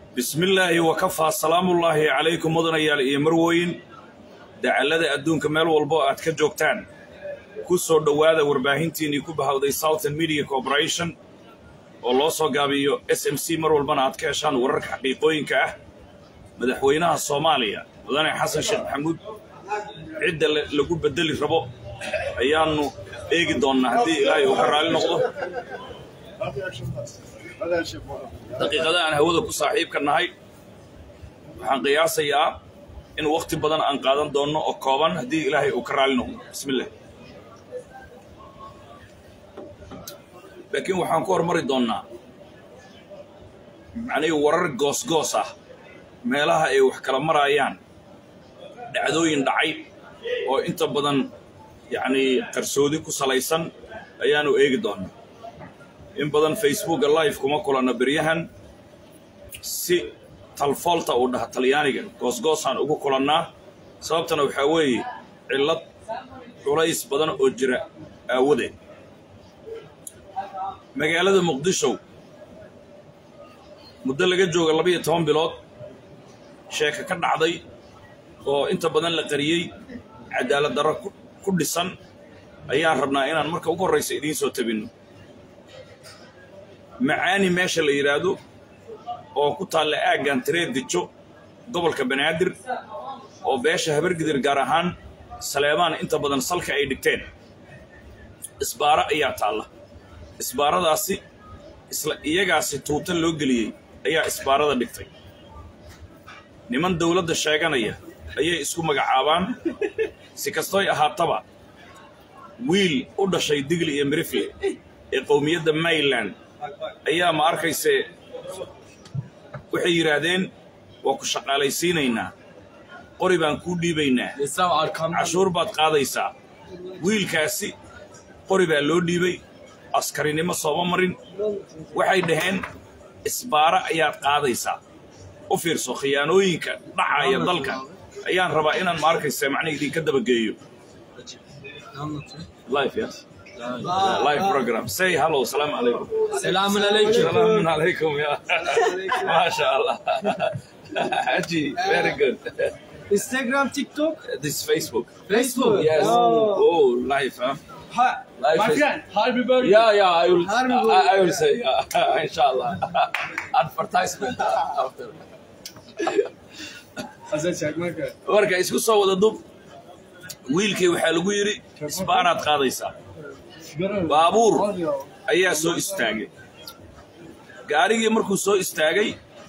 bismillaahi wakafaa salaamullaahi calaykum mudanayaal iyo marweyn dacallada adduunka meel walbo aad ka joogtaan ku soo dhowaada warbaahintiinnii ku bahawday southern media corporation oo loo soo gaabiyo s m c mar walbana aad ka heshaan wararka xaqiiqooyinka ah madaxweynaha soomaaliya mudane xasan sheekh maxamuud cidda lagu beddeli rabo ayaannu eegi doonnaa haddii ilaahay uu ka raalli noqdo daqiiqada aan hawada ku saaxiibka nahay waxaan qiyaasayaa in wakhti badan aan qaadan doonno oo kooban haddii ilaahay uu ka raalli noqdo bismillah laakiin waxaan ku hormari doonnaa macnihii warar goosgoos ah meelaha ay wax kala maraayaan dhacdooyin dhacay oo inta badan yacnii qarsoodi ku salaysan ayaanu eegi doonnaa in badan facebooka live kuma kulanna beryahan si talfoolta uu dhaha talyaaniga goosgoosaan ugu kulannaa sababtana waxaa weeye cillad culays badan oo jira aawadeed magaalada muqdisho muddo laga jooga laba iyo toban bilood sheeka ka dhacday oo inta badan la qariyey cadaalad darro ku dhisan ayaan rabnaa inaan marka ugu horraysa idiin soo tabinno macaani meesha la yidhaahdo oo ku taalla aaggan tireed dijo gobolka banaadir oo beesha habargidir gaar ahaan saleebaan inta badan salka ay dhigteen isbaaro ayaa taalla isbaaradaasi isla iyagaasi tuuta loo geliyey ayaa isbaarada dhigtay niman dawladda sheeganaya ayay isku magacaabaan si kastoy ahaataba wiil u dhashay digli iyo mirifle ee qowmiyadda mayland ayaa ma arkayse waxay yidhaahdeen waa ku shaqaalaysiinaynaa qori baan kuu dhiibaynaa cashuur baad qaadaysaa wiilkaasi qori baa loo dhiibay askarinimo sooma marin waxay dhaheen isbaaro ayaad qaadaysaa u fiirso khiyaanooyinka dhacaya dalka ayaan rabaa inaan ma arkaysa macna idinka dabageeyo live program say hello salam alaikum سلام عليكم salam alaikum ya masha allah haji very good Instagram, TikTok, this is facebook Facebook. yes Oh. oh live huh Hi, Live my is- friend. Happy birthday. Yeah, yeah, I will. Harbi I, bu- I will say, yeah, inshallah. Advertisement after. Hasan Çakmak'a. Marka isku soo wada dub. Wiilkii waxaa lagu yidhi isbaaraad qaadaysaa. Baabuur ayaa soo istaagay. Gaarigii markuu soo istaagay,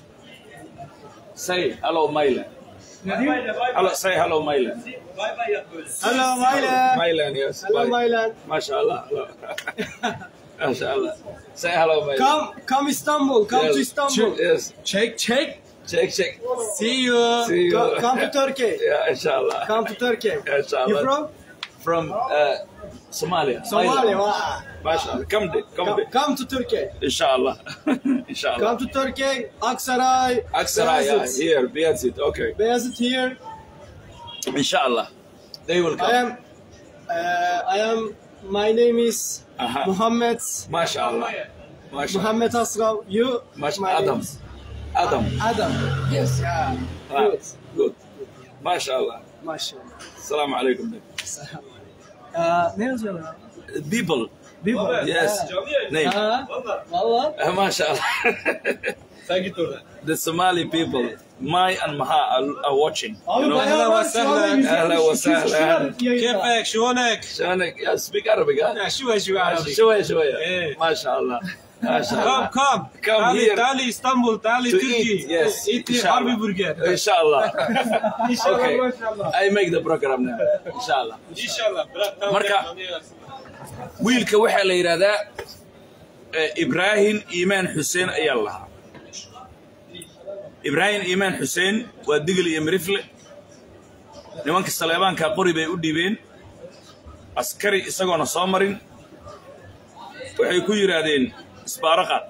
say hello Mylan. Hello, say hello Mylan. Hello, Mylan. Mylan, yes. Hello, bye. Mylan. MashaAllah. hello. MashaAllah. Say hello Mylan. Come, come Istanbul. Come Yes. to Istanbul. Yes. Check, check. Check, check. See you. See you. Co- come to Turkey. Yeah, inshallah. Come to Turkey. Inshallah. You from? From uh, Somalia. Somalia. Thailand. Wow. MashaAllah. Come, there, come, Come, there. come to Turkey. Inshallah. inshallah. Come to Turkey. Aksaray. Aksaray, yeah, Beyazıt. here, Beyazit. Okay. Beyazıt here. Inshallah. They will come. I am. Uh, I am. My name is Aha. Muhammad. MashaAllah. MashaAllah. Muhammad Asrav. You? Mash- My name Adam. is Adam. Adam. Yes. Yeah. Ah, Good. good. MashaAllah. Maşallah. Assalamu alaikum. Aa, ne yazıyorlar? People. Bir Yes. Name. Ha? Valla. Uh, MashaAllah. Sen git orada. the Somali people, Mai and Maha, are, are watching. Abi you know? bayağı var şu anda Ahlan 170 Ahlan wa 200 kişi var sahlan. yayında. كيفك شلونك؟ شلونك؟ Yeah, speak Arabic, huh? شوي شوي عربي شوية شوية. إيه. ما شاء الله. ما شاء كم الله. كم Come تعالي here. تعالي اسطنبول تعالي To تركي eat, yes. ايتي إن شاء حربي الله. برجر إن شاء الله. İnşallah Okay. maşallah. I make the program now. إن شاء الله. ان شاء الله Marka- wiilka waxaa la yidhaahdaa eh, ibraahim iimaan xuseen ayaa la lahaa ibraahim iimaan xuseen waa digil iyo mirifle nimanka saleebaankaa qori bay u dhiibeen askari isagoona soo marin waxay ku yidhaahdeen isbaaro qaad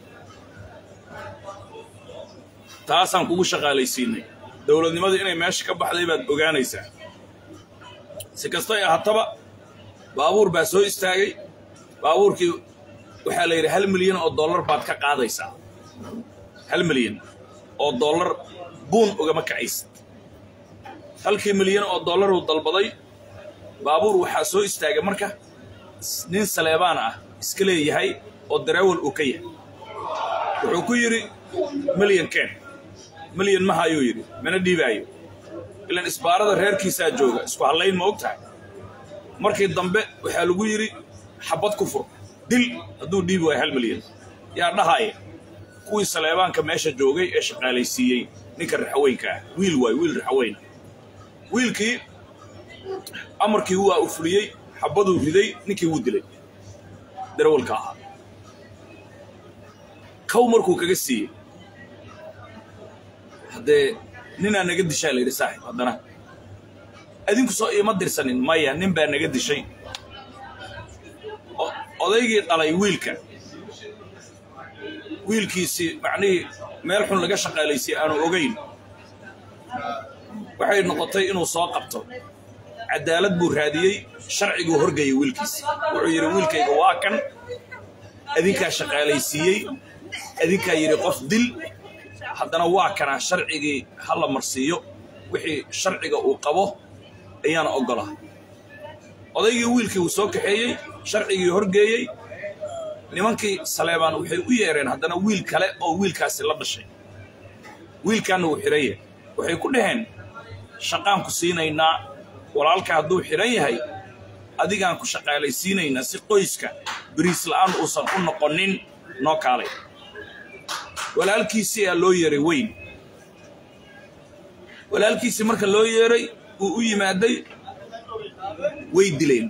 taasaan kugu shaqaalaysiinay dowladnimadu inay meesha ka baxday baad ogaanaysaa si kastoy ahaataba baabuur baa soo istaagay baabuurkii waxaa la yidhi hal milyan oo dollar baad ka qaadaysaa hal milyan oo dollar buun ugama kacaysid halkii milyan oo dollaruu dalbaday baabuur waxaa soo istaagay marka nin saleebaan ah iska leeyahay oo dareewal uu ka yahay wuxuu ku yidhi milyan keen milyan maha ayuu yidhi mana dhiibaayo ilaan isbaarada reerkiisaa jooga isku hallayn ma og tahay markii dambe waxaa lagu yidhi xabad ku fur dil hadduu dhiibi waayo hal milyan yaa dhahaya kuwii saleebaanka meesha joogay ee shaqaalaysiiyey ninka raxaweynka ah wiil waay wiil raxaweyna wiilkii amarkii waa u fuliyey xabaduu riday ninkii wuu dilay darawalka ahaa kow markuu kaga siiyey haddee ninaa naga dishaa la yidhi saaxib haddana adinku soo iima dirsanin maya nin baa naga dishay odaygii dhalay wiilka wiilkiisii macnihii meel xun laga shaqaalaysiye aanu ogayn waxay noqotay inuu soo qabto cadaalad buu raadiyey sharciguu horgayay wiilkiisi wuxuu yidhi wiilkayga waa kan adinkaa shaqaalaysiiyey adinkaa yidhi qof dil haddana waa kanaa sharcigii ha la marsiiyo wixii sharciga uu qabo ayaana oggolaa odaygii wiilkii uu soo kaxeeyey sharcigii horgeeyey nimankii saleebaan waxay u yeereen haddana wiil kale oo wiilkaasi la dhashay wiilkaanna wuu xidhan yahay waxay ku dhaheen shaqaan ku siinaynaa walaalka hadduu xidhan yahay adigaan ku shaqaalaysiinaynaa si qoyska beriis la'aan uusan u noqonin noo kaalay walaalkiisii aa loo yeeray weyn walaalkiisii marka loo yeeray uu u yimaaday way dileen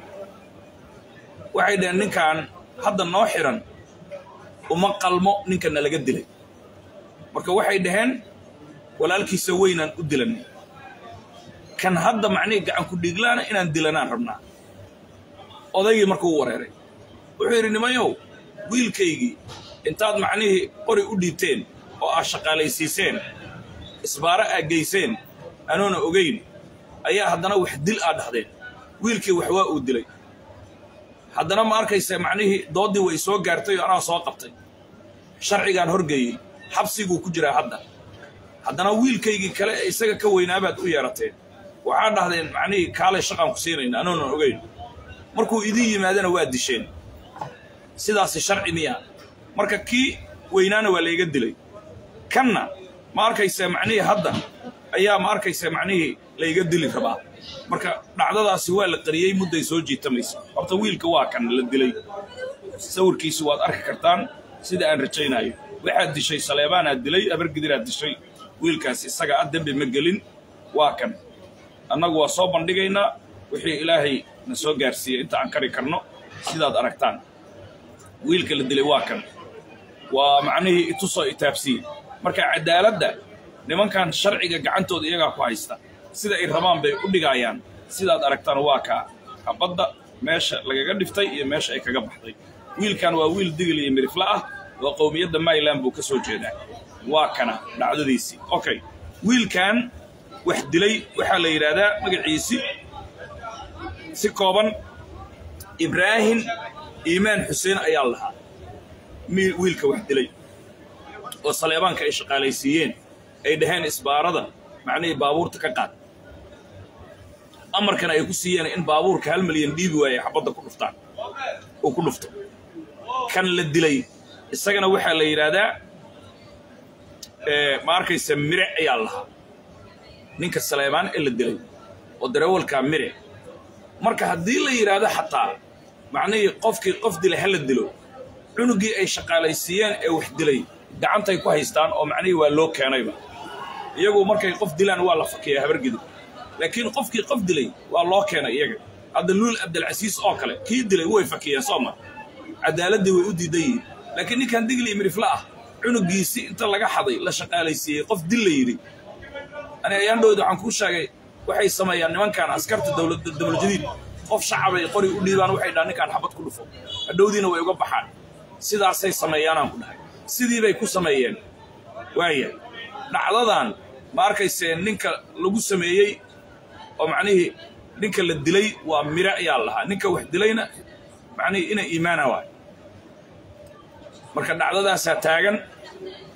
waxay dhaheen ninkan hadda noo xidhan uma qalmo ninkana laga dilay marka waxay dhaheen walaalkiisa weynaan u dilan kan hadda macnihii gacanku dhiiglaana inaan dilanaan rabnaa odaygii markuu u wareeray wuxuu yidhi nimayow wiilkaygii intaad macnihii qori u dhiibteen oo aad shaqaalaysiiseen isbaaro aad geyseen anoona ogayn ayaa haddana wax dil aad dhahdeen wiilkii wax waa uu dilay haddana ma arkaysa macnihii dooddii way soo gaartay oo anaa soo qabtay sharcigaan horgeeyey xabsiguu ku jiraa hadda haddana wiilkaygii kale ee isaga ka weynaabaad u yeerateen waxaa dhahdeen macnihii kaalay shaqaan ku siinayna anoonan ogayn markuu idiin yimaadana waa disheen sidaasi sharci miya marka kii weynaana waa layga dilay kanna ma arkaysa macnihii hadda ayaa ma arkaysa macnihii layga dili rabaa marka dhacdadaasi waa la qariyey mudday soo jiitamaysa horta wiilka waa kan la dilay sawirkiisi waad arki kartaan sida aan rajaynayo waxaad dishay saleebaanaad dilay abargidiraad dishay wiilkaas isaga a dembi ma gelin waa kan annagu waa soo bandhigaynaa wixii ilaahay na soo gaarsiiyey inta aan kari karno sidaad aragtaan wiilka la dilay waa kan waa macnihii itusoo itaabsiye marka cadaaladda nimankan sharciga gacantooda iyagaa ku haysta sida ay rabaan bay u dhigaayaan sidaad aragtaan waa kaa habadda meesha lagaga dhiftay iyo meesha ay kaga baxday wiilkan waa wiil digil iyo mirifle ah oo qowmiyadda mayland buu ka soo jeedaa waa kana dhacdadiisii okay wiilkan wax dilay waxaa la yidhaahdaa magaciisi si kooban ibraahim iimaan xuseen ayaa lahaa wiilka wax dilay oo saleebaanka ay shaqaalaysiiyeen ay dhaheen isbaarada macnihii baabuurta ka qaad amarkana ay ku siiyeen in baabuurka hal milyan dhiibi waaye xabadda ku dhuftaan uu ku dhufto kan la dilay isagana waxaa la yidhaahdaa ma arkaysa mire ayaa lahaa ninka saleebaan ee la dilay oo darawalkaa mire marka haddii la yidhaahdo xataa macnihii qofkii qof dilay ha la dilo cunugii ay shaqaalaysiiyeen ee wax dilay gacantay ku haystaan oo macnihii waa loo keenayba iyagu markay qof dilaan waa la fakiyaa habargidib laakiin qofkii qof dilay waa loo keenay iyaga hadda luul abdilcasiis oo kale kii dilay way fakiyeen soo ma cadaaladdii way u diidan yihiin laakiin ninkan digli mirifle ah cunugiisi inta laga xaday la shaqaalaysiiyey qof dil la yidhi ani ayaandhowda waxaan kuu sheegay waxay sameeyaan nimankan askarta dowladjadiid qof shacabay qori u dhiibaan waxay dhahaan ninkaan xabad ku dhufo hadhowdiina way uga baxaan sidaasay sameeyaanaan ku dhahay sidii bay ku sameeyeen waaya dhacdadan ma arkaysee ninka lagu sameeyey oo macnihii ninka la dilay waa mire ayaa lahaa ninka wax dilayna macnihii ina iimaana waay marka dhacdadaasaa taagan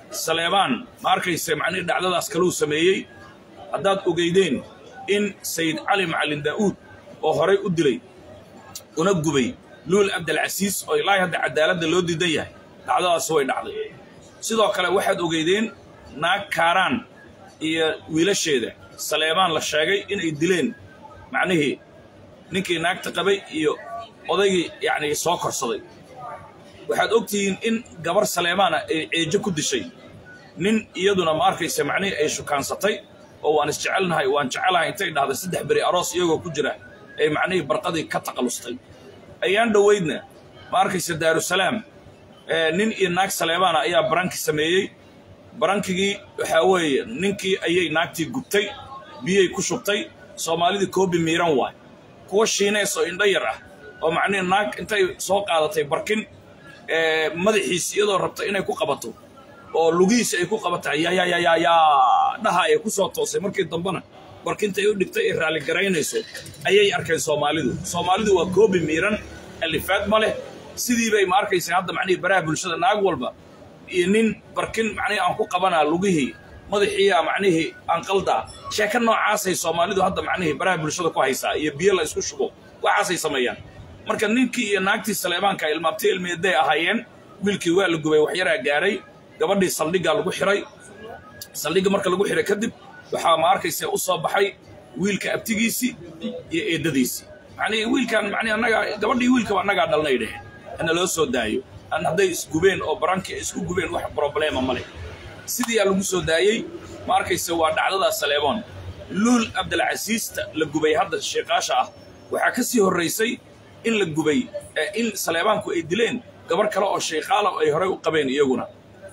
saleebaan ma arkayse macnihii dhacdadaas kaluu sameeyey haddaad ogeydeen in sayid cali macalin daa'uud oo horay u dilay una gubay luul cabdilcasiis oo ilaahay hadda cadaaladda loo diidan yahay dhacdadaas way dhacday sidoo kale waxaad ogeydeen naag kaaraan iyo wiilasheeda saleebaan la sheegay inay dileen macnihii ninkii naagta qabay iyo odaygii yacni soo korsaday waxaad og tihiin in gabar saleemaana ay ceejo ku dishay nin iyaduna ma arkaysa macnihii ay shukaansatay oo waan isjecelnahay waan jecelahay intay dhahday saddex beri aroos iyagoo ku jira ay macnihii barqadii ka taqallustay ayaan dhoweydna ma arkaysa daarusalaam nin iyo naag saleemaana ayaa baranki sameeyey barankigii waxaa weeye ninkii ayay naagtii gubtay biyay ku shubtay soomaalidii koobi miiran waay kuwa shiinees oo indho yar ah oo macnihi naag intay soo qaadatay barkin madaxiisi iyadoo rabta inay ku qabato oo lugihiisi ay ku qabata yayayayayaa dhaha ay ku soo toosay markii dambena barkintay u dhigtay ay raalligaraynayso ayay arkeen soomaalidu soomaalidu waa koobi miiran alifaad ma leh sidii bay ma arkaysa hadda macnihii baraha bulshada naag walba iyo nin barkin macnihii aan ku qabanaa lugihii madaxiiya macnihii aan qaldaa sheeko noocaasay soomaalidu hadda macnihii baraha bulshada ku haysaa iyo biyo la isku shubo waxaasay sameeyaan marka ninkii iyo naagtii saleebaanka ilmaabtay ilmeeday ahaayeen wiilkii waa la gubay waxyaraa gaaray gabadhii saldhiggaa lagu xiray saldhigga marka lagu xiray kadib waxaa ma arkaysa u soo baxay wiilka abtigiisii iyo eeddadiisii macnihii wiilkan macnihi annagaa gabadhii wiilkaba annagaa dhalnay dheheen hana loo soo daayo an hadday isgubeen oo barankii ay isku gubeen wax broblema ma leh sidiiyaa lagu soo daayey ma arkaysa waa dhacdadaa saleeboon luul cabdilcasiista la gubay hadda sheekaasha ah waxaa ka sii horraysay in la gubay in saleebaanku ay dileen gabar kale oo sheekaala ay horey u qabeen iyaguna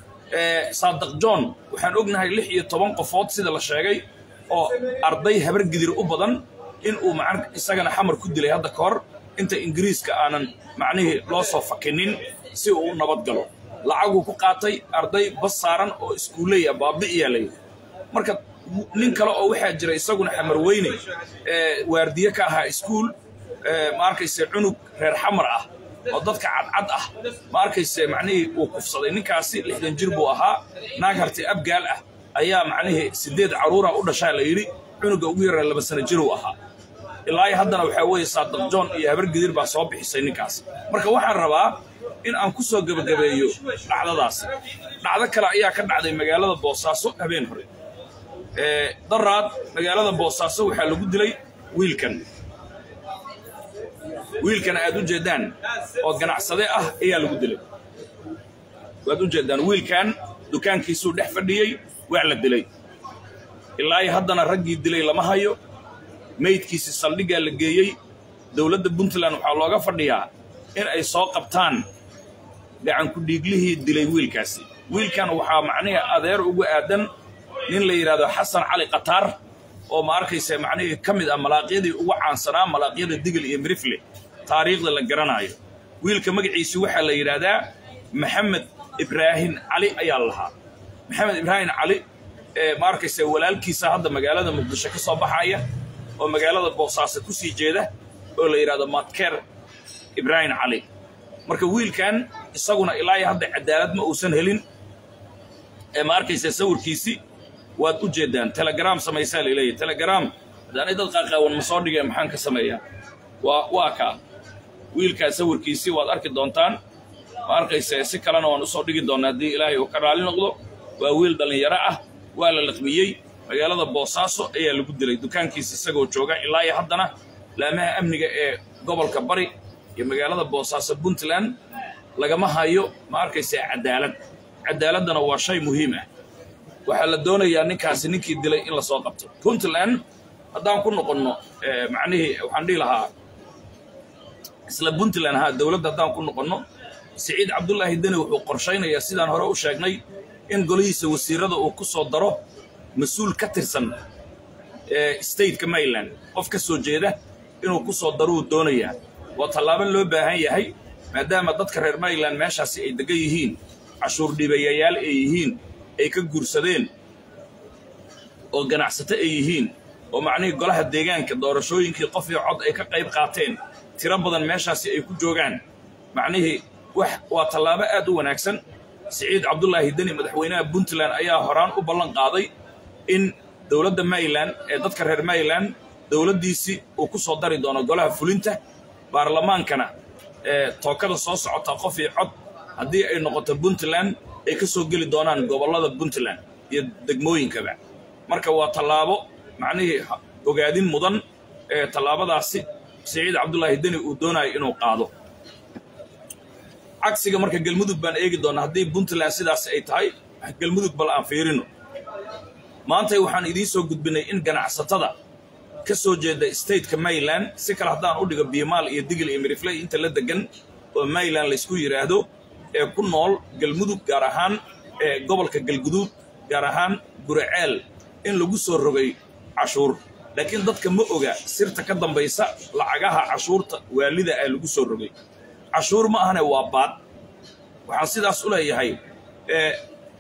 saadaq john waxaan ognahay lix iyo toban qofood sida la sheegay oo arday habar gidir u badan in uu macan isagana xamar ku dilay hadda ka hor inta ingiriiska aanan macnihii loo soo fakinin si uu u nabad galo lacaguu ku qaatay arday bas saaran oo iskuuleya baabi'iyaa layidhi marka nin kale oo waxaa jira isaguna xamar weyne waardiye ka ahaa iskuul ma arkayse cunug reer xamar ah oo dadka cadcad ah ma arkayse macnihii uu kufsaday ninkaasi lixdan jir buu ahaa naag harti abgaal ah ayaa macnihii siddeed carruura u dhashaa la yidhi cunuga ugu yaree laba sano jiruu ahaa ilaa haddana waxaa weeye saadaq john iyo habar gidir baa soo bixisay ninkaas marka waxaan rabaa in aan ku soo gebagabeeyo dhacdadaasi dhacdo kale ayaa ka dhacday magaalada boosaaso habeen hore daraad magaalada boosaaso waxaa lagu dilay wiilkan wiilkan aad u jeeddaan oo ganacsade ah ayaa lagu dilay waad u jeeddaan wiilkan dukaankiisuu dhex fadhiyey waa la dilay ilaa haddana raggii dilay lama hayo maydkiisi saldhiggaa la geeyey dowladda puntland waxaa looga fadhiyaa in ay soo qabtaan gacanku dhiiglihii dilay wiilkaasi wiilkan waxaa macnihii adeer ugu aadan nin la yidhahdo xasan cali khataar oo ma arkaysa macnihii ka mid ah malaaqyadii ugu caansanaa malaaqyada digil iyo mirifle taariikhda la garanaayo wiilka magaciisi waxaa la yidhaahdaa maxamed ibraahim cali ayaa lahaa maxamed ibraahim cali ma arkaysa walaalkiisa hadda magaalada muqdisho ka soo baxaya oo magaalada boosaaso ku sii jeeda oo la yidhahdo matker ibraahim cali marka wiilkan isaguna ilaa hadda cadaalad ma uusan helin ee ma arkaysa sawirkiisi waad u jeeddaan telegram samaysaa laleeyahy telegram haddaanay dad qaaqaawan ma soo dhigeen maxaan ka sameeyaa waa waa kaa wiilkaa sawirkiisii waad arki doontaan ma arkaysa si kalena waan usoo dhigi doonnaa haddii ilaahay uu ka raali noqdo waa wiil dhallinyaro ah waa la laqmiyey magaalada boosaaso ayaa lagu dilay dukaankiisa isagoo jooga ilaa iyo haddana laamaha amniga ee gobolka bari iyo magaalada boosaaso puntland lagama hayo ma arkaysa cadaalad cadaaladdana waa shay muhiim ah waxaa la doonayaa ninkaasi ninkii dilay in lasoo qabto puntland haddaan ku noqonno macnihii waxaan dhihi lahaa isla puntland ahaa dowladda haddaan ku noqonno siciid cabdulaahi deni wuxuu qorshaynayaa sidaan hore u sheegnay in golihiisa wasiirada uu ku soo daro mas-uul ka tirsan stateka maryland qof ka soo jeeda inuu ku soo daruu doonayaa waa tallaabo loo baahan yahay maadaama dadka reer maryland meeshaasi ay degan yihiin cashuur dhiibayayaal ay yihiin ay ka guursadeen oo ganacsato ay yihiin oo macnihii golaha deegaanka doorashooyinkii qof iyo cod ay ka qayb qaateen tiro badan meeshaasi ay ku joogaan macnihii wax waa tallaabo aad u wanaagsan siciid cabdulaahi deni madaxweynaha puntland ayaa horaan u ballan qaaday in dowladda maryland ee dadka reer maryland dowladdiisii uu ku soo dari doono golaha fulinta baarlamaankana ee tookada soo socota qof iyo cod haddii ay noqoto puntland ay ka soo geli doonaan gobollada puntland iyo degmooyinkaba marka waa tallaabo macnihii ogaadin mudan ee tallaabadaasi siciid cabdulaahi deni uu doonayo inuu qaado cagsiga marka galmudug baan eegi doonaa haddii puntland sidaas ay tahay galmudug bal aan fiirino maantay waxaan idiin soo gudbinay in ganacsatada ka soo jeeda stateka maryland si kale haddaan u dhigo biimaal iyo digil iyo mirifley inta la degan oo maryland laysku yidhaahdo ee ku nool galmudug gaar ahaan ee gobolka galguduud gaar ahaan guraceel in lagu soo rogay cashuur laakiin dadka ma oga sirta ka dambaysa lacagaha cashuurta waalida ee lagu soo rogay cashuur ma ahane waa baad waxaan sidaas u leeyahay ee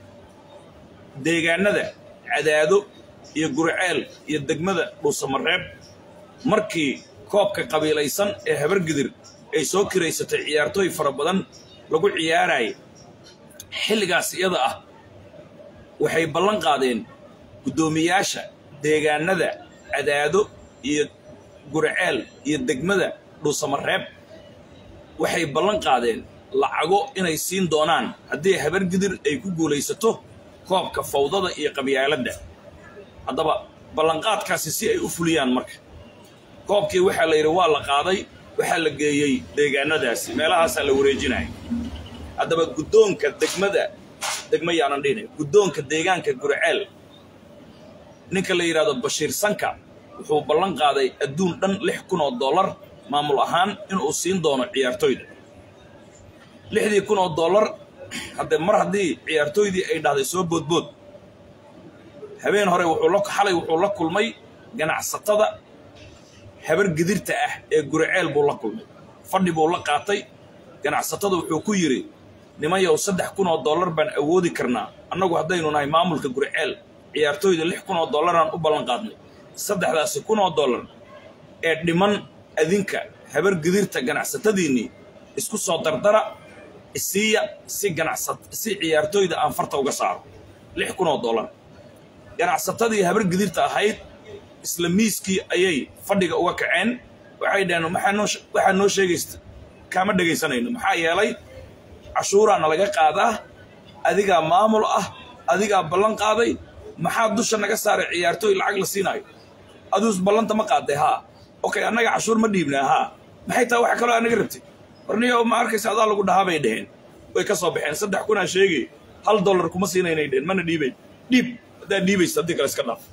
deegaanada cadaado iyo gurceel iyo degmada dhuusamareeb markii koobka qabiilaysan ee habargidir ay soo kiraysatay ciyaartooy fara badan lagu ciyaaraya xilligaas iyada ah waxay ballan qaadeen guddoomiyaasha deegaanada cadaado iyo gurceel iyo degmada dhuusamareeb waxay ballan qaadeen lacago inay siin doonaan haddii habargidir ay ku guulaysato koobka fawdada iyo qabyaaladda haddaba ballanqaadkaasi si ay u fuliyaan marka koobkii waxaa la yidhi waa la qaaday waxaa la geeyey deegaanadaasi meelahaasaa la wareejinaya haddaba guddoonka degmada degma yaanan dhihina guddoonka deegaanka gurceel ninka la yidhahdo bashiir sanka wuxuu ballan qaaday adduun dhan lix kun oo dollar maamul ahaan inuu siin doono ciyaartooyda lixdii kun oo dollar haddee mar haddii ciyaartooydii ay dhahday soo boodbood habeen hore wuxuu la xalay wuxuu la kulmay ganacsatada habar gidirta ah ee guriceel buu la kulmay fadhi buu la qaatay ganacsatada wuxuu ku yidhi nimanyow saddex kun oo dollar baan awoodi karnaa annagu haddaynu nahay maamulka guriceel ciyaartooyda lix kun oo dollaraan u ballan qaadnay saddexdaasi kun oo dollar ee dhiman adinka habar gidirta ganacsatadiinnii isku soo dardara isiiya si ganacsat si ciyaartooyda aan farta uga saaro lix kun oo dollar ganacsatadii habar gidirta ahayd isla miiskii ayay fadhiga uga kaceen waxay dhaheen maxaa noo waxaa noo sheegaysta kaama dhegaysanayno maxaa yeelay cashuuraana laga qaadaa adigaa maamul ah adigaa ballan qaaday maxaa dusha naga saaray ciyaartooy lacag la siinaayo aduus ballanta ma qaaday haa okay annaga cashuur ma dhiibnaa haa maxay tahay waxa kaloo anaga rabtay warniyo ma arkaysa adaa lagu dhahaa bay dheheen way ka soo baxeen saddex kunaa sheegay hal dollar kuma siinaynay dheheen mana dhiibayn dhiib haddaad dhiibaysa haddii kale iska dhaaf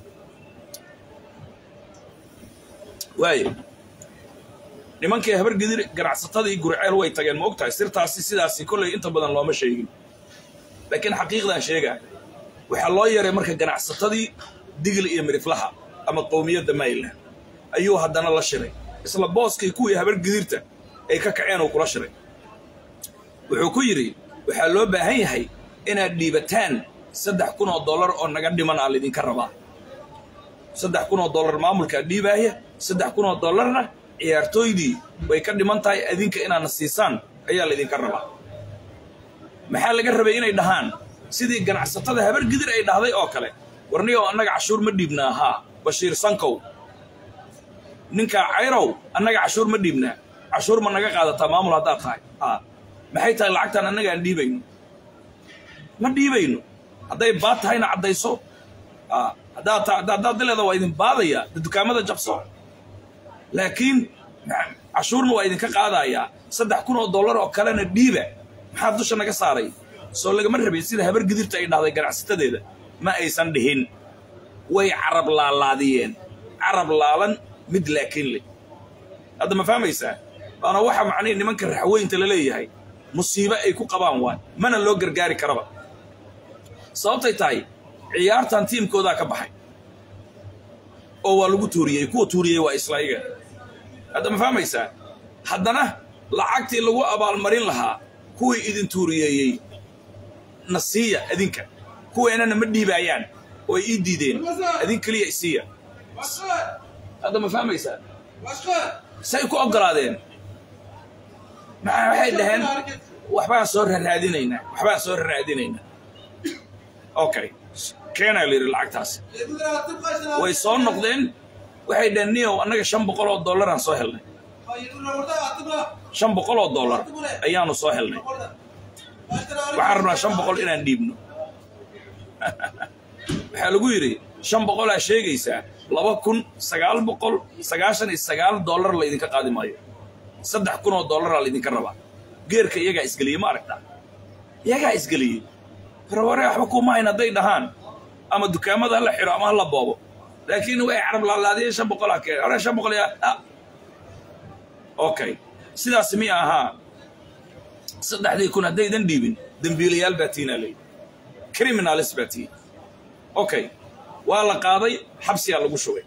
waaye nimankii habargedir ganacsatadii gurceel way tageen ma og tahay sirtaasi sidaasi kollay inta badan looma sheegin laakiin xaqiiqdan sheegaa waxaa loo yaray marka ganacsatadii digil iyo miriflaha ama qowmiyadda maryland ayuu haddana la shiray isla booskii kuwii habargedirta ay ka kaceen uu kula shiray wuxuu ku yidhi waxaa loo baahan yahay inaad dhiibataan saddex kun oo dollar oo naga dhiman aa laydinka rabaa saddex kun oo dollar maamulkaa dhiibaaya saddex kun oo dollarna ciyaartooydii way ka dhiman tahay adinka inaadna siisaan ayaa laydinka rabaa maxaa laga rabay inay dhahaan sidii ganacsatada habargidir ay dhahday oo kale warniyow annaga cashuur ma dhiibnaa haa bashiir sankow ninkaa cayrow annaga cashuur ma dhiibnaa cashuur ma naga qaadataa maamul haddaad tahay haa maxay tahay lacagtaan annaga aan dhiibayno ma dhiibayno hadday baad tahayna caddayso haa haddaad ta haddaad dileeda waa idin baadaya dukaamada jabso laakiin cashuurna waa idinka qaadayaa saddex kun oo dollar oo kalena dhiiba maxaa dusha naga saaray soo lagama rabin sida habar gidirta ay dhahday ganacsatadeeda ma aysan dhihin way carab laalaadiyeen carab laalan mid laakiin leh hadda ma fahmaysaa waana waxa macnihi nimanka raxweynta la leeyahay musiibo ay ku qabaan waay mana loo gargaari karaba sababtay tahay ciyaartan tiimkoodaa ka baxay oo waa lagu tuuriyey kuwa tuuriyey waa islaiga hadda ma fahmaysaa haddana lacagtii lagu abaalmarin lahaa kuwii idin tuuriyeeyey na siiya adinka kuweenana ma dhiibaayaan oo ay ii diideen adin keliya isiiya hadda ma fahmaysaa say ku oggolaadeen maxaa waxay dhaheen waxbaan soo raraadinaynaa waxbaan soo raraadinaynaa okay keenaa la yidhi lacagtaasi way soo noqdeen waxay dhaheen niyow annaga shan boqol oo dollaraan soo helnay shan boqol oo dollar ayaanu soo helnay waxaan rabnaa shan boqol inaan dhiibno waxaa lagu yidhi shan boqolaa sheegaysaa laba kun sagaal boqol sagaashan iyo sagaal dollar laydinka qaadi maayo saddex kun oo dollaraa laydinka rabaa geerka iyagaa isgeliyey ma aragtaa iyagaa isgeliyey warware waxba kuma hayn hadday dhahaan ama dukaamada hala xiro ama hala boobo laakiin way carab laalaadiyeen shan boqolaa keen hore shan boqol yaa okay sidaas miya ahaa saddexdii kun haddaydan dhiibin dembiilayaal baa tiinaa leeyi criminalis baa tiin okay waa la qaaday xabsiyaa lagu shubay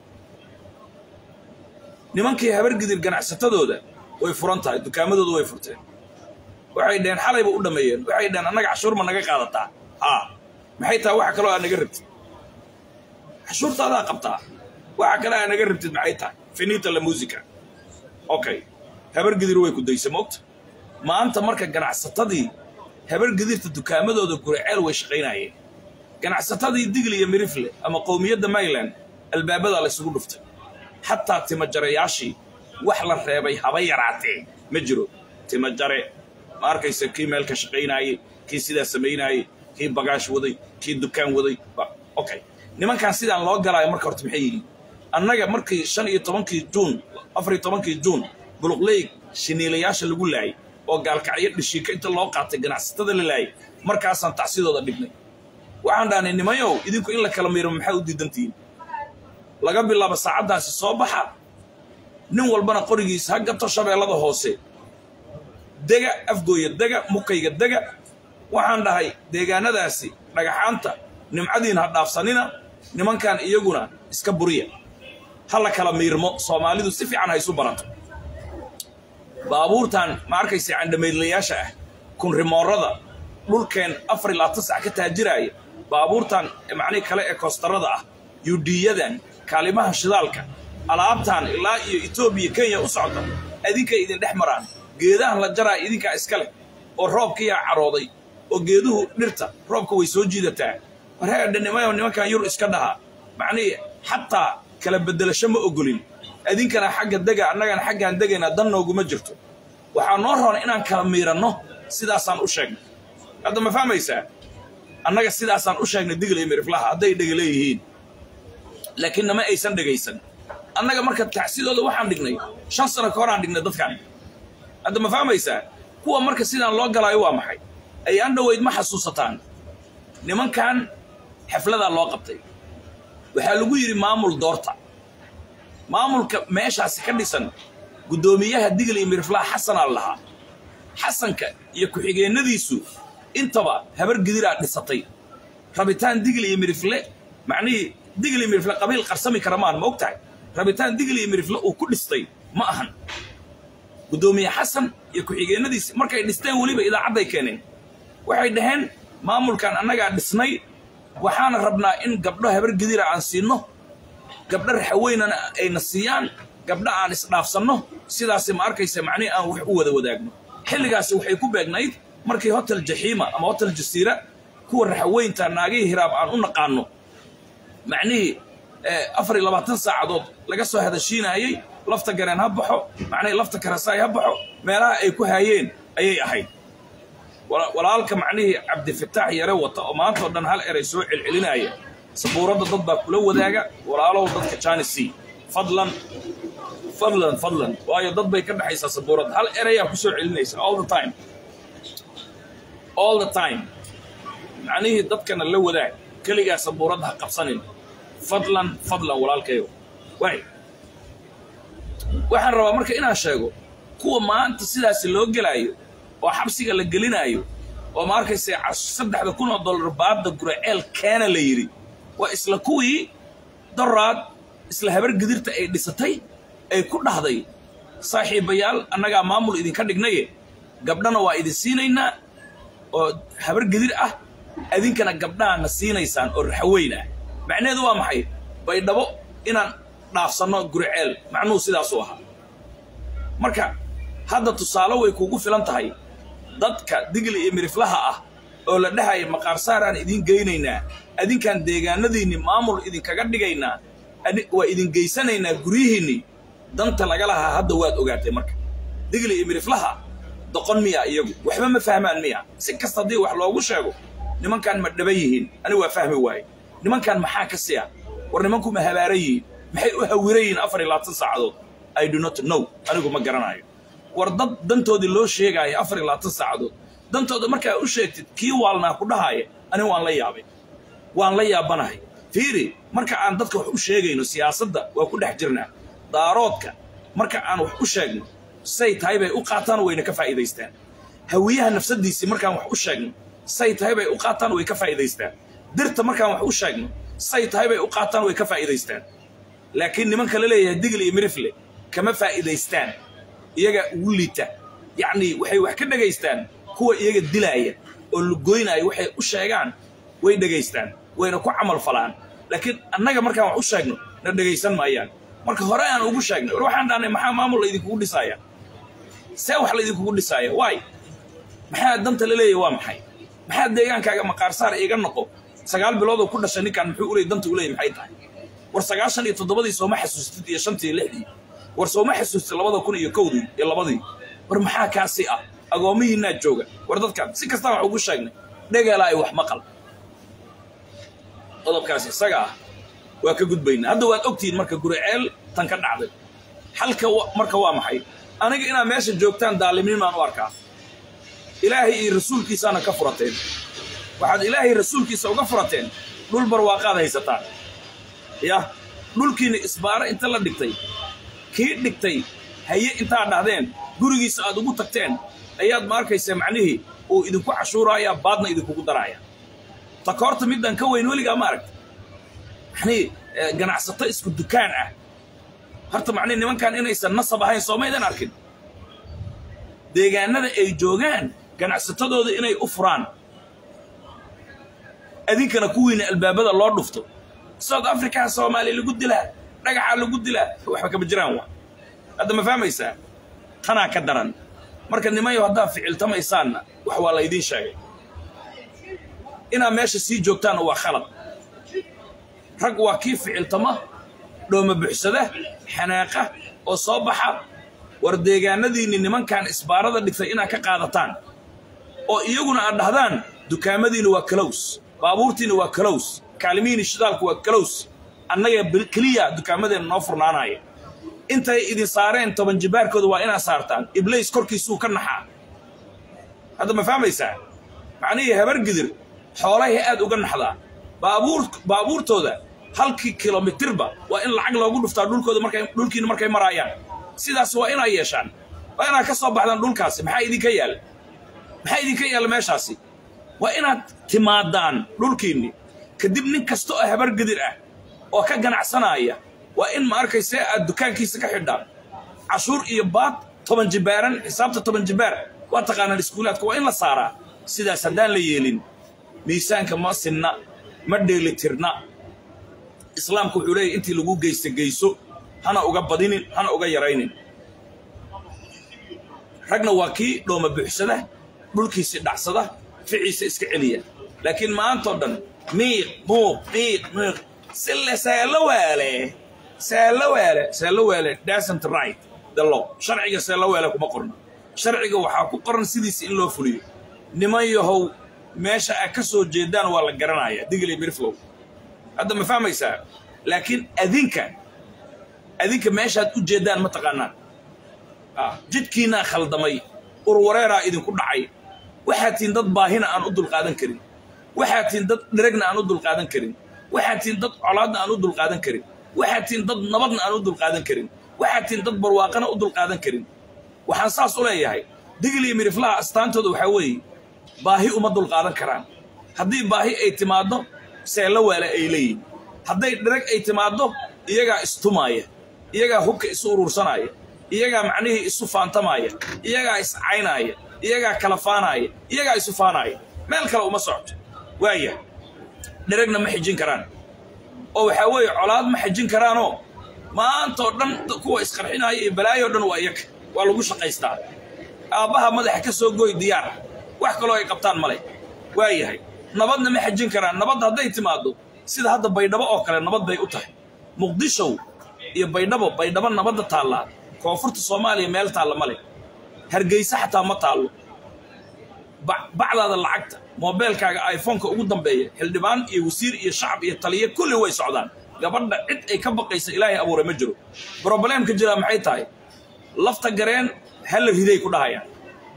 nimankii habargidir ganacsatadooda way furan tahay dukaamadooda way furteen waxay dhaheen xalayba u dhammeeyeen waxay dhaheen annaga cashuur ma naga qaadataa haa maxay tahay waxa kaloo aa naga rabtid cashuurtaadaa qabtaa waxa kale aa naga rabtid maxay tahay finita la musica okay habargidir way ku daysa moogta maanta marka ganacsatadii habargidirta dukaamadooda guriceel way shaqaynayeen ganacsatadii digli iyo mirifle ama qowmiyadda mayland albaabadaa laysugu dhuftay xataa timajarayaashii wax la reebay haba yaraatee ma jiro timajare ma arkaysa kii meel ka shaqaynaayey kii sidaa samaynaayey kii bagaash waday kii dukaan waday okay nimankan sidaan loo galaayo marka horta maxay yihiin annaga markii shan iyo tobankii juun afar iyo tobankii juun buluqleyg shiniilayaasha lagu laayay oo gaalkacyo dhishiika inta loo qaatay ganacsatada la laayay markaasaan tacsidooda dhignay waxaan dhahnay nimayow idinku in la kala miiro maxaa u diidantihiin laga bilaabo saacaddaasi soo baxa nin walbana qorigiisa ha gato shabeellada hoose dega afgooya dega mukayga dega waxaan dhahay deegaanadaasi dhagaxaanta nimcadiin ha dhaafsanina nimankan iyaguna iska buriya ha la kala miirmo soomaalidu si fiican ha isu barato baabuurtan ma arkaysa candhamaydlayaasha ah kunrimoorada dhulkeen afar iyo labaatan sac ka taajiraaya baabuurtan macnihi kale ee koostarada ah yuudhiyadan kaalimaha shidaalka alaabtan ilaa iyo etoobiya kenya u socda idinkay idin dhex maraan geedahan la jaraa idinkaa iska leh oo roobkiyaa carooday oo geeduhu dhirta roobka way soo jiidataa warheedhanimayo nimankan yur iska dhahaa macnihii xataa kala beddelasho ma ogolin idinkana xagga dega annagana xaggaan degaynaa dan nooguma jirto waxaa noo roona inaan kala miiranno sidaasaan u sheegnay hadda ma fahmaysaa annaga sidaasaan u sheegnay digla iyo miriflaha hadday dhega leeyihiin laakiin nama aysan dhegaysan annaga marka tacsidooda waxaan dhignay shan sano ka horaan dhignay dadkan hadda ma fahmaysaa kuwa marka sidaan loo galaayo waa maxay ay an dhoweyd ma xasuusataan nimankan xafladaa loo qabtay waxaa lagu yidhi maamul doorta maamulka meeshaasi ka dhisan guddoomiyaha digla iyo miriflaha xasanaa lahaa xasanka iyo ku-xigeennadiisu intaba habar gidiraa dhisatay rabitaan digli iyo mirifle macnihii digli iyo mirifle qabiil qarsami kara maahan ma og tahay rabitaan digli iyo mirifle uu ku dhistay ma ahan guddoomiye xasan iyo ku-xigeennadiisi markay dhisteen weliba idaacadday keeneen waxay dhaheen maamulkan annagaa dhisnay waxaana rabnaa in gabdho habar gidira aan siinno gabdho raxaweynana ayna siiyaan gabdho aan isdhaafsanno sidaasi ma arkaysa macnihi aan wax u wada wadaagno xilligaasi waxay ku beegnayd markii hotel jaxiima ama hotel jasiira kuwa raxaweynta naagihii hiraab aan u naqaanno macnihii afar iyo labaatan saacadood laga soo hadashiinaayey lafta gareen ha baxo macnihii lafta karasaay ha baxo meelaha ay ku haayeen ayay ahayd walaalka macnihii cabdifataax yare wata oo maantao dhan hal eray soo celcelinaya sabuuradda dad baa kula wadaaga walaalow dadka janisi fadlan fadlan fadlan waayo dad bay ka dhexaysaa sabuuradda hal erayaa ku soo celinaysa all the time all the time macnihii dadkana la wadaag keligaa sabuuradda ha qabsanin fadlan fadlan walaalkayo waay waxaan rabaa marka inaan sheego kuwa maanta sidaasi loo gelaayo oo xabsiga la gelinaayo oo ma arkaysa saddexda kun oo dollar baadda guraceel keena la yidhi waa isla kuwii doraad isla habar gidirta ay dhisatay ay ku dhahday saaxiibayaal annagaa maamul idinka dhignaye gabdhana waa idin siinaynaa oo habar gidir ah idinkana gabdhaana siinaysaan oo raxaweyn ah macnaheedu waa maxay baydhabo inaan dhaafsanno guriceel macnuhu sidaasuu ahaa marka hadda tusaale way kuugu filan tahay dadka digli iyo miriflaha ah oo la dhahaya maqaarsaaraan idiin geynaynaa adinkaan deegaanadiinni maamul idinkaga dhigaynaa waa idin geysanaynaa guryihiinni danta laga lahaa hadda waad ogaatay marka digli iyo miriflaha doqon miya iyagu waxba ma fahmaan miya si kasta haddii wax loogu sheego nimankaan ma dhaban yihiin anigu waa fahmi waaye nimankaan maxaa ka siya war nimanku ma habaaran yihiin maxay u hawiran yihiin afar iyo labaatan saacadood i do not know anigu ma garanayo war dad dantoodii loo sheegaayo afar iyo labaatan saacadood dantooda markaa u sheegtid kii waalnaa ku dhahaaya anigu waan la yaabay waan la yaabanahay fiiri marka aan dadka wax u sheegayno siyaasadda waa ku dhex jirnaa daaroodka marka aan wax u sheegno say tahay bay u qaataan wayna ka faa'iidaystaan hawiyaha nafsadiisii markaan wax u sheegno say tahay bay u qaataan way ka faa'iidaystaan dirta markaan wax u sheegno say tahay bay u qaataan way ka faa'iidaystaan laakiin nimanka la leeyahay digli iyo mirifle kama faa'iidaystaan iyaga ugu liita yacnii waxay wax ka dhegaystaan kuwa iyaga dilaaya oo lugoynaya waxay u sheegaan way dhegaystaan wayna ku camal falaan laakiin annaga markaan wax u sheegno na dhegaysan maayaan marka hore aan ugu sheegnay war waxaan dhahnay maxaa maamul laydinkugu dhisaaya see wax laydinkugu dhisaaya waay maxaa danta la leeyahy waa maxay maxaa deegaankaaga maqaarsaar iiga noqo sagaal biloodoo ku dhashay ninkaan muxuu uley danta uleeyay maxay tahay war sagaashan iyo toddobadii sooma xasuustid iyo shantii iyo lixdii war sooma xasuustid labada kun iyo kowdii iyo labadii war maxaa kaasi ah agoomihiinaa jooga war dadkaan si kastaan wax ugu sheegnay dhegeela ay wax maqal qodobkaasi isaga ah waa ka gudbaynaa hadda waad ogtihiin marka guriceel tan ka dhacday xalka marka waa maxay aniga inaad meesha joogtaan daalimiin baan u arkaa ilaahay iyo rasuulkiisaana ka furateen waxaad ilaahay rasuulkiisa uga furateen dhul barwaaqaad haysataan yah dhulkiina isbaaro inta la dhigtay kii dhigtay haye intaad dhahdeen gurigiisa aad ugu tagteen ayaad ma arkaysaa macnihii uu idinku cashuuraayaa baadna idinkugu daraaya takoorta middan ka weyn weligaa ma aragta manii ganacsato isku dukaan ah horta macnihi nimankan inaysan nasab ahayn soomaydan arkin deegaanada ay joogaan ganacsatadooda inay u furaan adinkana kuwiina albaabada loo dhufto south africa soomaaliya lagu dilaa dhagaxaa lagu dilaa waxba kama jiraan wa hadda ma fahmaysaa tanaa ka daran marka nimanyo haddaad ficiltamaysaanna wax waa laydiin sheegay inaad meesha sii joogtaanna waa khalad rag waa kii ficiltama dhooma buxsada xanaaqa oo soo baxa war deegaanadiinni nimankan isbaarada dhigtay inaad ka qaadataan oo iyaguna aad dhahdaan dukaamadiinna waa kalows baabuurtiinna waa kalows kaalimihiinni shidaalku waa kalows annaga keliya dukaamadeenna noo furnaanaya intay idin saareen toban jibaarkooda waa inaad saartaan iblays korkiisuu ka naxaa hadda ma fahmaysaa macnihii habargidir xoolahay aad uga naxdaa baabuur baabuurtooda halkii kilomitirba waa in lacag loogu dhuftaa dhulkooda markay dhulkiina markay maraayaan sidaas waa inaa yeeshaan waa inaad ka soo baxdaan dhulkaasi maxaa idinka yaala maxaa idinka yaalla meeshaasi waa inaad timaadaan dhulkiinni kadib nin kasta oo habargedir ah oo ka ganacsanaaya waa in ma arkayse aad dukaankiisa ka xidhaan cashuur iyo baad toban jibaaran xisaabta toban jibaar waa taqaanaan iskuulaadka waa in la saaraa sidaas haddaan la yeelin miisaanka ma sinna ma dheelitirna islaamku wuxuu leeyahy intii lagu geysta geyso hana uga badinin hana uga yaraynin ragna waa kii dhooma buuxsada dhulkiisi dhacsada ficiisa iska celiya laakiin maantao dhan miiq muuq miiq miiq sille seelo waale seelo waale seelo waale dasn't right the law sharciga seelo waale kuma qorno sharciga waxaa ku qoran sidiisa in loo fuliyo niman yahow meesha aad ka soo jeedaan waa la garanaya digli mirflow hadda ma fahmaysaa laakiin adinka adinka meeshaad u jeeddaan ma taqaanaan jidkiinaa khaldamay urwareeraa idinku dhacay waxaad tihiin dad baahina aan u dulqaadan karin waxaad tihiin dad dheregna aan u dulqaadan karin waxaad tihiin dad colaadna aan u dulqaadan karin waxaad tihiin dad nabadna aan u dulqaadan karin waxaad tihiin dad barwaaqana u dulqaadan karin waxaan saas u leeyahay digli miriflaha astaantooda waxaa weeye baahi uma dulqaadan karaan haddii baahi ay timaaddo seello waale ay leeyihin hadday dhereg ay timaaddo iyagaa istumaaya iyagaa hubka isu urursanaya iyagaa macnihii isu faantamaaya iyagaa iscaynaaya iyagaa kala faanaaya iyagaa isu faanaaya meel kale uma socto waaya dheregna ma xijin karaan oo waxaa weeye colaad ma xijin karaanoo maantoo dhan kuwa isqarxinaya iyo balaayoo dhan waa iyaga waa lagu shaqaystaa aabbaha madaxa ka soo goy diyaar wax kaloo ay qabtaan male waa yahay nabadna ma xajin karaan nabadda hadday timaaddo sida hadda baydhabo oo kale nabad bay u tahay muqdishow iyo baydhabo baydhabo nabadda taallaa koonfurta soomaaliya meel taalla male hargeysa xataa ma taallo bacdaada lacagta moobeelkaaga iphoneka ugu dambeeya xildhibaan iyo wasiir iyo shacab iyo taliya kulli way socdaan gabadha cid ay ka baqaysa ilaahay abuuray ma jiro brobleemka jiraa maxay tahay lafta gareen halla riday ku dhahayaan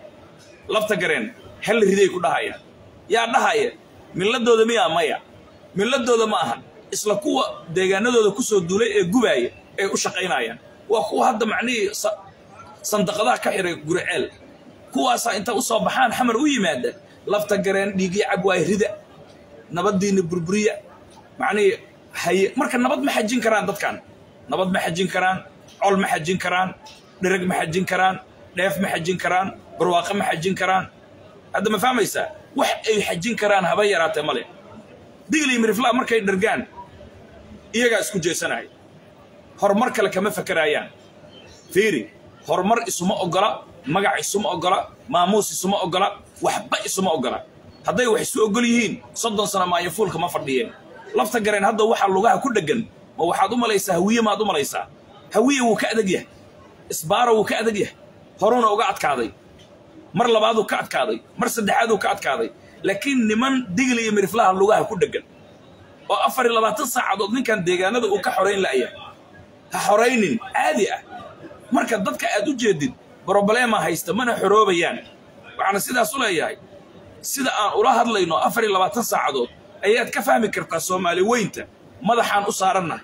lafta gareen halla riday ku dhahayaan yaa dhahaya milladooda miyaa maya milladooda ma ahan isla kuwa deegaanadooda ku soo duulay ee gubaaya ay u shaqaynayaan waa kuwa hadda macnihii sandaqadaha ka xiray guriceel kuwaasaa inta u soo baxaan xamar u yimaada lafta gareen dhiigii cabwaay rida nabaddiinna burburiya macnihii haye marka nabad ma xajin karaan dadkan nabad ma xajin karaan col ma xajin karaan dhereg ma xajin karaan dheef ma xajin karaan barwaaqo ma xajin karaan hadda ma fahmaysaa wax ay xajin karaan haba yaraatee male digli mirifla markay dhergaan iyagaa isku jeesanaya horumar kale kama fakeraayaan fiiri horumar isuma oggola magac isuma oggola maamuus isuma oggola waxba isuma oggola hadday wax isu oggol yihiin soddon sano maayafuulka ma fadhiyeen lafta gareen hadda waxaa lugaha ku dheggan ma waxaad u malaysaa hawiye maad u malaysaa hawiye wuu ka adag yahay isbaaro wuu ka adag yahay horuuna uga adkaaday mar labaaduu ka adkaaday mar saddexaaduu ka adkaaday laakiin niman digli iyo miriflaha lugaha ku dheggan oo afar iyo labaatan saacadood ninkan deegaanada uu ka xorayn la'ya ha xoraynin caadi ah marka dadka aad u jeedid brobleema haysta mana xoroobayaan waxaana sidaas u leeyahay sida aan ula hadlayno afar iyo labaatan saacadood ayaad ka fahmi kartaa soomaali weynta madaxaan u saarannahay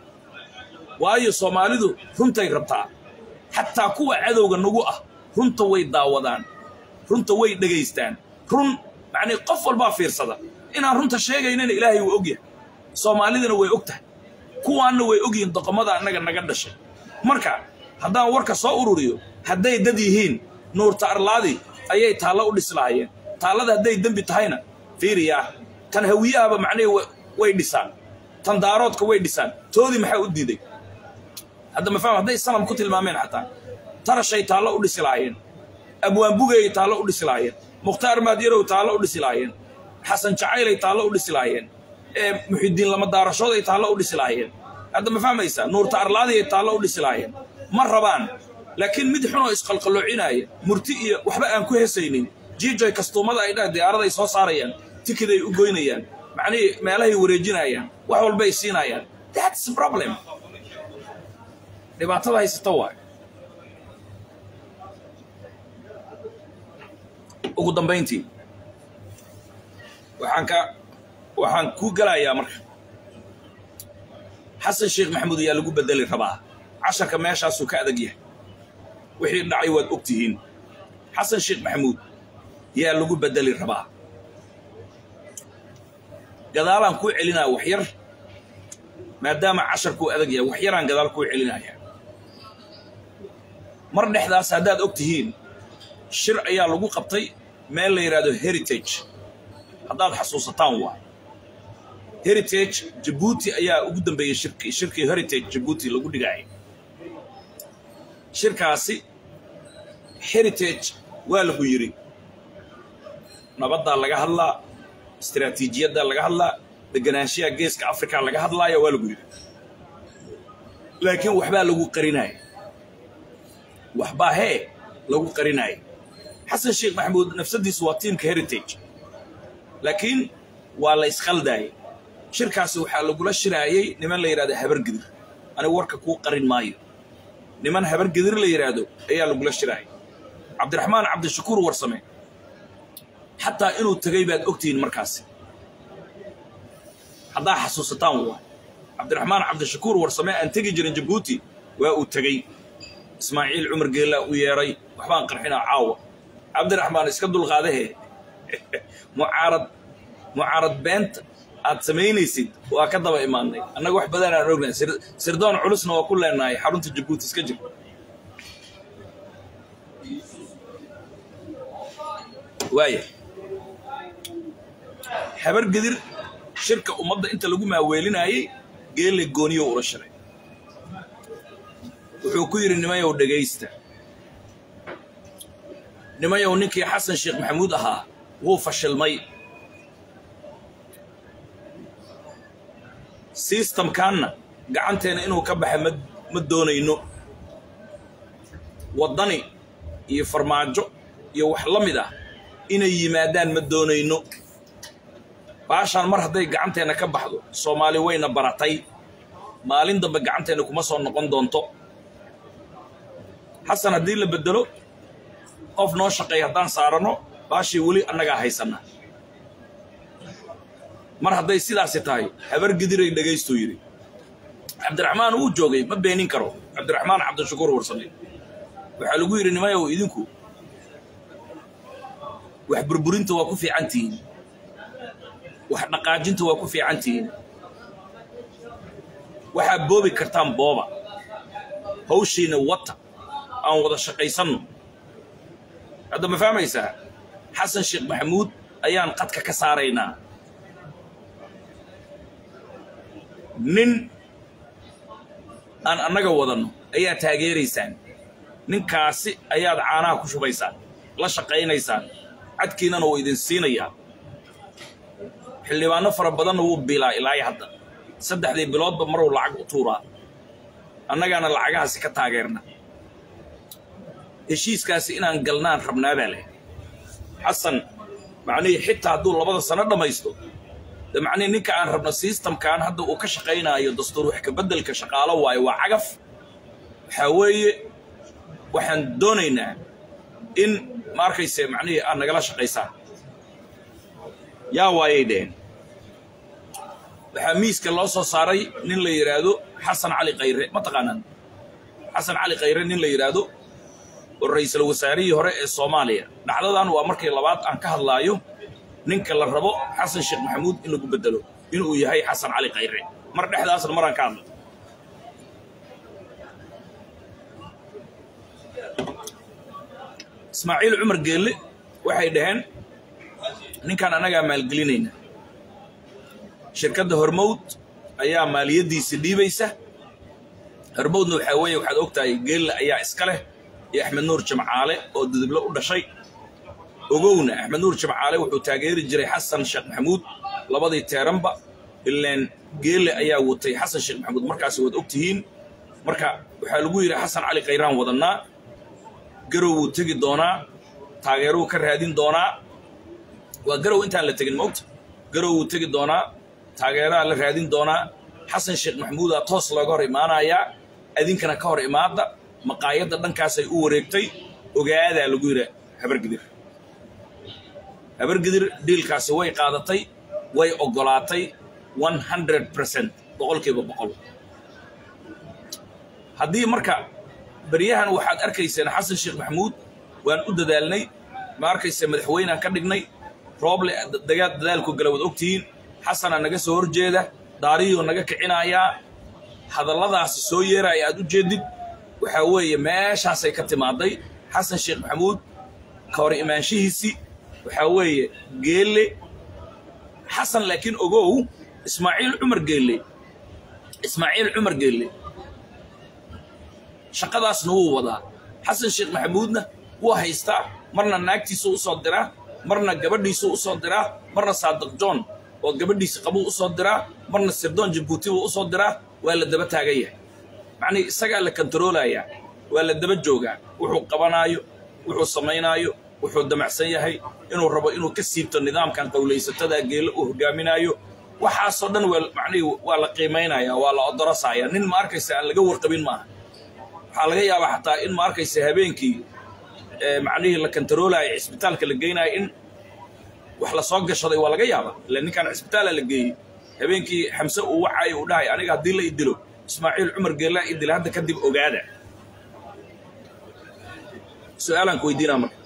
waayo soomaalidu runtay rabtaa xataa kuwa cadowga nagu ah runta way daawadaan runta way dhegaystaan run macnii qof walbaa fiirsada inaan runta sheegaynana ilaahay wuu og yahay soomaalidana way og tahay kuwaanna way ogyihiin doqomada annaga naga dhashay marka haddaan warka soo ururiyo hadday dad yihiin nuurta arlaadi ayay taallo u dhisi lahaayeen taallada hadday dembi tahayna fiiriyaa tan hawiyahaba macnihii way dhisaan tan daaroodka way dhisaan toodii maxaa u diiday hadda ma faham hadday sanam ku tilmaameen xataa tarashay taallo u dhisi lahaayeen abwaanbugay taallo u dhisi lahaayeen mukhtaar maadyarow taallo u dhisi lahaayeen xasan jacaylay taallo u dhisi lahaayeen ee muxidiin lama daarashooday taallo u dhisi lahaayeen hadda ma fahmaysaa nuurta arlaadiyay taallo u dhisi lahaayeen ma rabaan laakiin mid xunoo isqalqalloocinaya murti iyo waxba aan ku hesaynin jiijoy kastuumada ay dhah diyaaraday soo saarayaan tikiday u goynayaan macnihii meelahay wareejinayaan wax walbay siinayaan that's problem dhibaatada haysata waayo ugu dambayntii waxaan ka waxaan ku gelayaa marka xasan sheekh maxamuud ayaa lagu bedeli rabaa casharka meeshaasuu ka adag yahay wixii dhacay waad og tihiin xasan sheekh maxamuud yaa lagu bedeli rabaa gadaalaan kuu celinaya wax yar maadaama casharkuu adag yahay wax yaraan gadaal kuu celinaya mar dhexdaas haddaad og tihiin shir ayaa lagu qabtay meel la yidhaahdo heritage haddaad xasuusataan waa heritage jabuuti ayaa ugu dambeeyey shirkii shirkii heritage jabuuti lagu dhigaayay shirkaasi heritage waa lagu yidhi nabaddaa laga hadlaa istaraatiijiyaddaa laga hadlaa deganaanshiyaa geeska africa laga hadlaaya waa lagu yidhi laakiin waxbaa lagu qarinaaya waxbaa hee lagu qarinaaya xasan sheekh maxamuud nafsadiisu waa tiimka heritage laakiin waa la isqaldaayay shirkaasi waxaa lagula shiraayey niman la yidhahdo habargidir anigu warka kuu qarin maayo niman habargidir la yidhaahdo ayaa lagula shiraayay cabdiraxmaan cabdishakuur warsame xataa inuu tegay baad ogtihiin markaasi haddaa xasuusataan waa cabdiraxmaan cabdishakuur warsame aan tegi jirin jabuuti waa uu tegey ismaaciil cumar geellaa u yeedhay waxbaan qarxinaa caawa cabdiraxmaan iska dulqaadahe mucaarad mucaarad beenta aad samaynaysid waa ka daba imaanay annaga wax badan aan ognahay sirdoon culusna waa ku leenahay xarunta jabuuti iska jir waaya habar gedir shirka ummadda inta lagu maaweelinaayey geelle gooniyo ula shiray wuxuu ku yidhi nimayow dhegaysta nimayow ninkii xasan sheekh maxamuud ahaa wuu fashilmay sistamkanna gacanteena inuu ka baxa ma ma doonayno waddani iyo farmaajo iyo wax la mid ah inay yimaadaan ma doonayno baashaan mar hadday gacanteenna ka baxdo soomaali wayna baratay maalin dambe gacanteenna kuma soo noqon doonto xasan haddii la beddelo qof noo shaqeeya haddaan saaranno baashii weli annagaa haysanna mar hadday sidaasi tahay habar gidiray dhagaystuu yidhi cabdiraxmaan wuu joogay ma beenin karo cabdiraxmaan cabdishakuur warsame waxaa lagu yidhi nimayow idinku wax burburinta waa ku fiican tihiin wax dhaqaajinta waa ku fiican tihiin waxaa boobi kartaan booba hawshiina wata aan wada shaqaysanno hadda ma fahmaysaa xasan sheekh maxamuud ayaan qadka ka saaraynaa nin aan annaga wadanno ayaa taageeraysaan ninkaasi ayaad caanaha ku shubaysaan la shaqaynaysaan cadkiinana wuu idin siinayaa xildhibaanno fara badanna wuu biilaa ilaayo hadda saddexdii biloodba maruu lacag u tuuraa annagaana lacagahaasi ka taageerna heshiiskaasi inaan galnaan rabnaabaa leh xasan macnihii xitaa hadduu labada sano dhammaysto de macnihii ninka aan rabno sistamkan hadda uu ka shaqaynaayo dastuur wax kabeddelka shaqaalo waayo waa cagaf waxaa weeye waxaan doonaynaa in ma arkayse macnihii aad nagala shaqaysaan yaa waayay dheheen waxaa miiska loo soo saaray nin la yidhaahdo xasan cali khayre ma taqaanaan xasan cali khayre nin la yidhaahdo oo ra'iisul wasaarihii hore ee soomaaliya dhacdadan waa markii labaad aan ka hadlaayo ninka la rabo xasan sheekh maxamuud in lagu beddelo inuu yahay xasan cali khayre mar dhexdaasna maraan ka hadlo ismaaciil cumar geelle waxay dhaheen ninkan annagaa maalgelinayna shirkadda hormowd ayaa maaliyaddiisa dhiibaysa hormowdna waxaa weeye waxaad og tahay geelle ayaa iska leh iyo axmed nuur jamcaale oo duduble u dhashay ogowna axmed nuur jamcaale wuxuu taageeri jiray xasan sheekh maxamuud labadii teeranba ilaan geelle ayaa watay xasan sheekh maxamuud markaasi waad og tihiin marka waxaa lagu yidhi xasan cali khayraan wadannaa garow wuu tegi doonaa taageeruu ka raadin doonaa waa garow intaan la tegin moogta garow wuu tegi doonaa taageeraa la raadin doonaa xasan sheekh maxamuudaa toos looga hor imaanayaa adinkana ka hor imaadda maqaayadda dhankaasay u wareegtay ogaadaa lagu yidhi habargidir habargidir dhiilkaasi way qaadatay way oggolaatay one hundred percent boqolkiiba boqol haddii marka beryahan waxaad arkayseen xasan sheekh maxamuud waan u dadaalnay ma arkayse madaxweynaan ka dhignay rooble dagaa dadaalku gala wad ogtihiin xasanaa naga soo hor jeeda daariyuu naga kicinayaa hadalladaasi soo yeeraya aad u jeedid waxaa weeye meeshaasay ka timaaday xasan sheekh maxamuud ka hor imaanshihiisii waxaa weeye geelle xasan laakiin ogow ismaaciil cumar geelle ismaaciil cumar geelle shaqadaasna wuu wadaa xasan sheekh maxamuudna wuu haystaa marna naagtiisuu u soo diraa marna gabadhiisuu u soo diraa marna saadiq john oo gabadhiisi qabuu u soo diraa marna sirdoon jabuuti buu u soo diraa waa la daba taagan yahay macnii isagaa la kontaroolayaa waa la daba joogaa wuxuu qabanaayo wuxuu samaynaayo wuxuu damacsan yahay inuu rabo inuu ka siibto nidaamkan qowlaysatada geelle uu hogaaminaayo waxaasoo dhan waa macnihii waa la qiimaynayaa waa la odorosayaa nin ma arkaysa aan laga warqabin maaha waxaa laga yaabaa xataa in ma arkaysa habeenkii macnihii la kontaroolaya cisbitaalka la geynaya in wax la soo gashaday waa laga yaabaa ila ninkaan cisbitaala la geeyey habeenkii xamse uu wacaayo uu dhahay aniga haddii la idilo ismaaciil cumar geellaa idila hadda kadib ogaada su-aalaan ku weydiinaa marka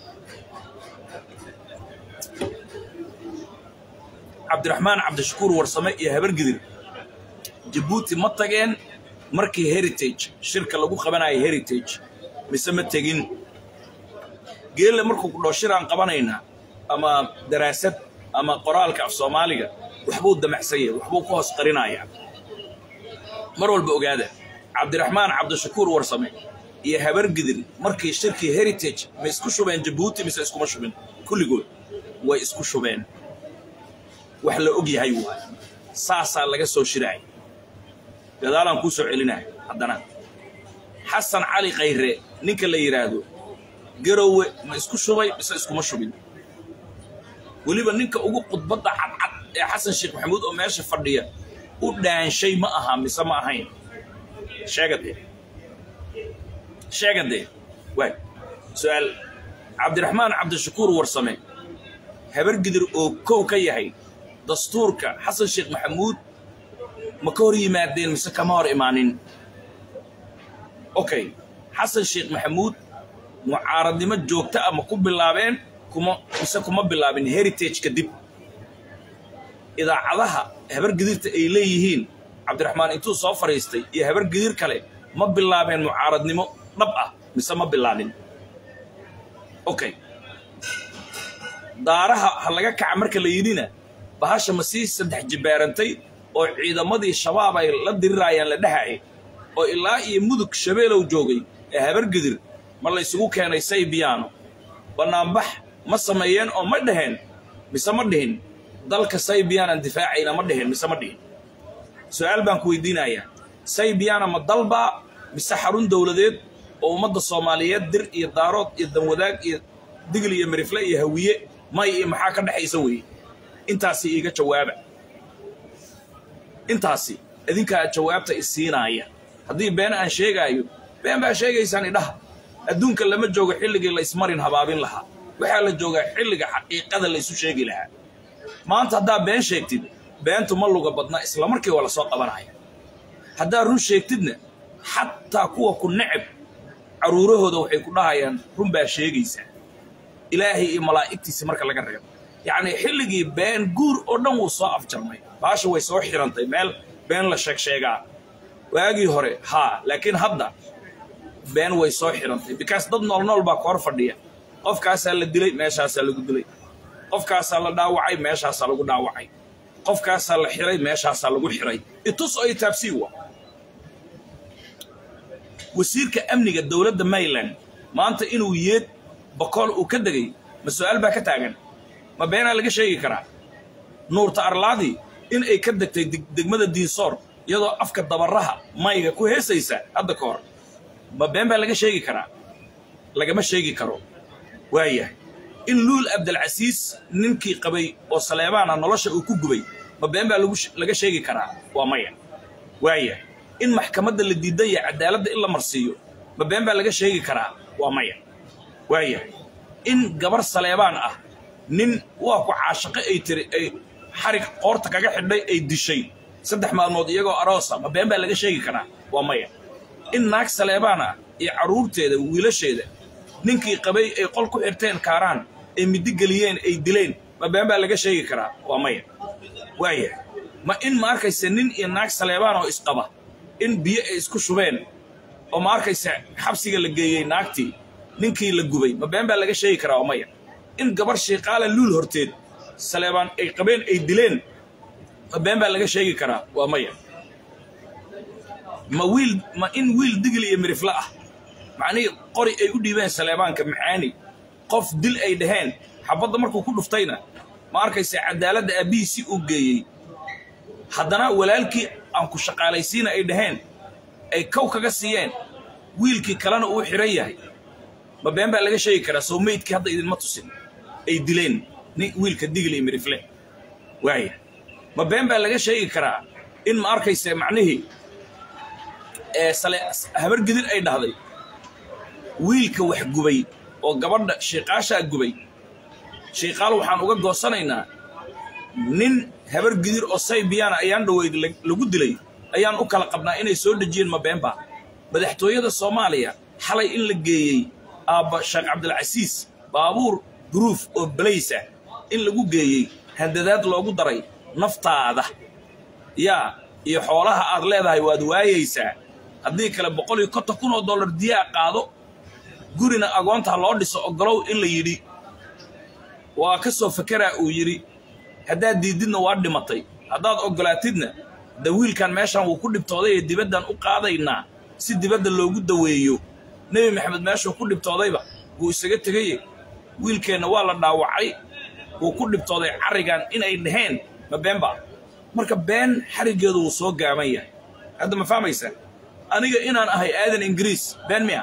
cabdiraxmaan cabdishakuur warsame iyo habargidir jabuuti ma tageen markii heritage shirka lagu qabanayo heritage mise ma tegin geelle markuu kudhoo shiraan qabanaynaa ama daraasad ama qoraalka af soomaaliga waxbuu damacsan yahay waxbuu ku hoos qarinayaa mar walba ogaada cabdiraxmaan cabdishakuur warsame iyo habargidir markii shirkii heritage ma isku shubeen jabuuti mise iskuma shubin kulligood way isku shubeen wax la og yahay waay saasaa laga soo shiraay gadaalaan kuu soo celinaya haddana xasan cali khayre ninka la yidhaahdo garowe ma isku shubay mise iskuma shubin weliba ninka ugu khudbadda cadcad ee xasan sheekh maxamuud oo meesha fadhiya u dhaanshay ma aha mise ma ahayn sheegadee sheegadee waay su-aal cabdiraxmaan cabdishakuur warsame habargidir oo kow ka yahay dastuurka xasan sheekh maxamuud ma ka hor yimaadeen mise kama hor imaanin okay xasan sheekh maxamuud mucaaradnimo joogta ah ma ku bilaabeen kuma mise kuma bilaabin heritage kadib idaacadaha habargidirta ay leeyihiin cabdiraxmaan intuu soo fadhiistay iyo habargidir kale ma bilaabeen mucaaradnimo dhab ah mise ma bilaabin okay daaraha ha laga kaca marka la yidhina bahasha ma sii saddex jibbaarantay oo ciidamadii shabaab ay la diriraayaan la dhahayay oo ilaa iyo mudug shabeelow joogay ee habargidir ma la ysugu keenay saybiyaano bannaanbax ma sameeyeen oo ma dhaheen mise ma dhihin dalka saybiyaanan difaacayna ma dhihin mise ma dhihin su-aal baan ku weydiinayaa saybiyaana ma dalbaa mise xarun dowladeed oo ummadda soomaaliyeed dir iyo daarood iyo danwadaag iyo digl iyo mirifle iyo hawiye may iyo maxaa ka dhexaysa weeye intaasi iiga jawaaba intaasi idinkaa jawaabta isiinaaya haddii been aan sheegaayo been baa sheegaysaan idhaha adduunka lama joogo xilligii la ismarin habaabin lahaa waxaa la joogaa xilliga xaqiiqada la isu sheegi lahaa maanta haddaa been sheegtid beentu ma luga badna islamarkii waa la soo qabanaya haddaa run sheegtidna xataa kuwa ku necab carruurahooda waxay ku dhahayaan run baa sheegaysaa ilaahay iyo malaa'igtiisi marka laga reebo yacnii xilligii been guur oo dhan wuu soo afjarmay baasha way soo xirantay meel been la sheeg sheegaa waagii hore haa laakiin hadda been way soo xirantay bikaas dad nool nool baa koor fadhiya qofkaasaa la dilay meeshaasaa lagu dilay qofkaasaa la dhaawacay meeshaasaa lagu dhaawacay qofkaasaa la xiray meeshaasaa lagu xiray itus oo itaabsii wa wasiirka amniga dowladda mayland maanta inuu yeed bakool uu ka degay ma su-aal baa ka taagan ma beenaa laga sheegi karaa nuurta arlaadii in ay ka degtay degmada diinsoor iyadoo afka dabaraha mayga ku heesaysa hadda ka hor ma been baa laga sheegi karaa lagama sheegi karo waayahay in luul abdalcasiis ninkii qabay oo saleebaana nolosha uu ku gubay ma been baa laga sheegi karaa waa maya waayahay in maxkamadda la diidan yahay cadaaladda in la marsiiyo ma been baa laga sheegi karaa waa maya waayahay in gabar saleebaan ah nin waa ku caashaqe ay tiri ay xarig qoorta kaga xidhay ay dishay saddex maalmood iyagoo aroosa ma been baa laga sheegi karaa waa maya in naag saleebaan ah iyo carruurteeda wiilasheeda ninkii qabay ay qol ku xirteen kaaraan ay middi geliyeen ay dileen ma been baa laga sheegi karaa waa maya waayahay ma in ma arkaysa nin iyo naag saleebaan oo isqaba in biyo ay isku shubeen oo ma arkaysa xabsiga la geeyey naagtii ninkii la gubay ma been baa laga sheegi karaa waa maya in gabar shiiqaala luul horteed saleebaan ay qabeen ay dileen ma been baa laga sheegi karaa waa maya ma wiil ma in wiil digil iyo mirifle ah macnihii qori ay u dhiibeen saleebaanka macaani qof dil ay dhaheen xabadda markuu ku dhuftayna ma arkaysa cadaaladda aabbihiisii uu geeyey haddana walaalkii aan ku shaqaalaysiina ay dhaheen ay kow kaga siiyeen wiilkii kalena uu xidhan yahay ma been baa laga sheegi karaa soo meydkii hadda idinma tusin ay dileen nin wiilka digil iyo mirifle waaya ma been baa laga sheegi karaa in ma arkaysa macnihii ee sale habargidir ay dhahday wiilka wax gubay oo gabadha shiiqaashaa gubay shiiqaal waxaan uga goosanaynaa nin habar gidir oo saybiyaana ayaan dhoweyd lagu dilay ayaan u kala qabnaa inay soo dhejiyeen ma beenba madaxtooyada soomaaliya xalay in la geeyey aabba sheekh cabdilcasiis baabuur duruuf oo balays ah in lagu geeyey handadaad loogu daray naftaada yaa iyo xoolaha aad leedahay waad waayaysaa haddii kale boqol iyo konton kun oo dollar diyaa qaado gurina agoonta loo dhiso ogolow in la yidhi waa ka soo fakeraa uu yidhi haddaad diididna waa dhimatay haddaad ogolaatidna da wiilkan meeshan wuu ku dhibtooday ee dibaddan u qaadaynaa si dibadda loogu daweeyo nebi maxamed meeshuu ku dhibtoodayba wuu isaga tegaye wiilkeenna waa la dhaawacay wuu ku dhibtooday carrigan inay dhaheen ma beenba marka been xariggeedu wuu soo gaaban yahay hadda ma fahmaysaa aniga inaan ahay aadan ingiriis been miya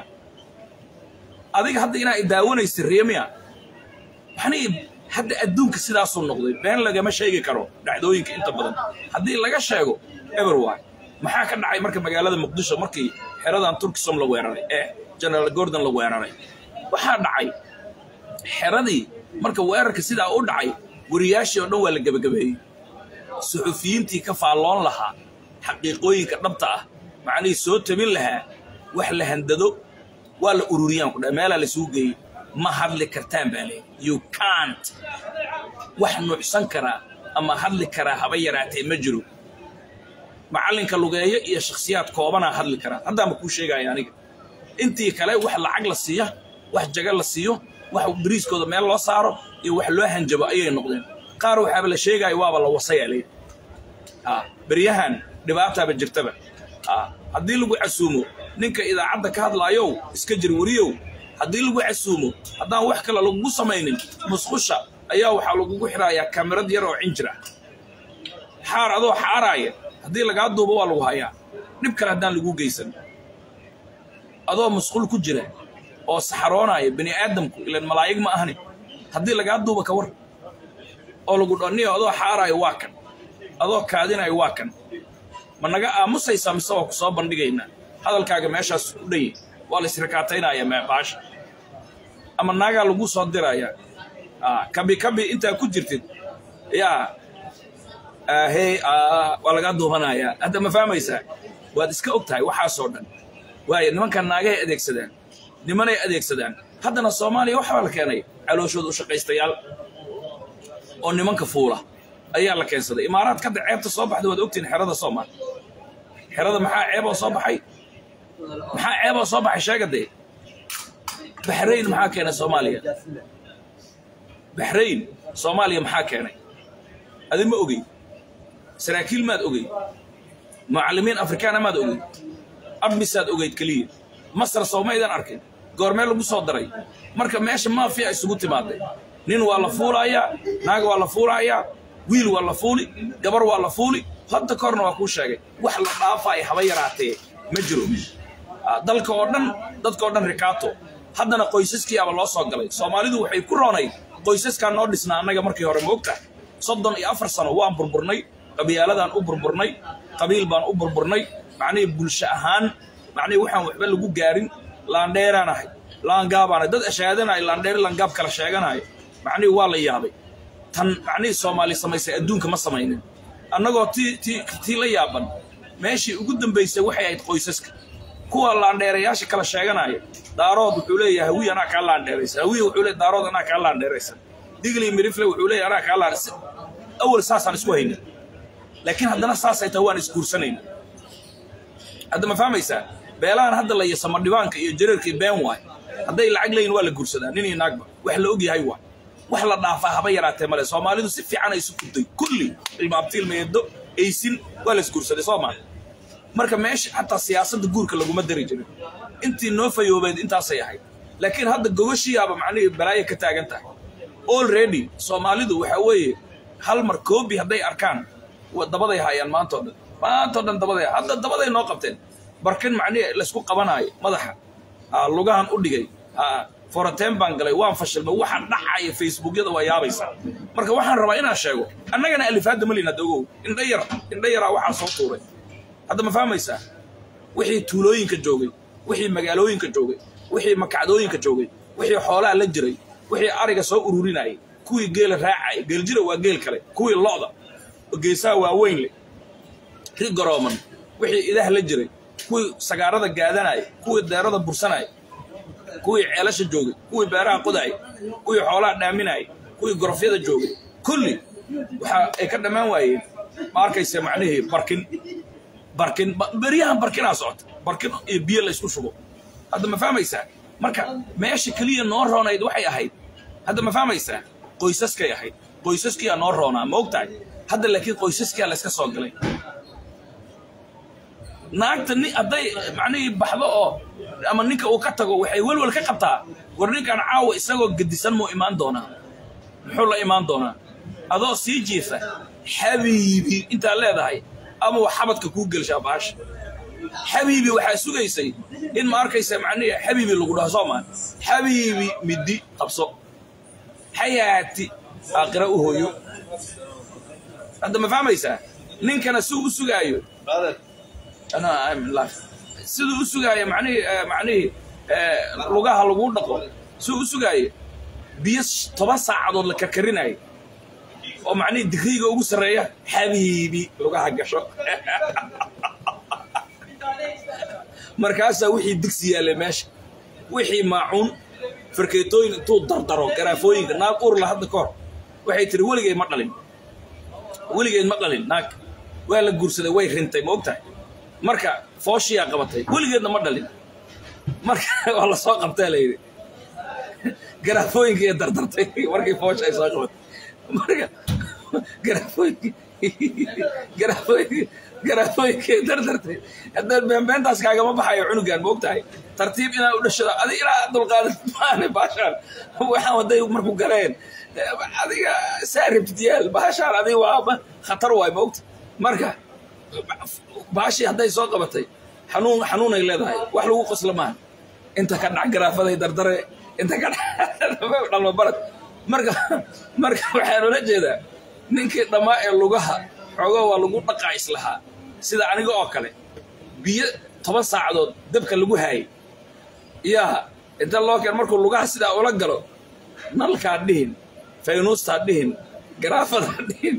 adiga hadda inaa idaawanaysa riye miya maxnii hadda adduunka sidaasuu noqday been lagama sheegi karo dhacdooyinka inta badan haddii laga sheego everwy maxaa ka dhacay marka magaalada muqdisho markii xeradan turkisom la weeraray ee generaal gordon la weeraray waxaa dhacay xeradii marka weerarka sidaa u dhacay wariyaashii oo dhan waa la gebagabeeyey suxufiyiintii ka faalloon lahaa xaqiiqooyinka dhabta ah macnihii soo tabin lahaa wax la handado waa la ururiyaan ku dha meelaa laisugu geeyey ma hadli kartaan baa leeyi you cant wax nuucsan karaa ama hadli karaa haba yaraatee ma jiro macallinka lugeeyo iyo shakhsiyaad koobanaa hadli karaa haddaanba kuu sheegaya aniga intii kale wax lacag la siiya wax jaga la siiyo wax bariiskooda meel loo saaro iyo wax loo hanjabo ayay noqdeen qaar waxaaba la sheegaayo waaba la wasayaa leeyi beryahan dhibaataaba jirtaba haddii lagu casuumo ninka idaacadda ka hadlaayow iska jir weriyow haddii lagu casuumo haddaan wax kale lagugu samaynin musqusha ayaa waxaa lagugu xidhaayaa kamirad yar oo cinjir ah xaar adoo xaaraaya haddii lagaa duubo waa lagu hayaa dhib kale haddaan lagu geysan adoo musqul ku jira oo saxaroonaya bini aadamku ilan malaa'ig ma ahani haddii lagaa duuba ka war oo lagu dhaniyo adoo xaaraayo waa kan adoo kaadinayo waa kan ma naga aamusaysaa mise waa ku soo bandhigaynaa hadalkaaga meeshaas u dhanye waa la israkaataynaya baasha ama naagaa lagu soo diraya kabi kabi intaa ku jirtid yaa hey waa lagaa duubanayaa hadda ma fahmaysaa waad iska og tahay waxaasoo dhan waayo nimankan naagahay adeegsadaan nimanay adeegsadaan haddana soomaaliya waxbaa la keenay calooshooda u shaqaystayaal oo nimanka fuula ayaa la keensaday imaaraadka hadda ceebta soo baxda waad ogtihin xerada soomaal xerada maxaa ceeboo soo baxay maxaa ceeboo soo baxay sheega dee baxrayn maxaa keenay soomaaliya baxrayn soomaaliya maxaa keenay adi ma ogey saraakiil maad ogey mucallimiin afrikaana maad ogey admisaad ogeyd keliya masar soomaydan arkin goormee lagu soo daray marka meesha maafiya isugu timaaday nin waa la fuulayaa naag waa la fuulayaa wiil waa la fuuli gabar waa la fuuli hadda korna waa kuu sheegay wax la dhaafaya haba yaraatee ma jiro dalka oo dhan dadkaoo dhan rikaato haddana qoysaskiiaba loo soo galay soomaalidu waxay ku roonayd qoysaskaa noo dhisnaa annaga markii hore ma ogtahay soddon iyo afar sano waan burburnay qabyaaladaan u burburnay qabiil baan u burburnay macnihii bulsho ahaan macnihii waxaan waxba lagu gaarin laandheeraan ahay laangaabaanahay dad ashaadanaya laandheer laangaab kala sheeganaya macnihii waa la yaabay tan macnihii soomaali samaysay adduunka ma samaynin annagoo tii tii tii la yaaban meeshii ugu dambaysay waxay ahayd qoysaska kuwa laandheerayaasha kala sheeganaya daarood wuxuu leeyahay hawiy anaa kaa laandheeraysa hawiy wuxuu leeyahay daarood anaa kaa laandheeraysa digli mirifle wuxuu leeyahay anaa kaa laandheeraysa awal saasaan isku hayna laakiin haddana saasay tahay waan isguursanayna hadda ma fahmaysaa beelahan hadda la yasama dhibaanka iyo jareerka iyo been waay hadday lacag leeyihin waa la guursadaa nin iyo naagba wax la og yahay waay wax la dhaafaa haba yaraatee male soomaalidu si fiican ay isu kuday kulli ilmaabtiilmeedo aysin waa la isguursaday soo maa marka meesha xataa siyaasadda guurka laguma dari jirin intii noo fayoobeed intaasay ahayd laakiin hadda gogoshiyaaba macnihii balaayo ka taagan tahay already soomaalidu waxaa weeye hal mar koobi hadday arkaan dabaday haayaan maantao dhan maantao dhan dabaday hadda dabaday noo qabteen barkin macnihi laysku qabanaayo madaxa lugahan u dhigay forateen baan galay waan fashilmay waxaan dhacaya facebookyada waa yaabaysaa marka waxaan rabaa inaan sheego annagana alifaadda malin hadda ogow indha yar indha yaraa waxaa soo tuuray hadda ma fahmaysaa wixii tuulooyinka joogay wixii magaalooyinka joogay wixii makacdooyinka joogay wixii xoolaha la jiray wixii ariga soo ururinayay kuwii geela raacaya geeljira waa geel kale kuwii lo'da geesaha waaweyn leh ri garooman wixii idaha la jiray kuwii sagaarada gaadanaya kuwii deerada bursanaya kuwii ceelasha joogay kuwii beeraha qodaaya kuwii xoolaha dhaaminaya kuwii gorofyada joogay kulli waxa ay ka dhammaan waayeen ma arkaysa macnihii barkin barkin beryahan barkinaa socota barkin iyo biyo la isku shubo hadda ma fahmaysaa marka meesha keliya noo roonayd waxay ahayd hadda ma fahmaysaa qoysaskay ahayd qoysaskiyaa noo roonaa ma og tahay hadda laakiin qoysaskia layska soo galay naagta ni hadday macnihii baxdo oo ama ninka uu ka tago waxay welwel ka qabtaa war ninkan caawa isagoo gedisan muu imaan doonaa muxuu la imaan doonaa adoo sii jiifa xabiibi intaa leedahay ama wax xabadka kuu gelshaa baasha xabiibi waxaa sugaysay in ma arkaysa macnihi xabiibi lagu dhaho soo maa xabiibi middi qabso xayaati aakhira u hooyo hadda ma fahmaysaa ninkana si u sugaayo ana I'm in life. siduu u sugaayo macnihii eh, macnihii eh, lugaha lagu dhaqo siduu u sugaayo biyo s- toban saacadood la karkarinayo oo macnihii digriga ugu sarreeya xabiibi lugaha gasho markaasaa wixii digsi yaallay meesha wixii maacuun farkeetooyin intuu dardaro garaafooyinka naag urla hadda ka hor waxay tiri weligeed ma dhalin weligeed ma dhalin naag waa la guursaday way rintay ma ogtahay marka fooshiyaa qabatay weligeedna ma dhalin marka waa la soo qabtaa la yidhi garaafooyinkii dardartay markii foosha ay soo qabatay marka garaafooyinkii garaafooyinkii garaafooyinkii dardartay haddaan beenbeentaas kaagama baxayo cunugan ma ogtahay tartiib inaa u dhashado adi ilaa dulqaadat maane baashaan waxaan waday marku galeen adiga saa rabtid yaal baashaan adiga waa khatar waay ma ogta marka baashii hadday soo qabatay xanuun xanuunay leedahay wax lagu qosla maaha inta ka dhac garaafaday dardare inta ka dhac dhalma barad marka marka waxaan ula jeedaa ninkii dhammaa ee lugaha xoogaa waa lagu dhaqaa islahaa sida aniga oo kale biyo toban saacadood dabka lagu haayay yaa inta loo keen markuu lugaha sidaa ula galo nalkaa dhihin faynuustaa dhihin garaafadaa dhihin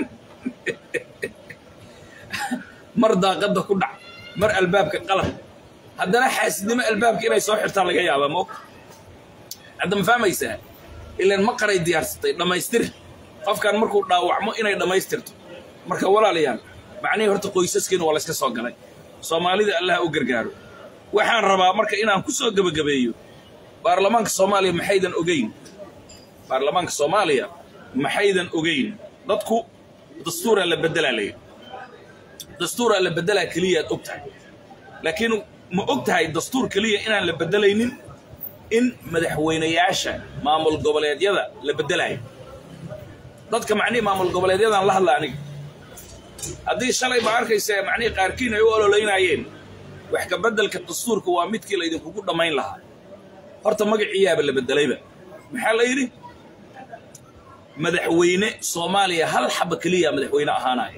mar daaqadda ku dhac mar albaabka qalab haddana xaasidnimo albaabka inay soo xirtaan laga yaabaa ma ogta hadda ma fahmaysaa ilaan ma qaray diyaarsatay dhammaystir qofkan markuu dhaawacmo inay dhammaystirto marka walaalayaal macnihii horta qoysaskiina waa layska soo galay soomaalida allaha u gargaaro waxaan rabaa marka inaan ku soo gebagabeeyo baarlamaanka soomaaliya maxaydan ogeyn baarlamaanka soomaaliya maxaydan ogeyn dadku dastuuraa la beddelaa layidhi dastuuraa la beddelaa keliyaad og tahay laakiin ma og tahay dastuur keliya inaan la beddelaynin in madaxweynayaasha maamul goboleedyada la beddelayo dadka macnihii maamul goboleedyadaan la hadla aniga haddii shalay baa arkaysa macnihii qaarkiin ay u ololaynayeen wax ka beddelka dastuurka waa midkii laydinkugu dhammayn lahaa horta magaciyaaba la beddelayba maxaa la yidhi madaxweyne soomaaliya hal xaba keliya madaxweyne ahaanaya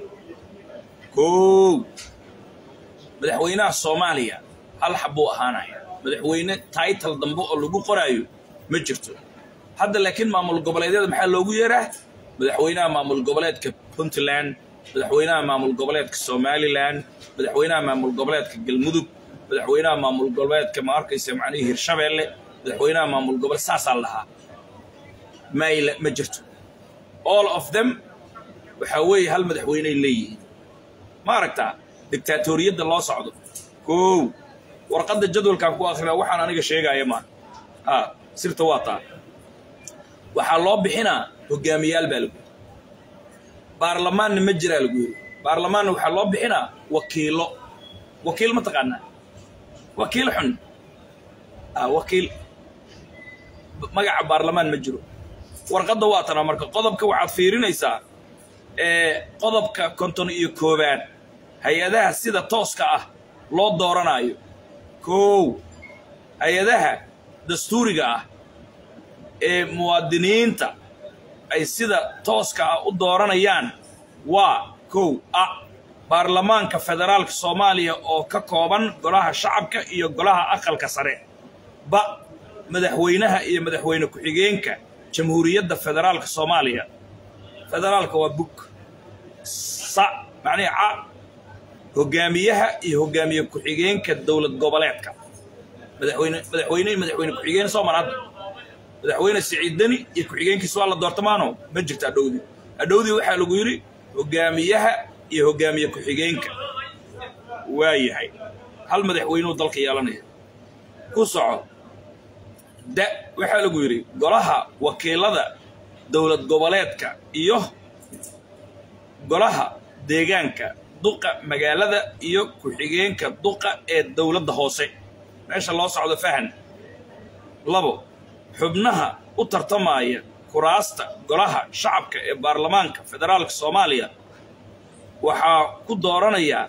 kow madaxweynaha soomaaliya hal xabbuu ahaanaya madaxweyne taital dambe oo lagu qoraayo ma jirto hadda laakiin maamul goboleedyada maxaa loogu yeeraa madaxweynaha maamul goboleedka puntland madaxweynaha maamul goboleedka somalilan madaxweynaha maamul goboleedka galmudug madaxweynaha maamul goboleedka ma arkaysa macnihii hirshabeelle madaxweynaha maamul goboleed saasaa la dhahaa mayla ma jirto all of them waxaa weeye hal madaxweyney leeyihiin ma aragtaa dictaatoriyadda loo socdo kow warqadda jadwalkaan ku akrinaa waxaan aniga sheegaya maa ha sirta waa taa waxaa loo bixinaa hogaamiyaal baa lagu yidhi baarlamaanna ma jiraa lagu yidhi baarlamaanna waxaa loo bixinaa wakiilo wakiil ma taqaanaa wakiil xun ah wakiil magaca baarlamaan ma jiro warqadda waa tana marka qodobka waxaad fiirinaysaa ee qodobka konton iyo koowaad hay-adaha sida tooska ah loo dooranaayo kow hay-adaha dastuuriga ah ee muwaadiniinta ay sida tooska ah u dooranayaan waa kow a baarlamaanka federaalka soomaaliya oo ka kooban golaha shacabka iyo golaha aqalka sare ba madaxweynaha iyo madaxweyne ku-xigeenka jamhuuriyadda federaalka soomaaliya federaalka waa bug sa macnihi ca hogaamiyaha iyo hogaamiye ku-xigeenka dowlad goboleedka madaxweyne madaxweyne iyo madaxweyne ku-xigeen soo mar hadda madaxweyne siciid deni iyo ku-xigeenkiisa waa la doorta maano ma jirto adhowdii adhowdii waxaa lagu yidhi hogaamiyaha iyo hogaamiye ku-xigeenka waa yahay hal madaxweynuu dalka yeelanaya ku soco da waxaa lagu yidhi golaha wakiilada dowlad goboleedka iyo golaha deegaanka duqa magaalada iyo ku-xigeenka duqa ee dowladda hoose meesha loo socdo fahan labo xubnaha u tartamaya kuraasta golaha shacabka ee baarlamaanka federaalka soomaaliya waxaa ku dooranayaa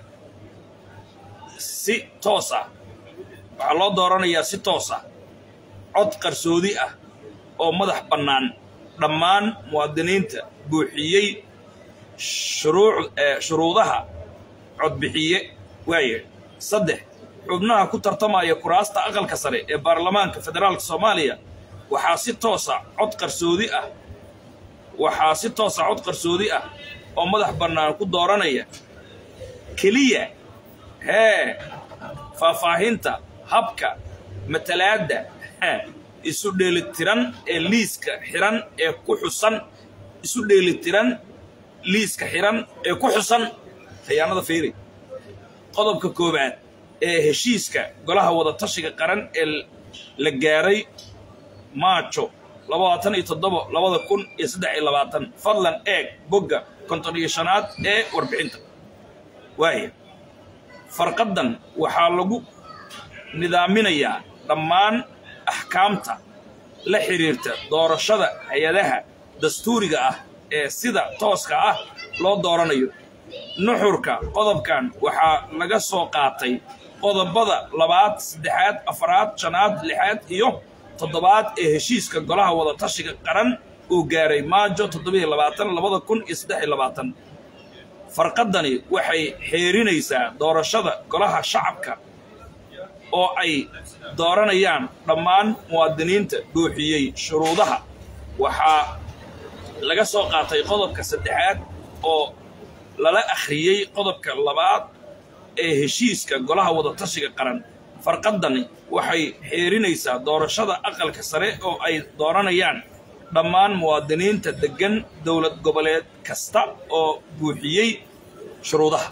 si toos ah waxaa loo dooranayaa si toos ah cod qarsoodi ah oo madax bannaan dhammaan muwaadiniinta buuxiyey shuruuc shuruudaha codbixiye waaye saddex xubnaha ku tartamaya kuraasta aqalka sare ee baarlamaanka federaalka soomaaliya waxaa si toosa cod qarsoodi ah waxaa si toosa cod qarsoodi ah oo madax bannaan ku dooranaya keliya hee faahfaahinta habka matalaadda isu dheelitiran ee liiska xiran ee ku xusan isu dheelitiran liiska xiran ee ku xusan khiyaanada fiiri qodobka koowaad ee heshiiska golaha wadatashiga qaran ee la gaaray maajo labaatan iyo toddoba labada kun iyo saddex iyo labaatan fadlan eeg bogga konton iyo shanaad ee warbixinta waaya farqaddan waxaa lagu nidaaminayaa dhammaan axkaamta la xidhiirta doorashada hay-adaha dastuuriga ah ee sida tooska ah loo dooranayo nuxurka qodobkan waxaa laga soo qaatay qodobada labaad saddexaad afaraad shanaad lixaad iyo toddobaad ee heshiiska golaha wadatashiga qaran uu gaaray maajo toddobiiyo labaatan labada kun iyo saddex iyo labaatan farqaddani waxay xeerinaysaa doorashada golaha shacabka oo ay dooranayaan dhammaan muwaadiniinta buuxiyey shuruudaha waxaa laga soo qaatay qodobka saddexaad oo lala akhriyey qodobka labaad ee heshiiska golaha wadatashiga qaran farqaddani waxay xeerinaysaa doorashada aqalka sare oo ay dooranayaan dhammaan muwaadiniinta deggan dowlad goboleed kasta oo buuxiyey shuruudaha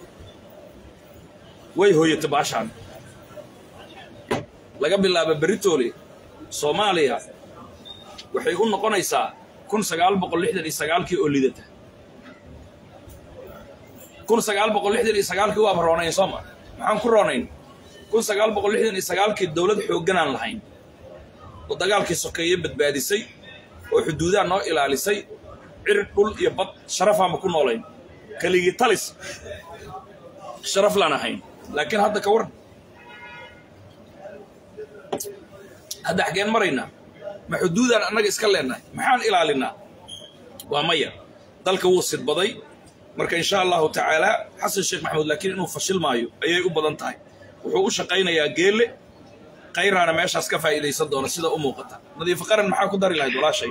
way hooyata baashaan laga bilaabo beritoole soomaaliya waxay u noqonaysaa kun sagaal boqol lixdan iyo sagaalkii oo lidata kun sagaal boqol lixdan iyo sagaalkii waaba roonayn sooma maxaan ku roonayn kun sagaal boqol lixdan iyo sagaalkii dowlad xoogganaan lahayn oo dagaalkii sokeeye badbaadisay oo xuduudaha noo ilaalisay cir dhul iyo bad sharafaanba ku noolayn keligii talis sharaf laan ahayn laakiin hadda ka waran hadda xaggeen maraynaa ma xuduudaan annaga iska leennahay maxaan ilaalinaa waa maya dalka wuu sidbaday marka insha allahu tacaala xasan sheekh maxamuud laakiin inuu fashil maayo ayay u badan tahay wuxuu u shaqaynayaa geelle khayraana meeshaas ka faa'iidaysan doona sida u muuqata nadiifo qaran maxaa ku dari lahayd walaashay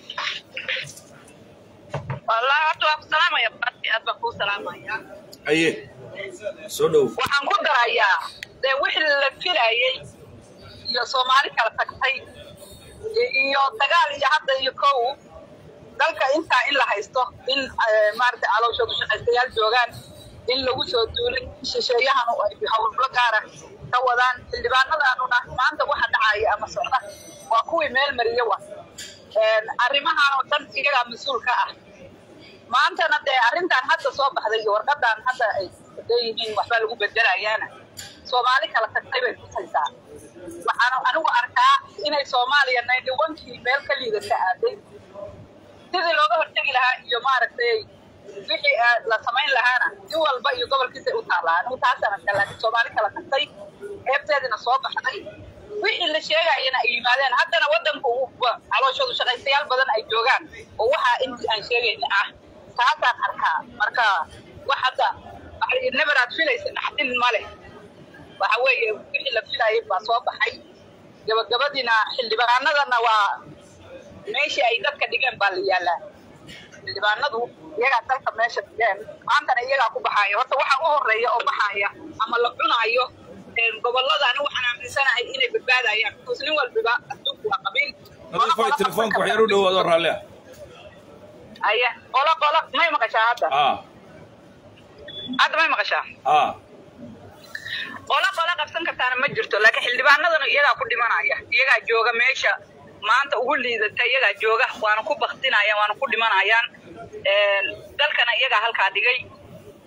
والله horta waa ku salaamaya baati aad baan kuu salaamaya aye soo dhow waxaan ku darayaa dee wixii la filayey iyo soomaali kala tagtay iyo dagaal iyo hadda iyo kow dalka intaa in la haysto in maaragtay calooshoodu shaqaystayaal joogaan in lagu soo duulay shisheeyahanu ay howlo gaara ka wadaan xildhibaanadaanuna maanta waxa dhacaya ama socda waa kuwii meel mariye wa arrimahan oo dhan iyagaa mas-uul ka ah maantana dee arrintan hadda soo baxday iyo warqadan hadda ay leeyihiin waxbaa lagu bedelayaana soomaali kala tagtay bay tusaysaa waxaan anigu arkaa inay soomaaliya naydhiwankii meel ka liidata aaday sidii looga hortegi lahaa iyo maaragtay wixii la samayn lahaana in walba iyo gobolkiisay u taallaa anigu taasaan arkaa laakiin soomaali kala tagtay eebteedina soo baxday wixii la sheegayana ay yimaadeen haddana waddanku calooshoodu shaqaystayaal badan ay joogaan oo waxaa intii aan sheegayna ah taasaan arkaa marka wax hadda neberaad filaysa dhaxdin ma leh waxa weeye wixii la filayay baa soo baxay gabagabadiina xildhibaanadana waa meeshii ay dadka dhigeen baa la yaallaa xildhibaanadu iyagaa dalka meesha dhigeen maantana iyagaa ku baxaaya horta waxa u horeeya oo baxaaya ama la cunaayo gobolada anigu waxaan aaminsanahay inay badbaadayaan because nin walbiba adduunku waa qabiil nadiifo telefoonka wax yar u dhowaado raalli ah aya qolo qolo may maqashaa hadda ah hadda may maqashaa ah qolo qolo qabsan kartaana ma jirto laakiin xildhibaanadana iyagaa ku dhimanaya iyagaa jooga meesha maanta ugu liidata iyagaa jooga waana ku baktinayaan waana ku dhimanayaan dalkana iyagaa halkaa dhigay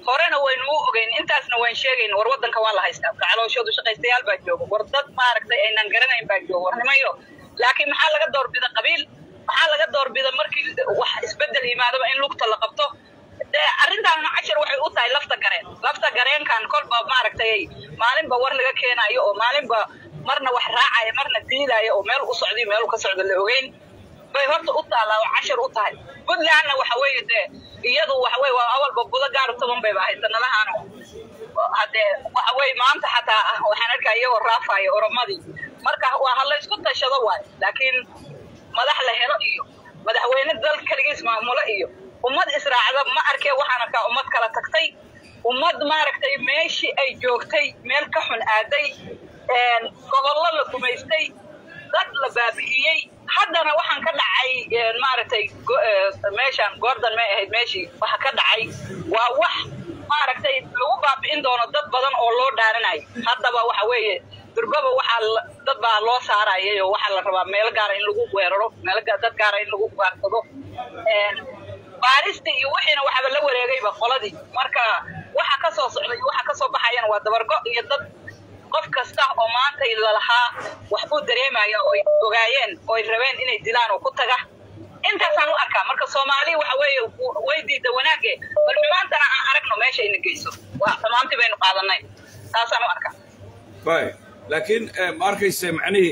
horena waynu u ogeyn intaasna waan sheegayn war waddanka waa la haystaa gacalooshoodu shaqaystayaal baa jooga war dad maaragtay aynan garanayn baa jooga war nimayo laakiin maxaa laga doorbida qabiil maxaa laga doorbida markii wax isbedel yimaadaba in lugta la qabto dee arrintaana cashar waxay u tahay lafta gareen lafta gareenkan kolba maaragtay maalinba war laga keenayo oo maalinba marna wax raacaya marna diidaya oo meel u socday meel u ka socda la ogeyn bay horta u taallaa oo cashar u tahay puntlandna waxa weeye dee iyadu waxa weye waa awalba budo gaar toban bayba ahayd sanadahaan haddee waxa weye maanta xataa ah waxaan arkaa iyagoo raafaya oromadii marka waa ha la isku tashado waay laakiin madax la helo iyo madaxweyne dal keligiis maamulo iyo ummad israacda ma arkee waxaan arkaa ummad kala tagtay ummad maaragtay meeshii ay joogtay meel ka xun aaday gobollo la gumaystay dad la baabi'iyey haddana waxaan ka dhacay maaragtay meeshaan gordon may ahayd meeshii waxa ka dhacay waa wax maaragtay lagu baabi'in doono dad badan oo loo dhaaranayo haddaba waxa weeye durbaba waxaa dad baa loo saarayay oo waxaa la rabaa meel gaara in lagu weeraro meel dad gaara in lagu waarsado baaristi iyo wixiina waxaba la wareegayba qoladii marka waxa ka soo socda iyo waxa ka soo baxayana waa dabargo iyo dad qof kasta oo maanta lalahaa wax buu dareemaya oo ay ogaayeen oo ay rabeen inay dilaan oo ku taga intaasaan u arkaa marka soomaali waxa weeye way diida wanaage bal xumaantana aan aragno meesha ina geyso waa xumaantii baynu qaadanay taasaan u arkaa bay laakiin ma arkayse macnihii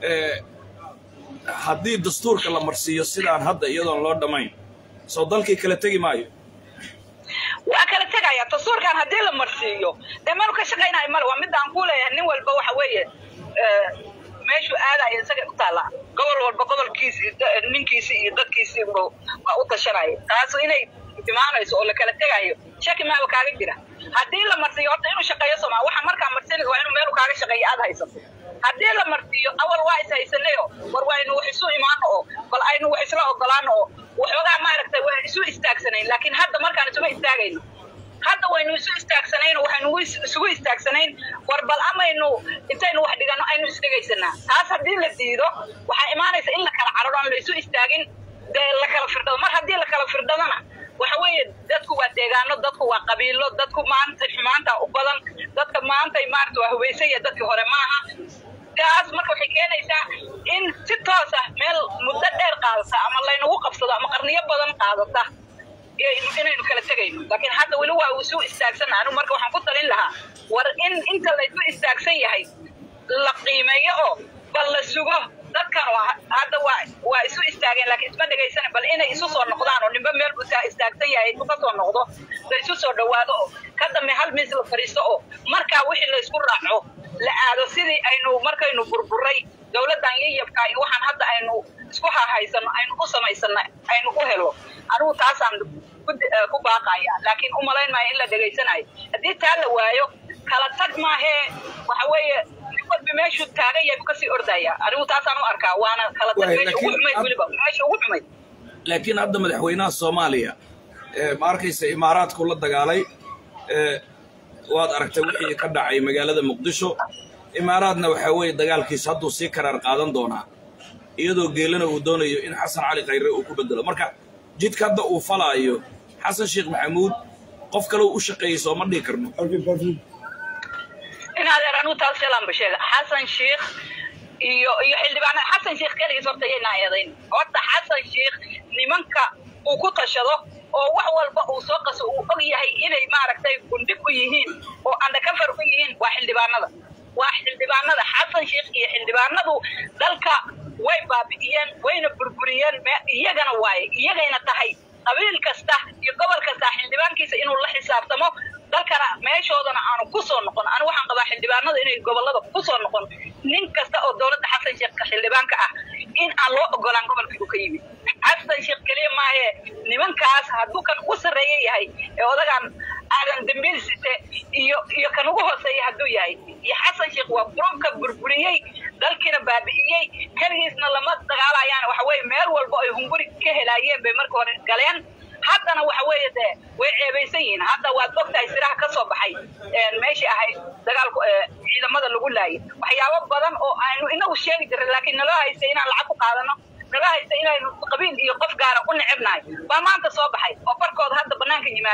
haddii dastuurka la marsiiyo sidaan hadda iyadoon loo dhammayn soo dalkii kala tegi maayo waa kala tegaya dastuurkan haddii la marsiiyo dee meel ka shaqaynayo male waa midda aan ku leeyahay nin walba waxa weeye meeshuu aadaya isagay u taallaa gobol walba gobolkiisi ninkiisi iyo dadkiisii waa u tashanaya taas inay imaanayso oo la kala tegayo shaki maaba kaaga jira haddii la marsiiyo horta inuu shaqeeyo somaa waxa markaa marsinaysa waa inuu meelu kaaga shaqeeyo aad haysato haddii la marsiiyo awal waa is haysanayo war waynu wax isu imaano oo bal aynu wax isla ogolaano oo waxoogaa maaragtay waa isu istaagsanayn laakiin hadda markaan isuma istaagayno hadda waynu isu istaagsanayn oo waxaynu isugu istaagsanayn war bal amaynu intaynu wax dhigano aynu isdhegaysanaa taas haddii la diido waxaa imaanaysa in la kala cararo aan la isu istaagin dee la kala firdhado mar haddii la kala firdhadona waxa weeye dadku waa deegaano dadku waa qabiilo dadku maanta xumaanta u badan dadka maantay maarata waa hubaysaya dadkii hore maaha taas marka waxay keenaysaa in si toos ah meel muddo dheer qaadata ama laynagu qabsado ama qarniyo badan qaadata inaynu kala tegayno laakiin hadda weli waa isu istaagsan anigu marka waxaan ku talin lahaa war in inta laysu istaagsan yahay la qiimeeyo oo bal la sugo dadkan hadda waa waa isu istaageen laakiin isma dhegaysana bal inay isu soo noqdaan oo ninba meel buu istaagsan yahay intuu ka soo noqdo la isu soo dhowaado oo ka dambe hal miis la fadhiisto oo markaa wixii la isku raaco la aado sidii aynu markaynu burburay dowladdan yayabka iyo waxaan hadda aynu isku hahaysano aynu u samaysano aynu u helo anigu taasaan ku baaqaya laakiin u malayn maayo in la dhegaysanayo haddii taa la waayo kala tag maahee waxa weeye nin walba meeshuu taagan yahay buu kasii ordaya anigu taasaan u arkaa waana kala tag meesha ugu xumayd weliba meesha ugu xumayd laakiin hadda madaxweynaha soomaaliya ma arkaysa imaaraadku la dagaalay waad aragtay wixii ka dhacay magaalada muqdisho imaaraadna waxaa weeye dagaalkiisa hadduu sii karaar qaadan doonaa iyadoo geelana uu doonayo in xasan cali khayre uu ku bedelo marka jidka hadda uu falaayo xasan sheekh maxamuud qof kale u shaqeeyey sooma dhihi karno in adeer anigu taas shalaanba sheega xasan sheekh iyo iyo xildhibaanada xasan sheekh keligiis horta yaynaa eedayn horta xasan sheekh nimanka uu ku tashado oo wax walba uu soo qaso uu og yahay inay maaragtay gundhig u yihiin oo andakafar u yihiin waa xildhibaanada waa xildhibaanada xasan sheekh iyo xildhibaanadu dalka way baabi'iyeen wayna burburiyeen iyagana waaye iyagayna tahay qabiil kasta iyo gobol kasta xildhibaankiisa inuu la xisaabtamo dalkana meeshoodana aanu ku soo noqon anigu waxaan qabaa xildhibaanada inay gobolada ku soo noqon nin kasta oo dowladda xasan sheekh xildhibaanka ah in aan loo ogolaan gobolkii uu ka yimid xasan sheekh keliya maahe nimankaas hadduu kan ugu sarreeya yahay ee odagaan aadan dambiil site iyo iyo kan ugu hooseeya hadduu yahay iyo xasan sheekh waa gruubka burburiyey dalkiina baabi'iyey keligiisna lama dagaalayaan waxa weeye meel walba ay hunguri ka helaayeen bay marka hore galeen haddana waxa weeye dee way ceebaysan yihiin hadda waad ogtahay siraha ka soo baxay meeshii ahayd dagaalku ciidamada lagu laayay waxyaabo badan oo aynu inagu sheegi jiray laakiin naloo haysta inaan lacag ku qaadano naloo haysta inaynu qabiil iyo qof gaara u necebnahay baa maanta soo baxay oo barkooda hadda banaanka yimaadeen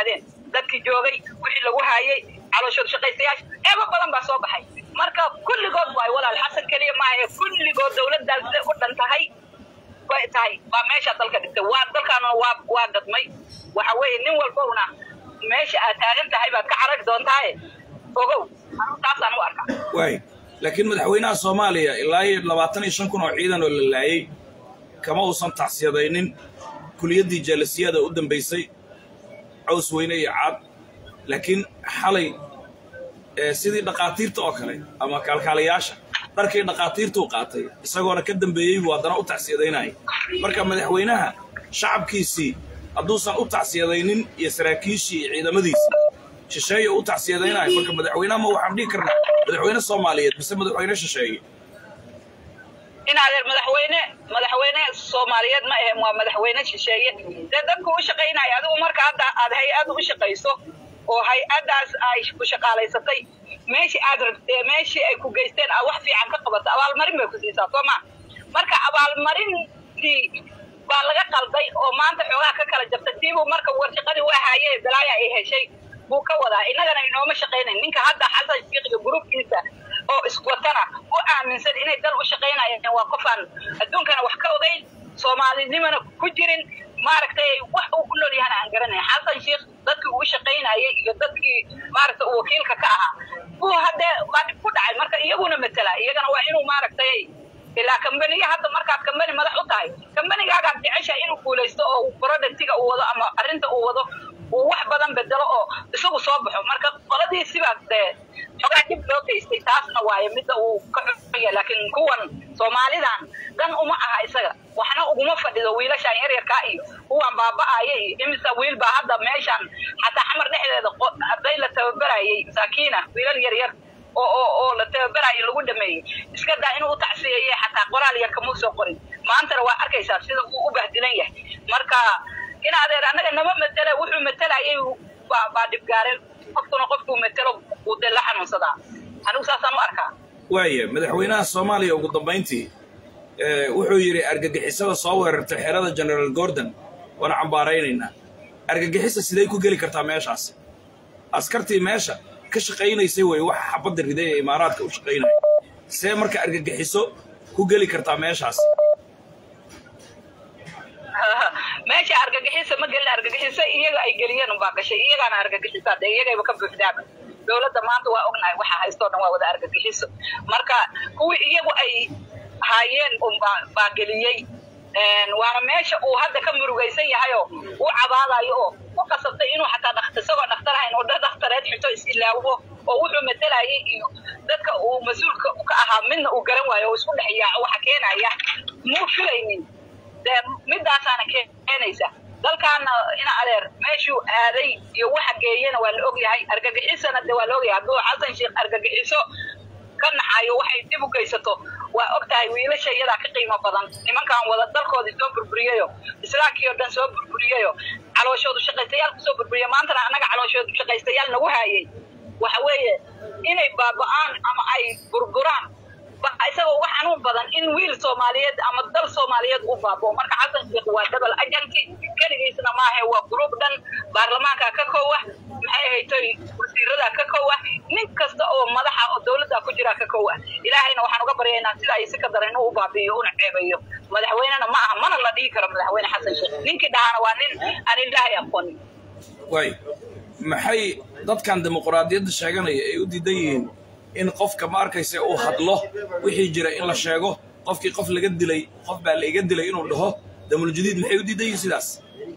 dadkii joogay wixii lagu haayay calooshood shaqaystayaasha eeba badan baa soo baxay marka kulligood waay walaal xasan keliya maaha kulligood dowladdaas siday u dhan tahay bay tahay baa meesha dalka dhigtay waa dalkaana waa waa gadmay waxa weeye nin walbowna meesha aad taagan tahay baad ka carari doontaaye ogow anigu taasaan u arkaa waay laakiin madaxweynaha soomaaliya ilaa iyo labaatan iyo shan kun oo ciidan oo la laayay kama uusan tacsiyadaynin kuliyaddii jaalasiyada u dambaysay caws weyne iyo caad laakiin xalay ee sidii dhaqaatiirta oo kale ama kaalkaalayaasha dharkii dhaqaatiirtuu qaatay isagoona ka dambeeyey buu haddana u tacsiyadaynaya marka madaxweynaha shacabkiisii hadduusan u tacsiyadaynin iyo saraakiishii iyo ciidamadiisii shisheeye u tacsiyadaynayo marka madaxweynaha ma waxaan dhihi karnaa madaxweyne soomaaliyeed mise madaxweyne shisheeye in adeer madaxweyne madaxweyne soomaaliyeed ma ahem waa madaxweyne shisheeye dee dadku u shaqaynaya adigu marka hadda aad hay-ad u shaqayso oo hay-addaas ay ku shaqaalaysatay meeshii aad rabtee meeshii ay ku geysteen aad wax fiican ka qabato abaalmarin bay ku siisaa soo ma marka abaalmarintii baa laga qalday oo maanta xoogaa ka kala jabtay tiibuu marka warshaqadii waa haaye dalaaya ay heshay buu ka wadaa innagana inooma shaqaynayn ninka hadda xasan shiiqiga gruubkiisa oo iswatana u aaminsan inay dal u shaqaynayaan waa qofaan adduunkana wax ka ogeyn soomaalinimana ku jirin maaragtay wax uu ku nool yahana aan garanayn xasan sheikh dadkii uu shaqaynayay iyo dadkii maaragtay uu wakiilka ka ahaa buu haddee baa dhib ku dhacay marka iyaguna matela iyagana waa inuu maaragtay ilaa kambaniya hadda markaad kambani madax u tahay kambanigaagaad jeceshahay inuu guulaysto oo productiga uu wado ama arrinta uu wado uu wax badan bedelo oo isagu soo baxo marka qoladii sibaas dee xogaa dib loo geystay taasna waaye midda uu ka xumaya laakiin kuwan soomaalidan dan uma aha isaga waxna uguma fadhido wiilashaan yaryarkaa iyo kuwan baaba'aya iyo imisa wiil baa hadda meeshan xataa xamar dhexdeeda arday la tababarayay masaakiina wiilal yaryar oo oo oo la tababarayo lagu dhameeyey iska daa inuu u tacsiyeeye xataa qoraal yar kamuu soo qorin maantana waa arkaysaa sida uu u bahdilan yahay marka in adeer annaga nama matela wuxuu matelayay baa baa dhibgaareen qofkuna qofkuu matelo uu dee la xanuunsadaa anigu saasaan u arkaa waaya madaxweynaha soomaaliya ugu dambayntii wuxuu yidhi argagixisada soo weerartay xerada generaal gordon waana cambaaraynaynaa argagixisa siday ku geli kartaa meeshaas askartii meesha ka shaqaynaysay wey waxa xabadda riday ee imaaraadka u shaqaynaya see marka argagixiso ku geli kartaa meeshaas meesha argagixisa ma gelin argagixisa iyaga ay geliyeen unbaa gashay iyagaana argagixisa dee iyagayba ka buuxdaaba dowladda maanta waa ognahay waxa haystoo dhan waa wada argagixiso marka kuwii iyagu ay haayeen unbaa baa geliyey waana meesha uu hadda ka murugaysan yahayoo u cabaadayo oo u qasabtay inuu xataa dhakt isagoo dhakhtarhayn oo dad dhakhtareed xito is-ilaawo oo wuxuu matalayay iyo dadka uu mas-uulka ka ahaa midna uu garan waayo oo isku dhex yaaco waxa keenaya muu filaynin dee midaasaana keenaysa dalkaana ina adeer meeshuu aaday iyo waxa geeyana waa la ogyahay argagixisana de waa la ogyahay hadduu xasan sheekh argagixiso ka nacayo waxay dib u geysato waa og tahay wiilasha iyadaa ka qiimo badan nimankan wada dalkoodii soo burburiyayo islaamkii oo dhan soo burburiyayo calooshoodu shaqaystayaal kusoo burburiya maantana annaga calooshoodu shaqaystayaal nagu haayay waxa weeye inay baaba'aan ama ay burburaan isagoo uga xanuun badan in wiil soomaaliyeed ama dal soomaaliyeed uu baaboo marka xasan sheekh waa dabal ajanti keligiisna maahe waa gruub dhan baarlamaanka ka kowa maxay haytoy wasiirada ka kowa nin kasta oo madaxa oo dowladda ku jira ka kowa ilaahayna waxaan uga baryaynaa sida ay si ka daran inuu u baabi'iyo una ceebayo madaxweynena ma aha mana la dhihi karo madaxweyne xasan sheekh ninkii dhahana waa nin aan ilaahay aqoonin waay maxay dadkan dimuquraadiyadda sheeganaya ay u diidan yihiin in qofka ma arkaysa uu hadlo wixii jira in la sheego qofkii qof laga dilay qof baa la iga dilay inuu dhaho damuljadiid maxay u diidan yihiin sidaas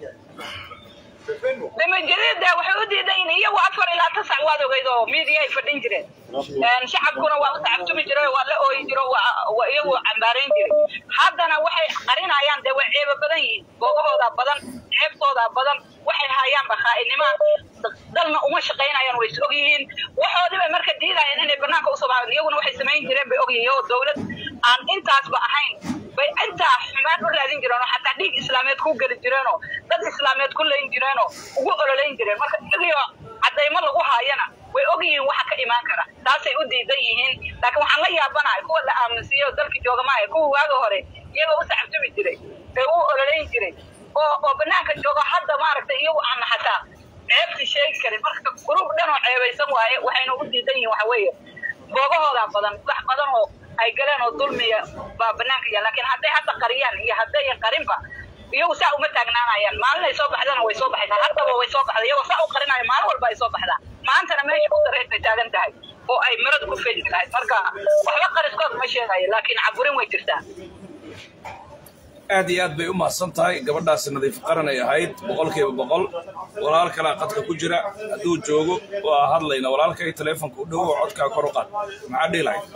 damajadiida waxay u diidan yihiin iyagu afar ilaa tasac waad ogeyd oo miidiya ay fadhin jireen shacabkuna waa u tacabtumi jiray waa la ooyi jiro waa iyagu cambaarayn jiray haddana waxay qarinayaan dee way ceeba badan yihiin boogahooda badan ceebtooda badan waxay hayaanba khaa'inimaa dalna uma shaqaynayaan way is og yihiin waxoodii bay marka diidayaan inay banaanka usoo baxaan iyaguna waxay samayn jireen bay og yihiin oo dowlad aan intaasba ahayn bay intaa xumaan u raadin jireen oo xataa dhiig islaameed ku geli jireenoo dad islaameed ku layn jireenoo ugu ololayn jireen marka iyagio caddaymo lagu haayana way og yihiin waxa ka imaan kara taasay u diidan yihiin laakiin waxaan la yaabanahay kuwa la aaminsiiyo oo dalka jooga maaha kuwa waaga hore iyagoo u sacabtumi jiray ee u ololayn jiray oo oo banaanka joogo hadda maaragtay iyagu aan xataa ceebtii sheegi karin marka gruub dhan oo ceebaysan waaye waxayna u diidan yihiin waxa weeye boogahoodaa badan wax badan oo ay galeen oo dulmiya baa banaanka yaal laakiin hadday hadda qariyaan iyo haddayan qarinba iyagu saa uma taagnaanayaan maalin ay soo baxdana way soo baxaysaa haddaba way soo baxda iyagoo saa u qarinayo maalin walba ay soo baxdaa maantana meesha u dareysay taagan tahay oo ay marada ku feeji lahayd marka waxba qariskood ma sheegayo laakiin caburin way jirtaa aad iyo aad bay u mahadsan tahay gabadhaasi nadiif qaran ay ahayd boqolkiiba boqol walaal kalaa qadka ku jira hadduu joogo waa hadlayna walaalkay taleefonka u dhowo codkaa kor u qaad maxaa dhihi lahayd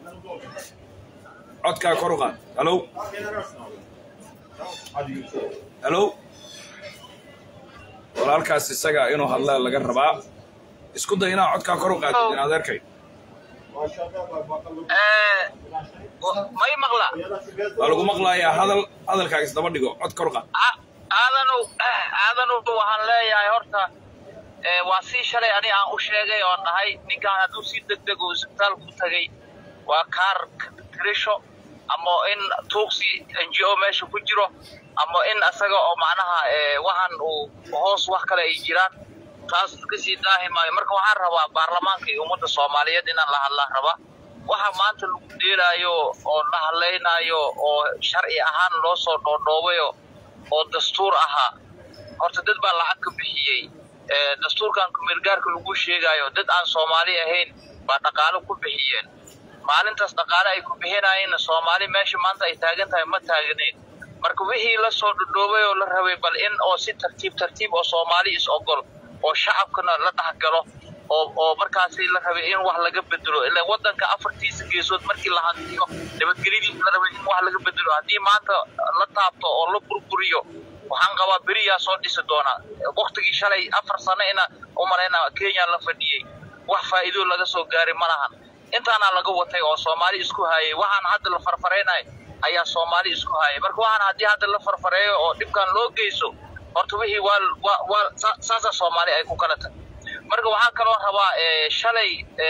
codkaa kor u qaad halow halow walaalkaas isaga inuu hadlaa laga rabaa isku day inaa codkaa kor u qaadid in adeerkay may maqla waa lagu maqlayaa hadal hadalkaaga isdaba dhigo cod kor u qaad aadanu aadanu waxaan leeyahay horta waa sii shalay ani aan u sheegay oo dhahay ninkaan hadduu si deg deg uu isbitaal ku tagay waa kaar tirisho ama in tuugsi n g o meesha ku jiro ama in isaga oo macnaha waxaan uu hoos wax kale ay jiraan taas kasii daahi maayo marka waxaan rabaa baarlamaanka iyo ummadda soomaaliyeed inaan la hadlaan rabaa waxa maanta lagu dheelaayo oo la hadlaynaayo oo sharci ahaan loo soo dhoodhoobayo oo dastuur ahaa horta dad baa lacag ka bixiyey dastuurkan kumeelgaarka lagu sheegaayo dad aan soomaali ahayn baa dhaqaalo ku bixiyeen maalintaas dhaqaale ay ku bixinayeenna soomaali meesha maanta ay taagan tahay ma taagnayn marka wixii la soo dhodhoobay oo la rabay bal in oo si tartiib tartiib oo soomaali is ogol oo shacabkana la dhexgalo oo oo markaasi la rabay in wax laga bedelo ila wadanka afartiisa geesood markii la hantiyo nabadgelyadiisa la rabay in wax laga bedelo haddii maanta la taabto oo la burburiyo waxaan qabaa beriyaa soo dhisi doonaa waktigii shalay afar sano ina umalayna kenya la fadhiyey wax faa'iido laga soo gaaray ma lahan intaana laga watay oo soomaali isku hayay waxaan hadda la farfareynayo ayaa soomaali isku hayay marka waxaan haddii hadda la farfareeyo oo dhibkan loo geyso horta wixii waa waa waa saasa soomaali ay ku kala tag marka waxaan kaloo rabaa shalay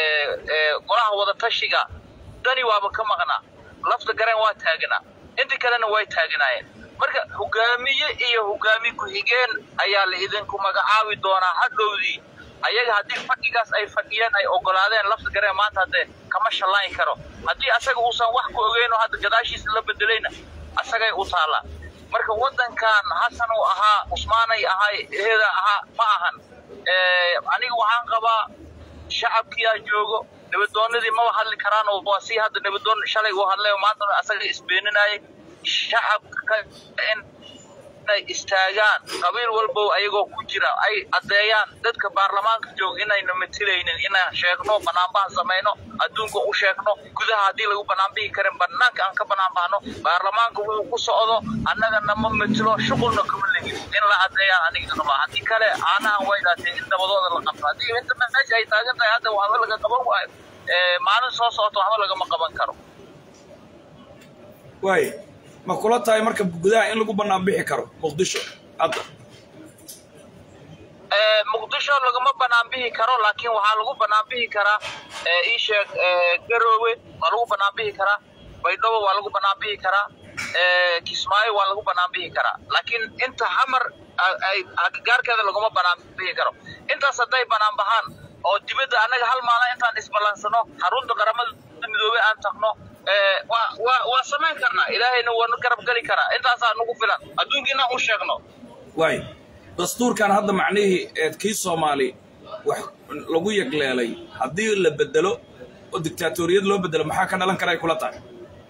golaha wadatashiga dani waaba ka maqnaa lafta garen waa taaganaa inta kalena way taaganaayeen marka hogaamiye iyo hogaami ku-xigeen ayaa la idinku magacaabi doonaa hadhowdii ayaga haddii fadhigaas ay fadhiyeen ay ogolaadeen lafta gareen maanta haddee kama shallayn karo haddii asaga uusan wax ku ogeyn oo hadda gadaashiisa la bedelayna asagay u taallaa marka waddankan hasan uu ahaa cusmaanay ahay eeda ahaa ma ahan aniga waxaan qabaa shacabkiyaa joogo nabadoonadii maba hadli karaan oo waa sii hadda nabadoon shalay uu hadlay oo maanta asaga isbeeninayay shacabka in inay istaagaan qabiil walbow ayagoo ku jira ay addeeyaan dadka baarlamaanka jooga inayna matilaynin inaan sheegno banaanbahan samayno adduunka u sheegno gudaha haddii lagu banaanbihi karin banaanka aan ka banaanbahno baarlamaanka wuxuu ku socdo annagana ma matilo shuqulna kama legin in la addeeyaan aniga qabaa haddii kale aanahan way dhaatee in dabadooda la qabto haddii inta meesha ay taagan tahay hadda waxba laga qaban waayo maalin soo socota waxba lagama qaban karo waay ma kula tahay marka gudaha in lagu bannaan bixi karo muqdisho hadda muqdisho lagama banaan bixi karo laakiin waxaa lagu banaan bixi karaa ii sheeg garoowe waa lagu banaan bixi karaa baydhabo waa lagu banaan bixi karaa kismaayo waa lagu banaan bixi karaa laakiin inta xamar agagaarkeeda laguma banaan bixi karo intaas hadday banaan baxaan oo dibadda annaga hal maalin intaan isballansano xarunta qaramada midoobey aan tagno waa samayn karnaa ilaahayna waana garab geli karaa intaasaa nagu filan adduunkiina u sheegno waay dastuurkan hadda macnihii eed kii soomaali wax lagu yagleelay haddii la bedelo oo dictaatoriyad loo bedelo maxaa ka dhalan kara ay kula tahay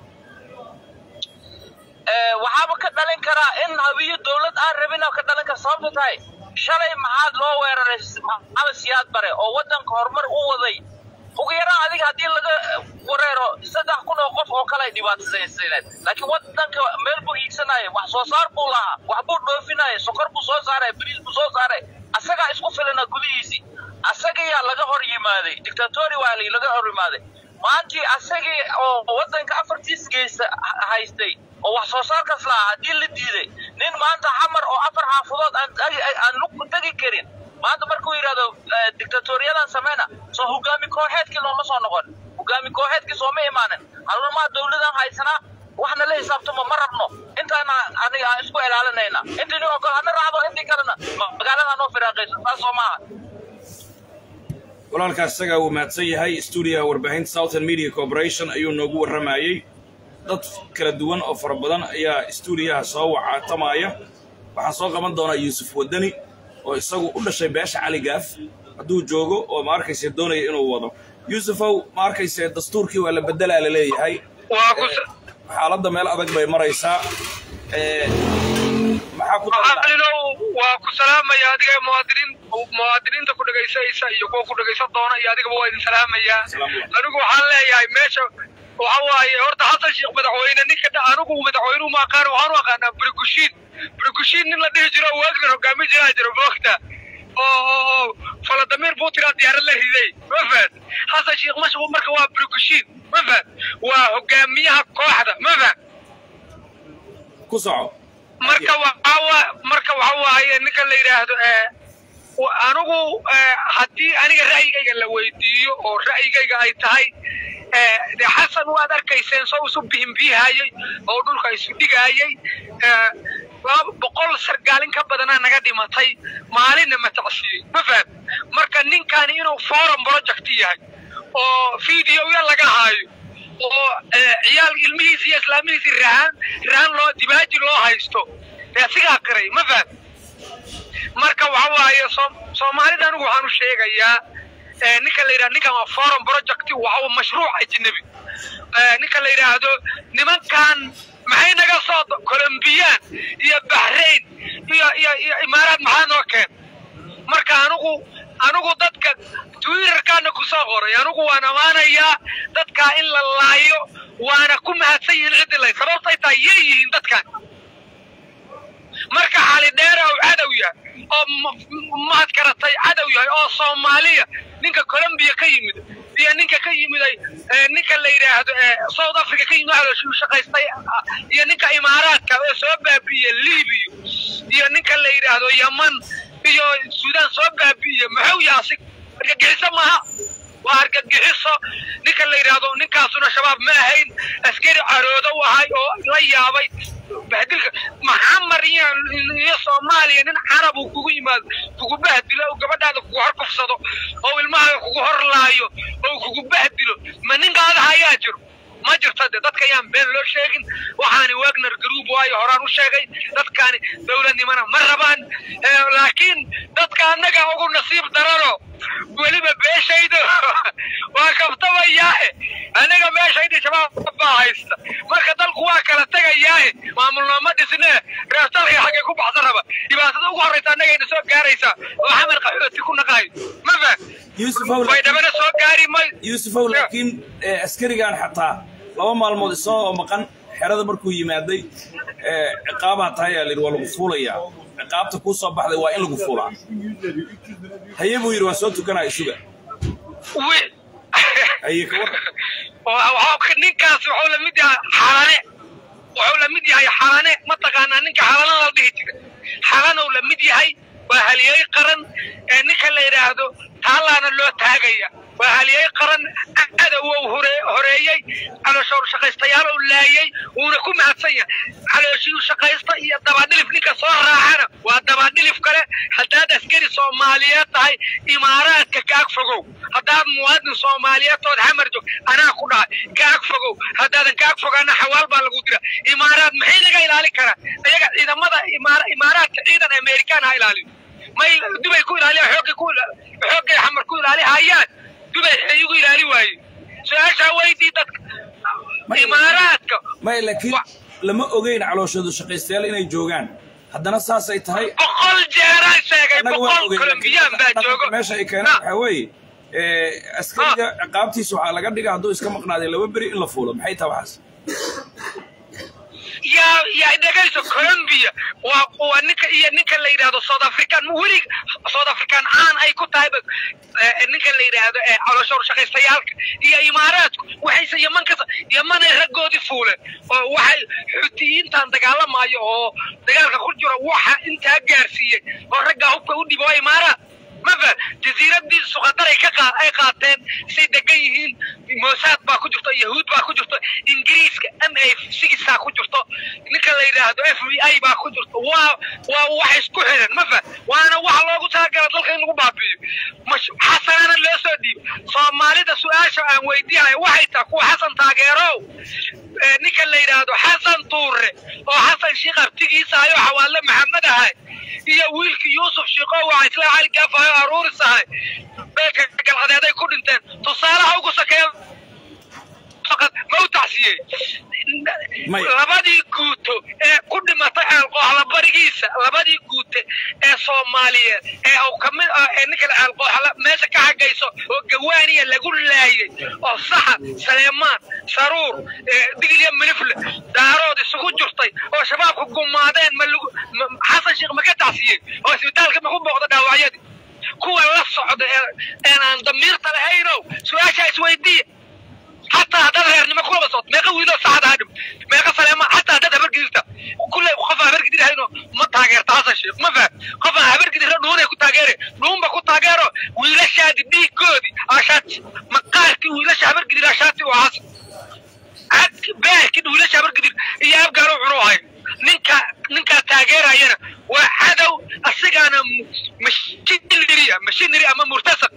waxaaba ka dhalin karaa in habiyo dawlad aan rabina ka dhalin kara sababta tahay shalay maxaad loo weeraray maxamed siyaad bare oo waddanka horumar u waday ugu yaraan adiga haddii laga wareero saddex kun oo qof oo kale ay dhibaataysayneed laakiin waddanka meel buu iigsanaya wax soo saar buu lahaa wax buu dhoofinaya sokor buu soo saaray bariis buu soo saaray asagaa isku filana gudihiisii asagayaa laga hor yimaaday dictatori waa laga hor yimaaday maantii asagii oo waddanka afartiis geysa haystay oo wax soo saarkaas lahaa haddii la diiday nin maanta xamar oo afar xaafadood aan lugku tegi karin maanta markuu yidhahdo dictatoriyadan sameyna soo hogaami kooxeedkii looma soo noqon hogaami kooxeedkii sooma imaanin harumaha dawladan haysanaa wax inaan nala xisaabtamo ma rabno intaana aniga aan isku ilaalinayna intii nin oo kale hana raacdo intii kalena ma- magaalada noo firaaqaysa saas soo maaha walaalkaas isagaa uu mahadsan yahay stuudiyaha warbaahinta southern media corporation ayuu noogu warramayey dad kala duwan oo fara badan ayaa stuudiyaha soo wacaatamaya waxaan soo qaban doonaa yuusuf wadani oo isagu u dhashay beesha cali gaaf hadduu joogo oo ma arkayse doonaya inuu wado yuusufow ma arkayse dastuurkii waa la beddelaa la leeyahay waa ku xaaladda meel adag bay maraysaa Eh, maxaa ku daran macalinow waa ku salaamaya adiga muwaadiniin muwaadiniinta ku dhegaysanaysa iyo kuwa ku dhegaysan doona iyo adigaba waa idin salaamayaa Salaamu calaykum. anigu waxaan leeyahay meesha waxa waaye horta xasan sheekh madaxweyne ninka dha- anigu madaxweynuhu ma aqaan waxaan u aqaanaa brikushiin brikushiin nin la dhihi jiro oo waagdan hogaamin jiraa jiro moogta oo oo oo faladamiir putin aa diyaarad la riday ma fahad xasan sheekh masha marka waa brikushiin ma fahad waa hogaamiyaha kooxda ma fahad ku soco marka waxaa waa marka waxa waaye ninka la yidhaahdo ee wa- anigu ee, haddii aniga ra'yigayga la weydiiyo oo ra'yigayga ay tahay ee, dee xasan waad arkayseen soo isu bihinbihayey oo dhulka isu dhigayey ee, laba boqol sargaalin ka badanaa naga dhimatay maalinna matacsiiyey ma faham marka ninkani inuu forum project yahay oo videoya laga haayo oo ee, ciyaal ilmihiisi iyo islaamihiisi rahan rahan loo dibaaji loo haysto dee sigaa qiray ma faham marka waxa waaye Soom- soomaalida anigu waxaan u sheegayaa ee, ninka la yidhahdo ninkan waa forum project waxa uu mashruuc ajnabi Ee, ninka la yidhaahdo nimankan maxay naga soo do- colombiyaan iyo bahrain iyo iyo iyo imaaraad maxaa noo keen marka anigu anigu dadka twitterkaana ku soo qoray anigu waan ammaanayaa dadkaa in la laayo waana ku mahadsan yihiin ciddii lay sababtay tahay yay yihiin dadkan marka xali dheera uu cadow yahay oo ma- mahad karatay cadow yahay oo soomaaliya ninka colombiya ka yimid iyo ninka ka yimiday ee, ninka la yidhaahdo ee, south africa ka yimid waxaa la shaqaystay ah, iyo ninka imaaraadka ee soo baabi'iye libiya iyo ninka la yidhaahdo yaman iyo suudaan soo baabi'iye muxuu yahay asig argagixiso maaha waa argagixiso ninka la yidhaahdo ninkaasuna shabaab ma ahayn askari caroodo u ahay oo la yaabay bahdilka maxamar iyo iyo soomaaliya nin carab uu kugu yimaado kugu bahdilo oo gabadhaada kugu hor kufsado oo ilmahaaga kugu hor laayo oo kugu bahdilo ma ninkaada ayaa jiro ma jirto de dadka ayaan been loo sheegin waxaani wagner group waayo horaan u sheegay dadkaani dowladnimana ma rabaan Eh, laakiin dadka annaga ugu nasiib darano weliba beeshayda waa kaftamayaahe anaga meeshayda shabaab baa haysta marka dalku waa kala tegayaahe maamulnooma dhisne reertalka xaggay ku baxsan raba dhibaatada ugu horraysa annagayna soo gaaraysaa oo xamar qaxooti ku naqaayo ma fah yuusufow way dhabana soo gaari may yuusufow laakiin eh, askarigan xataa laba maalmood isagoo maqan xerada markuu yimaaday eh, ciqaabaa tahay aa layidhi waa lagu fuulayaa ciqaabta kuu soo baxday waa in lagu fuulaa haye buu yidhi waan soo tukanaya isuga wi- haye ka warran Waa- waxaa- ninkaas wuxuu la mid yahay xalane wuxuu la mid yahay xalane mataqaanaa ninka xalana la dhihi jiray xalanow la mid yahay waa haliyey qaran ee ninka la yidhaahdo taalaana loo taagaya waa haliyey qaran cadow uu hore- horeeyey calooshoor shaqaystayaal uu laayey wuuna ku mahadsan yahay calooshii shaqaysta iyo dabadhilif ninka soo raacana waa dabadhilif kale haddaad askari soomaaliyeed tahay imaaraadka kaag fogow haddaad muwaadin soomaaliyeed ood xamar joog anaa ku dhahay kaag fogow haddaadan kaag fogaana xawaal baa lagu dira imaaraad maxay naga ilaalin karaa iyaga ciidamada imaara- imaaraadka ciidan amerikaan ha ilaaliyo may dubay ku ilaaliya xoogay ku ila- xoogay xamar ku ilaali hayaan dubay waxay igu ilaali waaye su-aashaa weydii dadka Ma- imaaraadka maya laakiin Wa- lama ogeyn calooshoodu shaqaystayaal inay joogaan haddana saasay tahay boqol jeeraan sheegay annaga waan boqol ogeyn kolombiyaan baa laakiin joogo meesha ay keeneen Ha. waxaa weeye eh, askariga ciqaabtiisa waxaa laga dhiga hadduu iska maqnaaday laba beri in la fuulo maxay tahay waxaas yaa yaa dhegayso colombia waa waa ninka iyo ninka la yidhaahdo south african weli south african caan ay ku tahay ba- eh, ninka la yidhaahdo eh, calooshoor shaqaystayaalka iyo imaaraadku waxayse yaman ka yamanay raggoodii fuuleen oo waxay xutiyiintan dagaalamayo oo dagaalka ku jiro waxa intaa gaarsiiyey oo raggaa hubka u dhibo waa imaaraad mafa jasiiradii suqadaray ka qaa ay qaateen say degan yihiin mosaad baa ku jirto yahuud baa ku jirto ingiriiska m a sigisaa ku jirto ninka la yidhaahdo f b i baa ku jirto waa waa wax isku xiran ma fa waana waxa loogu talagala dalka in lagu baabi'iyo mash xasanana loo soo dhiib soomaalida su-aasha aan weydiinayo waxay tahay kuwa xasan taageerow ee ninka la yidhaahdo xasan tuure oo xasan shiikh abtigiisa ayo xawaale maxamed ahay iyo wiilkii yuusuf shiiqo waa isla cali gaafayo aruuris ahay beelka galcadeeday ku dhinteen tusaalaha ugu sakeeya faqad ma u tacsiyey Maya. labadii guuto ee ku dhimatay ceelqooxla barigiisa labadii guute ee soomaaliyeed ee uu ka mid ah ee ninkan ceelqooxla meesha ka xagayso oo gawaaniya lagu laayay oo saxa saleemaan saruur ee digilya milifle daarood isugu jirtay oo shabaabku gumaadeen ma lagu ma- xasan sheekh ma ka tacsiyey oo isbitaalka ma ku booqda dhaawacyadii kuwa la socda ee een aan damiirta lahaynow su-aashaa isweydiiya حتى هذا غير ما كل بساط ما قوي له سعد هادم ما قصر ما حتى هذا هبر قدرته كل قفا هبر قدر هينو ما تاجر تاسع شيء ما فهم قفا هبر قدر نون يكون تاجره نون بكون تاجره ويلا شاد دي كودي عشات مقالك ويلا شهبر قدر عشاتي وعاص عاد باه كده ويلا شهبر قدر يا ابقى روحي ninka ninka taageerayana waa cadow asigana mashiniri mashiniri ama murtasaq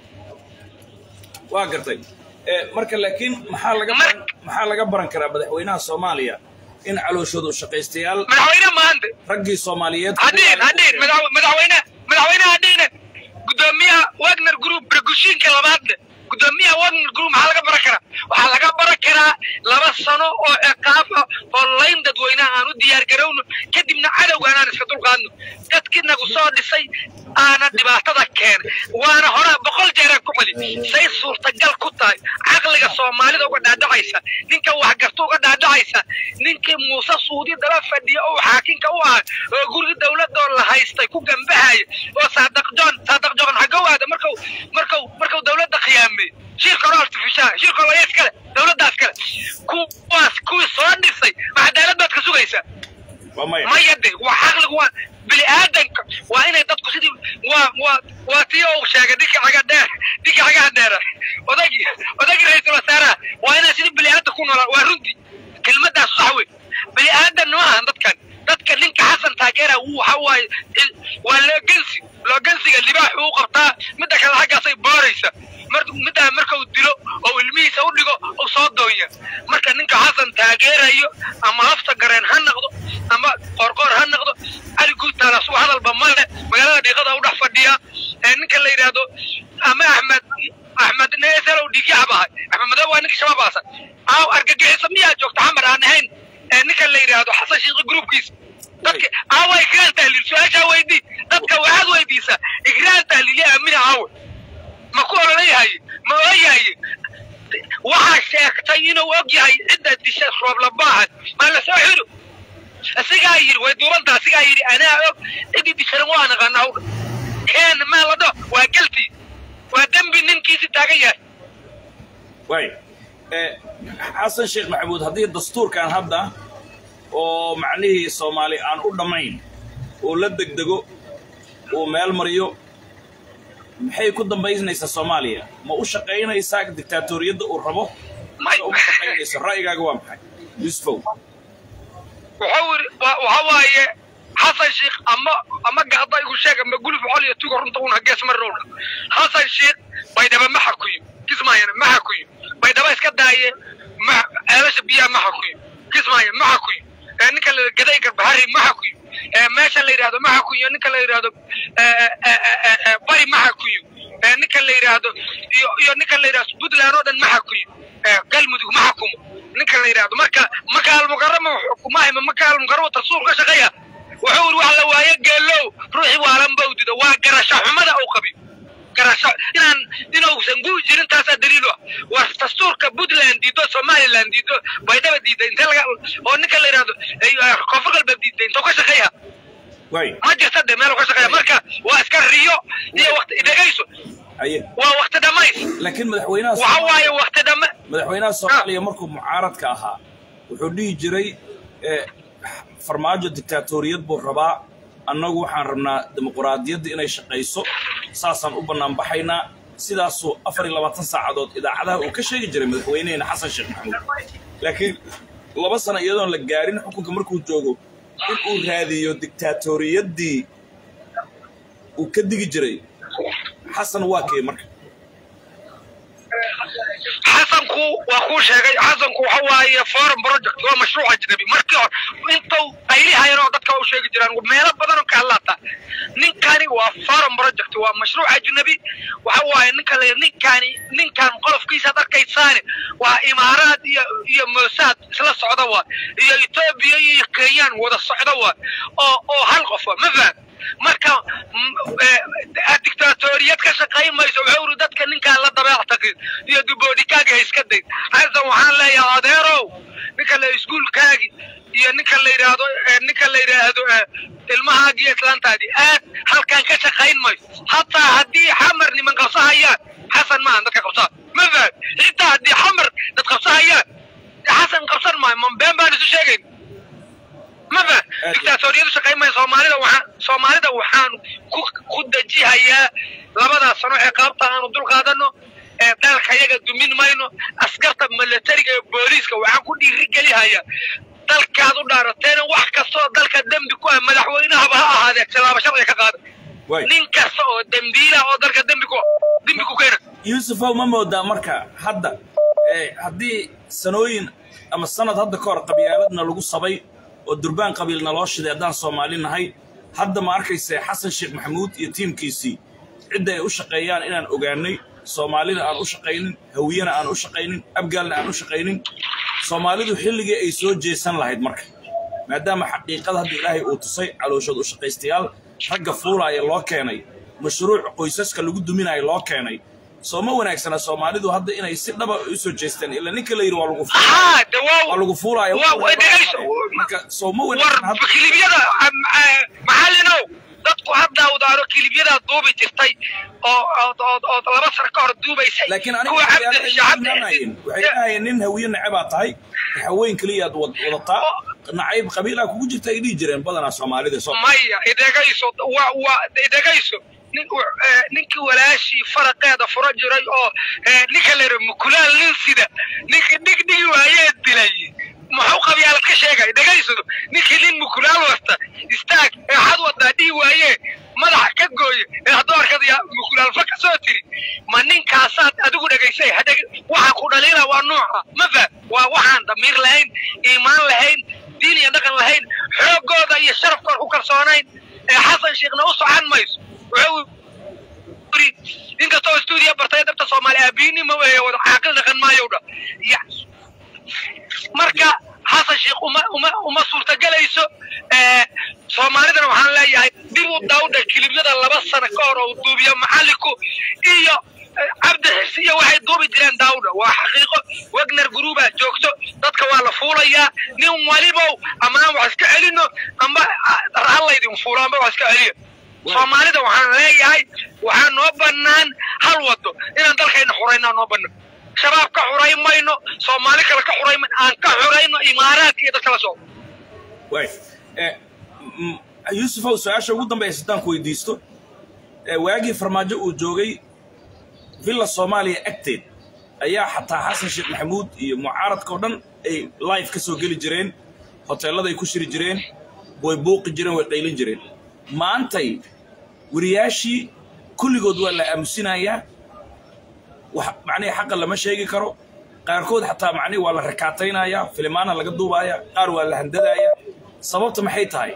waa gartay Eh, marka laakiin maxaa laga baran maxaa laga baran karaa madaxweynaha soomaaliya in calooshoodu shaqaystayaal madaxweyne maanta raggii soomaaliyeed hadhiin hadhiin madax- madaxweyne madaxweyne hadhiine gudoomiyaha wagner group bargushiinka labaadne gudoomiyaha wagner group maxaa laga baran karaa waxaa laga baran karaa laba sano oo ciqaab ah oo layn dadweynaha aan u diyaar garowno kadibna cadowgaan aan iska dulqaadno dadkii nagu soo dhisay aana dhibaatada keenay waana hore boqol jeeraan ku celi say suurtagal ku tahay caqliga soomaalida uga dhaadhacaysa ninka waxgarta uga dhaadhacaysa ninkii muuse suudi dala fadhiya oo xaakinka u ahay oo gurigi dowladoo la haystay ku gambahaya oo saadaq john saadaq john xagow aada markau markau markau dowladda khiyaamay shirka hore artificial shirka hore iskale dowladdaas kale kuwaas kuwii soo dhisay ma cadaalad baad ka sugaysaa waa maya maya de waa caqligu waa bini aadanka waa inay dadku sidii waa waa waa tii uu sheegay ninka caga dheer ninka cagaha dheera odagii odagii ra-iisul wasaaraha waa inay sidii bini aadan ku noolaan waa runtii kelmadaas sax wey bini aadan ma ahan dadkan dadka ninka xasan taageera wuu waxa waaye il- waa loogensi loogensiga libaax uu qabtaa midda kale xaggaasay booraysa mar middaa markau dilo oo ilmihiisa u dhigo oo soo doonya marka ninka xasan taageerayo ama lafta gareen ha noqdo ama qorqoor ha noqdo cali guutaala suu hadalba male magaalada dhiiqada u dhex fadhiya ee ninka la yidhaahdo ama axmed axmed neeselow dhiigyaxab ahay axmed madow waa ninka shabaab aasan aaw argagixisa miyaa joogta xamar aan ahayn ee ninka la yidhaahdo xasan shiiqi gruubkiisa dadka aawa igraan tahliil su-aashaa weydii dadka waxaad weydiisaa igraan tahliilya aamina aawe ma ku ololayahay ma oyahay waxaa sheegtay inuu og yahay cidda disha rooblabaahan maa la soo xiro asigaa yidhi way duubantaa asigaa yidhi anaa og ciddii disharan waa naqaana hawdha keen maa la dhaho waa geltii waa dembi ninkiisi taagan yahay waay Eh, xasan sheekh maxamuud haddii dastuurkan hadda oo macnihii soomaali aan u dhammayn uu la degdego uu meel mariyo maxay ku dambaynaysaa soomaaliya ma u shaqaynaysaa dictaatoriyadda uu rabo mase uma shaqaynayso ra'yigaaga waa maxay yusufow wuxuu yidhi wa- waxa waaye xasan sheikh ama ama gacda igu sheeg ama guluf xol iyo tugo runta una gees mar rowdha xasan sheikh baydhaba ma xakuyo kismaayana ma xakuyo baydhaba iska daaye ma ceelasha biyaha ma xakuyo kismaaya ma xakuyo ee ninka la gaday garbahari ma xakuyo ee meesha la yidhaahdo ma xakuyo ninka la yidhaahdo ee, ee, ee, ee, bari ma xakuyo ee ninka la yidhaahdo iyo iyo ninka la yidhaahdo puntland oo dhan ma xakuyo ee galmudug ma xakumo ninka la yidhaahdo marka maka almukarama xukumahay maka almukarama tasuur ka shaqeeya wuxuu yidhi wax la waaye geelow ruuxii waalan bau dido waa garasho xumada uu qabi garasho inaan inuusan guu jirin taasaa daliil u ah waa dastuurka puntland diido somaliland diido baydhaba diida intee laga oo ninka la yidhaahdo eh, koonfur galbeed diida intuu ka shaqeeya waay ma jirta de meel uu ka shaqeeya marka waa iska riyo iyo waqti dhegayso aye waa waqti dhamays laakiin madaxweynaha waxa waaye waqti dhama madaxweynaha soomaaliya markuu mucaaradka ahaa wuxuu dhihi jiray eh, farmaajo dictaatoriyad buu rabaa annagu waxaan rabnaa dimuquraadiyadda inay shaqayso saasaan u bannaan baxaynaa sidaasuu afar iyo labaatan saacadood idaacadaha uu ka sheegi jiray madaxweyneheena xasan sheekh maxamuud laakiin laba sano iyadoon la gaarin xukunka markuu joogo in uu raadiyo diktaatoriyadii uu ka digi jiray xasan waa kee marka xasanku waa kuu sheegay xasanku waxa waaye foreign project waa mashruuc ajnabi markii hore intuu qaylihayan oo dadka u sheegi jiraan meelo badan oo ka hadlaata ninkani waa foreign project waa mashruuc ajnabi waxa waaye ninka la ninkani ninkan qolofkiisaad arkaysaane waa imaaraad iyo iyo mosaad isla socda waa iyo etoobiya iyo kenyaan wada socda waa oo oo hal qof waa ma faham marka dictatoriyad ka shaqayn mayso wuxuu uri dadka ninkaan la dabeec taqin iyo duboodhikaaga iska day xasan waxaan leeyahay adeerow ninka la iskuulkaagi iyo ninka la yidhaahdo ninka la yidhaahdo ilmahaagi iyo islaantaadii aad halkaan ka shaqayn mayso hataa haddii xamar niman qabsahayaan xasan maahan dadka qabsaha ma fahad xitaa haddii xamar dad qabsahayaan xasan qabsan maayo mambeen baan isu sheegayn ma fahad dictatoriyadu shaqayn maayo soomaalida waxaan soomaalida waxaan ku ku dejihayaa labadaas sano ee qaabta aanu dul qaadano ee dalka yaga dumin mayno askarta militariga ee booliiska waxaan ku dhiirigelihayaa dalkaad u dhaarateena wax kastoo dalka dembi ku ah madaxweynahaba ha ahaadee tilaabo sharciga ka qaada waay nin kasta oo dembiila oo dalka dembi ku dembi ku keena yuusufow ma moodaa marka hadda ee haddii sanooyin ama sanad hadda ka hor qabyaaladna lagu sabay oo durbaan qabiilna loo shiday haddaan soomaali nahay hadda ma arkayse xasan sheekh maxamuud iyo tiimkiisii cidda ay u shaqeeyaan inaan ogaanay soomaalina aan u shaqaynin hawiyena aan u shaqaynin abgaalna aan u shaqaynin soomaalidu xilligii ay soo jeesan lahayd marka maadaama xaqiiqada hadda ilaahay uu tusay calooshood u shaqaystayaal ragga fuulaaya loo keenay mashruuc qoysaska lagu duminaya loo keenay soo ma wanaagsana soomaalidu hadda inay si dhaba u soo jeestaan ila ninka la yidhi waa lagu fuulaya haa de waa waa lagu fuulaya waa- waa dhegayso. marka soo ma war wanaagsan hadda kilibyada maxallinow dadku hadda udaaro kilibyadaa duubi jirtay oo oo oo- oo laba sano ka hor duubaysay laakiin aniga kuwa waxay cabdi shacabdi imaanayeen waxay dhahayeen nin hawiye nacabaa tahay haween keliyaad wad- wadataa nacayb qabiilaa kugu jirta ay dhihi jireen badanaa soomaalida soo maya idhegayso waa waa idhegayso nin eh, ninkii walaashii faraqeeda furo jiray oo eh, ninka la yidhaha mukulaal nin sida ninkii dhigdhigi waayee dilay muxuu qabyaalad ka sheegay dhegayso ninkii nin mukulaal wasta istaag ee xad wadaa dhihi waayee madaxa ka gooye ee hadduu arkada yaa mukulaalfa ka soo tiri ma ninkaasaad adigu dhegaysay hadheg waxaa ku dhaliila waa nuuca ma faham waa waxaan damiir lahayn iimaan lahayn diin iyo dhaqan lahayn xoogooda iyo sharafkooda ku kalsoonayn ee xasan sheekhna u socan mayso wuxuu yiri inkastoo stuudiya bartay dabta soomaali aabiinimo weeye wada caaqil dhaqan maayow dha ya marka xasan sheekh uma uma uma suurtagelayso ee soomaalidana waxaan leeyahay dib u dawdha kilibyada laba sano ka hor oo duubiyo macallinku iyo eh, cabdi xirsi iyo waxay duubi jireen daawdha waa xaqiiqo wagner gruuba joogto dadka waa la fuulayaa nin walibow ama aan wax iska celino amba halaydin fuulo amba wax iska celiyo soomaalida waxaan leeyahay waxaa noo bannaan hal wado inaan dalkayna xuraynaa noo bannaan shabaab ka xurayn mayno soomaali kale ka xurayn mayno aan ka xurayno imaaraadka iyo dadka la socdo waay Eh, m- yuusufow su-aasha ugu dambaysa haddaan ku weydiisto eh, waagii farmaajo uu joogay villa soomaaliya agteed ayaa xataa xasan sheekh maxamuud iyo mucaaradka oo dhan ay live ka soo geli jireen hoteelladay ku shiri jireen way buuqi jireen way qaylin jireen maantay wariyaashii kulligood waa la aamusinayaa wax macnihi xaqa lama sheegi karo qaarkood xataa macnihi waa la rakaataynayaa filimaana laga duubaaya qaar waa la handadaaya sababta maxay tahay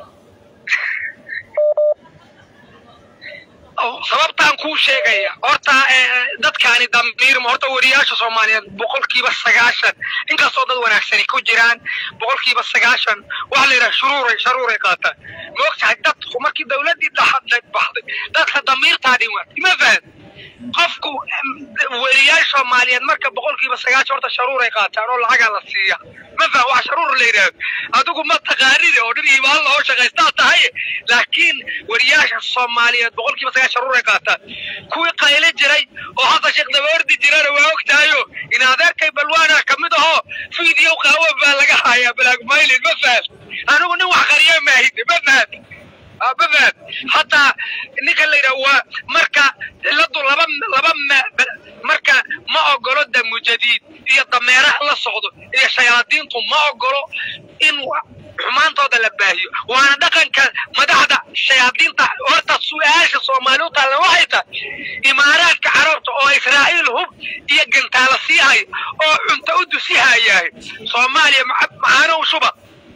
sababtaan kuu sheegaya horta eh, dadkaani dambiirma horta wariyaasha soomaaliyeed boqolkiiba sagaashan inkastoo dad wanaagsani ku jiraan boqolkiiba sagaashan waxaa la yidhaha shuruuray sharuuray qaataan ma ogtahay dadku markii dawladdii dhaxadlay baxday dadka damiirtaa dhimaatay ma fahad qofku em, wariyaasha soomaaliyeed marka boqolkiiba sagaashan horta sharuuray qaataan oo lacagaa la siiya ma faham wax sharuur la yidhaahdo adigu ma taqaanide oo dhin imaan lahoo shaqaystaa tahay laakiin wariyaasha soomaaliyeed boqolkiiba sagaashan sharuuray qaataan kuwii qayli jiray oo xasan sheekh dabaordi jirana waa ogtahayo in adeerkay balwaana ka mid ahoo fiidiyo qaawo baa laga hayaa blackmailin ma faham anigu nin wax qariya maahide ma faham Ah, ma faham hataa ninka la yidhaha waa marka ciladu laba laba ma- marka ma ogolo damujadiid iyo dameeraha la socdo iyo shayaadiintu ma ogolo in wa- xumaantooda la baahiyo waana dhaqanka madaxda shayaadiinta horta su-aasha soomaali u taalla waxay tahay imaaraadka carabta oo israa'iil hub iyo gantaala sii haya oo cunto u dusi hayahay soomaaliya maca- macaanow shuba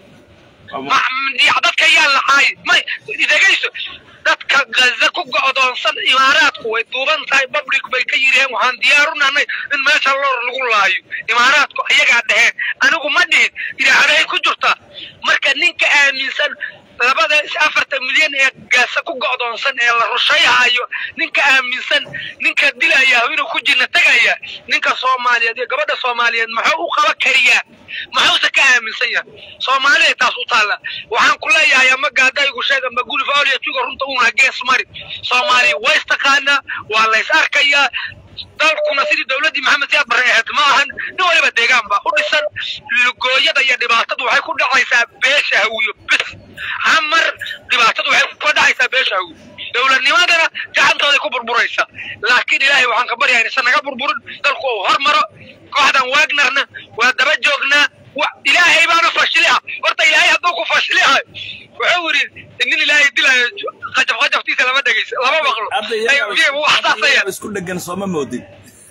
ma- ya- dadka yaa lacaay may dhegayso dadka gaza ku go'doonsan imaaraadku way duuban tahay public bay ka yidhaheen waxaan diyaar u nahnay in meesha loor lagu laayo imaaraadku iyagaa dhaheen anigu ma dhihin idaacaday ku jirtaa marka ninka aaminsan labada is afartan milyan ee gaasa ku go'doonsan ee la rushayhayo ninka aaminsan ninka dilaya inuu ku jinna tegaya ninka soomaaliyeed iyo gabadha soomaaliyeed muxuu u qaba kariyaa muxuuse ka aaminsan yahay soomaalida taas u taalla waxaan ku leeyahay ama gaadaygu sheeg ama gulif awliya tuga runta uuna gees mari soomaaliya way istaqaanaa waa la is arkayaa dalkuna sidii dowladdii maxamed siyaad barre ahayd ma ahan nin waliba deegaan baa u dhisan lugooyada iyo dhibaatadu waxay ku dhacaysaa beesha hawiyo bis hamar dhibaatadu waxay ku dhacaysaa beesha hawiyo dowladnimadana gacantooday ku burburaysa laakiin ilaahay waxaan ka baryahay inaysan naga burburin dalku uu hormaro kooxdan wagnarna waa daba joognaa wa- ilaahay baana fashiliha horta ilaahay hadduu ku fashilihayo wuxuu yidhi nin ilaahay dilayo qajaf qajaftiisa lama dhegeysa lama maqlo hadda iyagaa- Ay, wax hadda saasaya iyagaa isku dhegan sooma moodin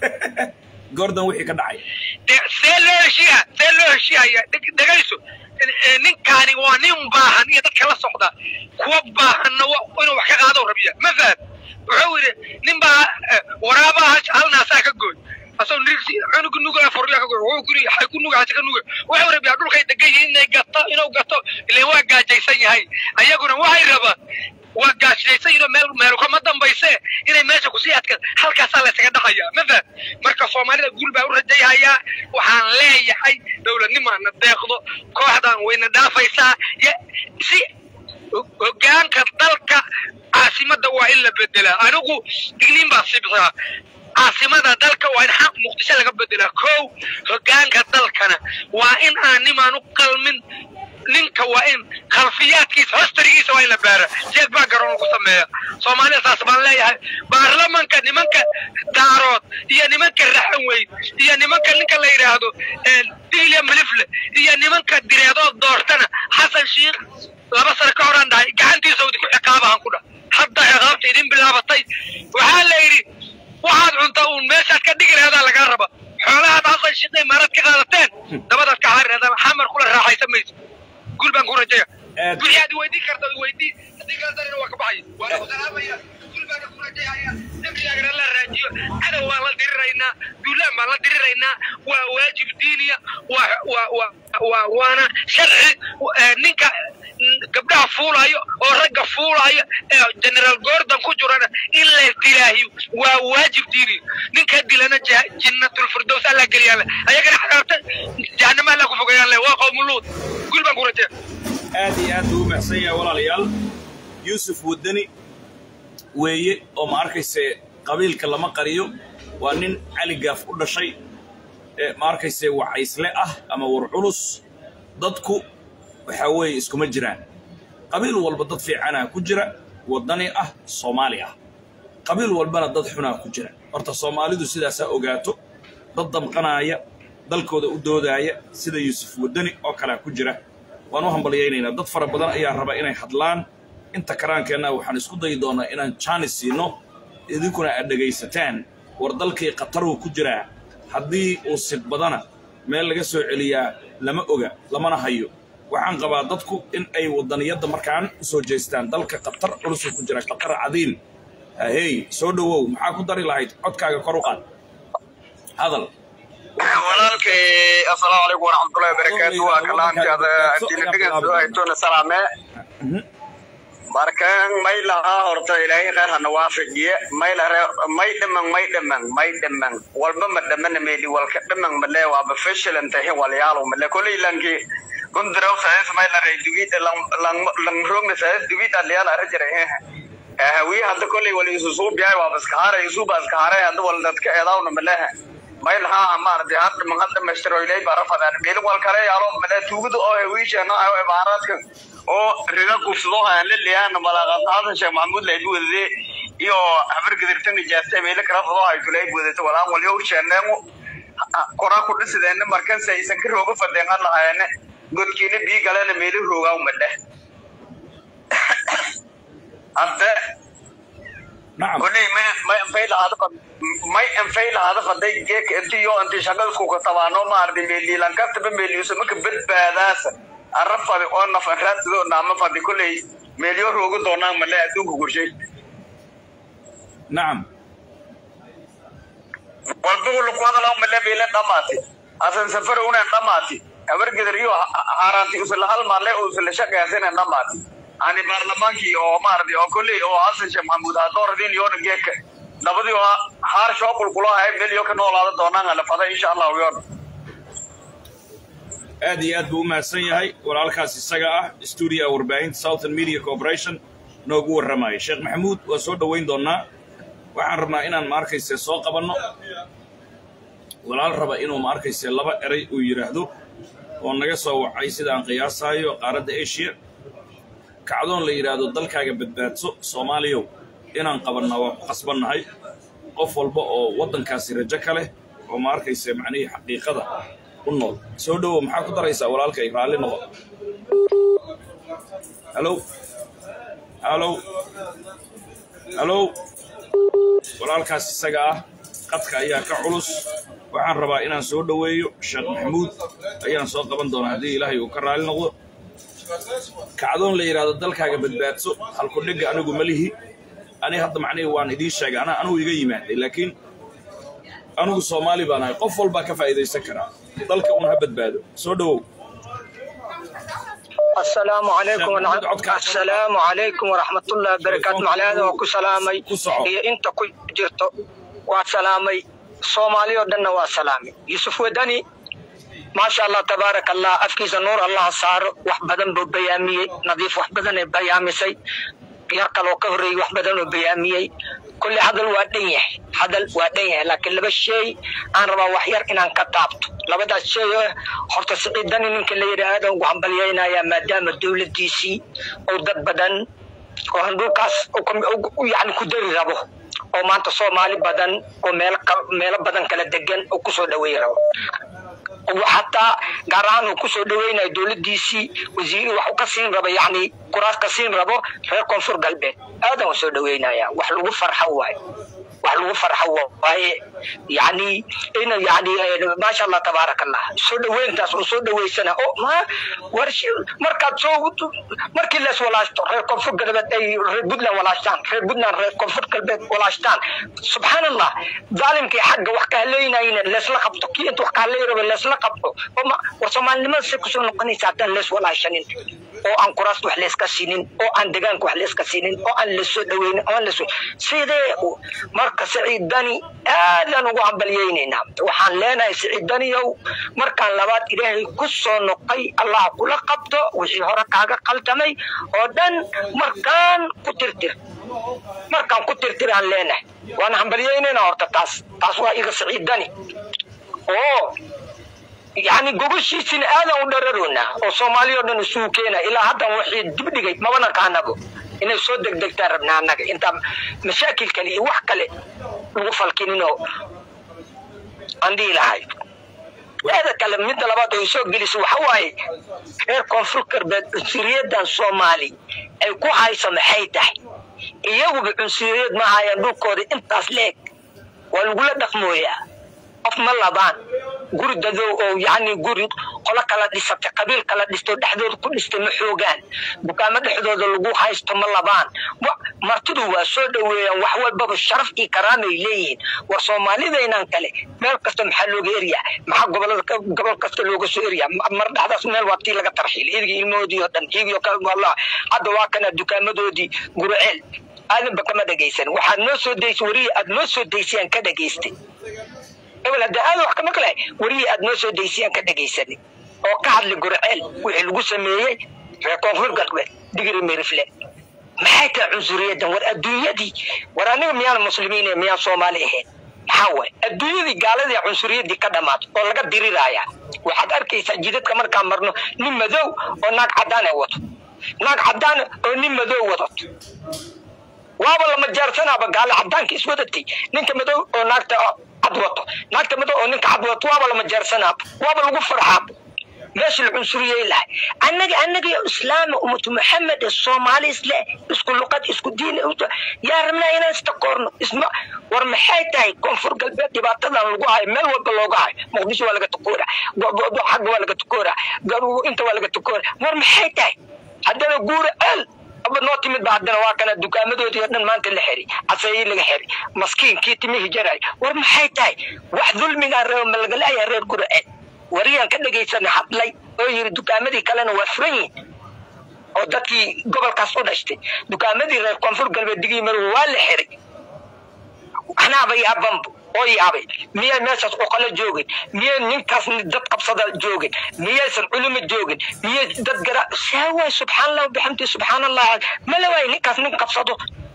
gordon wixii ka dhacay de- see loo heshiiya see loo heshiihaya dheg- dhegayso Eh, ninkaani waa nin baahan iyo dadka la socda kuwa baahanna wa- inuu wax ka qaado rabiya ma fahad wuxuu yidhi nin baa eh, waraabaha hal naasaa ka gooy asagoo nirsi cunuga nuga furya ka gooy wuxuu kuri waxay ku nuga hasi ka nuga wuxuu rabiyaa dhulkay degan yihiin inay gato inuu gato ileen waa gaajaysan yahay ayaguna waxay rabaan waa gaashaysan yihiin oo meel meel kama dambayse inay meesha kusii adkaan halkaasaa la isaga dhaqaya ma fahad marka soomaalida guul baa u rajayhayaa waxaan leeyahay dowladnimaana deeqdo kooxdan wayna dhaafaysaa ya- si ho- hogaanka dalka caasimada waa in la bedelaa anigu digniin baa sibtaa caasimada dalka waa in xaq muqdisho laga bedelaa kow hogaanka dalkana waa in aan nimaan u qalmin ninka waa in khalfiyaadkiisa hostarigiisa waa in la baara jeeg baa garoon lagu sameeya soomaalida saas baan leeyahay baarlamanka nimanka daarood iyo nimanka raxan weyn iyo nimanka ninka la yidhaahdo diilya milifle iyo nimanka direedood doortana xasan shiikh laba sano ka horaan dhahay gacantiisa idinku ciqaabahan ku dhah hadda ciqaabta idin bilaabatay waxaa la yidhi waxaad cuntaa uun meeshaad ka dhigi lahadaa lagaa raba xoolahaad xasan shiikh imaarad ka qaadateen dabadaad ka xari lahadaa xamar kula raaxaysan mayso guul baan ku rajaya Aad- wixii aad weydii karta weydii haddii kala darina waa ka baxaya waana ku salaamaya guul baana ku rajayaya nabigaagana la raajiyo cadow waan la diriraynaa duulaan baan la diriraynaa waa waajib diiniya waa waa waa waa waana sharci eh, ninka mm, gabdhaha fuulayo oo ragga fuulayo ee generaal gordon ku jirana in la dilaahiyo waa waajib diiniya ninka dilana jah- jinnatulfirdows alla geliyaan le ayagana xaraabta jahanama alla ku fogayaan le waa qowmuluud guul baan ku rajaya aad iyo aad buu u mahadsan yahay walaalayaal yuusuf wadani weeye oo ma arkayse qabiilka lama qariyo waa nin cali gaaf u dhashay ee ma arkayse wacaysle ah ama war culus dadku waxaa weeye iskuma jiraan qabiil walba dad fiicanaa ku jira waddani ah soomaali ah qabiil walbana dad xunaa ku jira horta soomaalidu sidaasaa ogaato dad damqanaaya dalkooda u doodaaya sida yuusuf wadani oo kalea ku jira waan u hambalyaynaynaa dad fara badan ayaa raba inay hadlaan inta karaankeenna waxaan isku dayi doonaa inaan jaanis siino idinkuna aad dhegaysataan war dalkii qataruu ku jiraa haddii uu sidbadana meel laga soo celiyaa lama oga lamana hayo waxaan qabaa dadku in ay wadaniyadda markaan u soo jeestaan dalka qatar culusuu ku jira qatar cadiim hey soo dhowow maxaa ku dari lahayd codkaaga kor u qaad hadal walaalkay assalaamu calaykum waraxmatullahi wabarakaatu waa kalaamkaada adina dhigan haytona salaame markan may lahaa horta ilaahay khayr hana waafajiye may lare may dhaman may dhaman may dhaman walba ma dhamana meeli walka dhaman male waaba fashilan tahi walyaalo male kolay lanki gundiraw saas may lare dugid lang lang lang rome saas dugid aliyal ara jira eh hawiye hadda kolay wali isu suu biyaay waaba iskaharay isu ba iskaharay hadda wal dadka eedaawna maleha may lahaa maaragtay hadda man hadda mastero ilay bara fadaan meelin wal kale yaalo male tuugada oo hawiishana ayo ibaaraadka oo riga kufsado aan la leeyahay malaaqad hadan sheekh maxamuud leebi wadade iyo habargedirta nijaasta meelo kala fado haytulay budata walaan walyo sheeneemu koraa ku dhisideena markanse aysan ka rooga fadeenan lahayeene godkiina bii galena meelo roogaa umadhe hadde nacam koley may may anfay lahaada fad may anfay lahaada faday geek inti yo inti shaqada isku katabaano maardi meeliilan kastaba meeliusa maka badbaadaasa arra fadi oo naf an raadsido naama fadi koley meelyo rooga doonaan male adduunka gurshay nacam walba lagu hadalaa male meele dhamaati asan safar unan dhamaati habargedar iyo haaraanti usla hal maale usla shaqeysana dhamaati ani baarlamaankii oo maardi oo kolley oo xasan sheekh maxamuud hadooradin yoona geeka nabadii oo haar shookul kula hay meel yo ka noolaada doonaan ala fada insha allahu yoona aad iyo aad buu u mahadsan yahay walaalkaas isaga ah stuudiga warbaahinta southern media corporation noogu warramaya sheekh maxamuud waa soo dhoweyn doonnaa waxaan rabnaa inaan ma arkayse soo qabanno walaal raba inuu ma arkayse laba eray uu yidhaahdo oo naga soo wacay sida aan qiyaasaayo qaaradda asia kacdoon la yidhaahdo dalkaaga badbaadso soomaaliyow inaan qabannaa waa ku qasbannahay qof walba oo waddankaasi rajo ka leh oo ma arkayse macnihii xaqiiqada u nool soo dhowow maxaa ku daraysaa walaalkay raalli noqo halow halow halow walaalkaas isaga ah qadka ayaa ka culus waxaan rabaa inaan soo dhoweeyo sheekh maxamuud ayaan soo qaban doonaa haddii ilaahay uu ka raalli noqdo kacdoon la yidhaahdo dalkaaga badbaadso halku dhigga anigu ma lihi ani hadda macnihii waan idiin sheegay ana anugu iga yimaaday laakiin anigu soomaali baan ahay qof walbaa ka faa'iidaysan karaa dalka un ha badbaado soo dhowow السلام عليكم محمود عبد ورحمة السلام عليكم ورحمة الله وبركاته معلاد وكو سلامي كسعو. هي انت كو جرتو وسلامي صومالي ودنا وسلامي يوسف ودني ما شاء الله تبارك الله أفكيس نور الله صار وحبدن ببيامي نظيف وحبدن بيامسي يرقل وكهري وحبدن بيامي كل هذا الوادية هذا الوادية لكن لبس شيء أنا ربا وحير إن أنا كتبت لبدا شيء حرت سعيدني من كل يراد وعم بلينا يا مدام الدولة دي سي أو دب بدن وهندوكاس يعني كدري ربو oo maanta soomaali badan oo meel meelo badan kala degan oo kusoo dhaweey rabo xataa gaar ahaan uu kusoo dhaweynayo dowladiisii wasiiri wax ka siin rabo yani kuraas ka siin rabo reer koonfur galbeed aadan u soo dhaweynaya wax lagu farxo waaye wax lagu farxo waaye yani in yani maasha allah tabaaraka allah soo dhaweyntaas oo soo dhaweysana oo ma war markaad soo markii lees walaashto reer koonfur galbeed ay reer puntland walaashtaan reer puntland reer koonfur galbeed walaashtaan subxaan allah daalimkii xagga wax ka haleynayna leesla qabto kii inta wax ka haley rabo leesla qabto war soomaalinimada say kusoo noqonaysa haddaan lees walaashanin oo aan kuraasta wax leeska siinin oo aan degaanka wax leeska siinin oo aan lasoo dhaweynin oo aan lasoo sidee marka saciidani aadaan ugu hambalyeynaynaa waxaan leenahay saciidaniyow markaan labaad ilaahay ku soo noqay allah kula qabto wixii hore kaaga qaltamay oo dhan markaan ku tirtir markaan ku tirtiraan leenahay waan hambalyeynaynaa horta taas taas waa iga saciidani oo yani gogoshiisina aadan u dhararoonaa oo soomaaliya o dhan isugu keena ilaa haddan waxii dibdhigay mabana kaanabo inay soo degdegtaan rabnaa annaga intaa mashaakil kale iyo wax kale lagu falkininoo aan dhihi lahay eeda kale midda labaad oo soo gelisa waxa waaye reer koonfur galbeed cunsuriyadan soomaali ay ku hayso maxay tahay iyaguba cunsuriyad ma hayaan dhulkooda intaas leeg waa lagula dhaqmooyaa qof ma labaan guri dadow oo yani guri qolo kala dhisatay qabiil kala dhisto dhexdooda ku dhistay ma xoogaan dukaamo dhexdooda lagu haysto ma labaan martidu waa soo dhaweeyaan wax walbaba sharaf iyo karaamay leeyihiin war soomaalidaynan kale meel kasta maxaa looga eryaa maxaa gobolada gobol kasta looga soo eryaa mar dhexdaas meel waa tii laga tarxiil idiga ilmahoodii oo dhan iyagiyo wallah hadda waa kana dukaamadoodii guriceel aadanba kama dhegaysan waxaad noo soo daysay warihi aad noo soo daysayaan ka dhagaystay ebel hadda aada wax kama kale warihii aad noo soo daysayaan ka dhagaysanay oo ka hadlay gurceel wixii lagu sameeyey reer koonfur galbeed digri mirifle maxay tahay cunsuriyadan war adduunyadii war aniga miyaan muslimiin miyaan soomaali ahayn maxaa waay adduunyadii gaaladii cunsuriyadii ka dhamaato oo laga diriraya waxaad arkaysaa jidadka markaan marno nin madow oo naag cadaan ay wato naag cadaan oo nin madow wadato waaba lama jaarsanaaba gaale cadaanka iswadatay ninka madow oo naagta cad wato naagta madow oo ninka cad wato waaba lama jaarsanaaba waaba lagu farxaaba meesha la cunsuriyey lahay annaga annaga yo islaama ummatu maxamed ee soomaali isle isku luqad isku diin yaa rabnaa inaan istakoorno isma war maxay tahay koonfur galbeed dhibaatadan lagu hayo meel walba looga hayo muqdisho waa laga tukoora xagga waa laga tukoora inta waa laga tukoora war maxay tahay haddana guura eel aba noo timid ba haddana waa kana dukaamadoodii oo dhan maanta la xiri casayii laga xiri maskiinkii timihii jaray war maxay tahay wax dulmigaa reebo ma laga leeyahay reer gura eel wariyaan ka dhagaysana hadlay oo yiri dukaamadii kalena waa furan yihin oo dadkii gobolkaas u dhashtay dukaamadii reer koonfur galbeed digii madow waa la xiray anaaba yaabanbo oo yaabay miyay meeshaas oqolo joogin miyay ninkaas dad qabsada joogin miyaysan culimo joogin miyay dad gara saawaay subxaan allah bixamdi subxaan allah mala waay ninkaas nin qabsado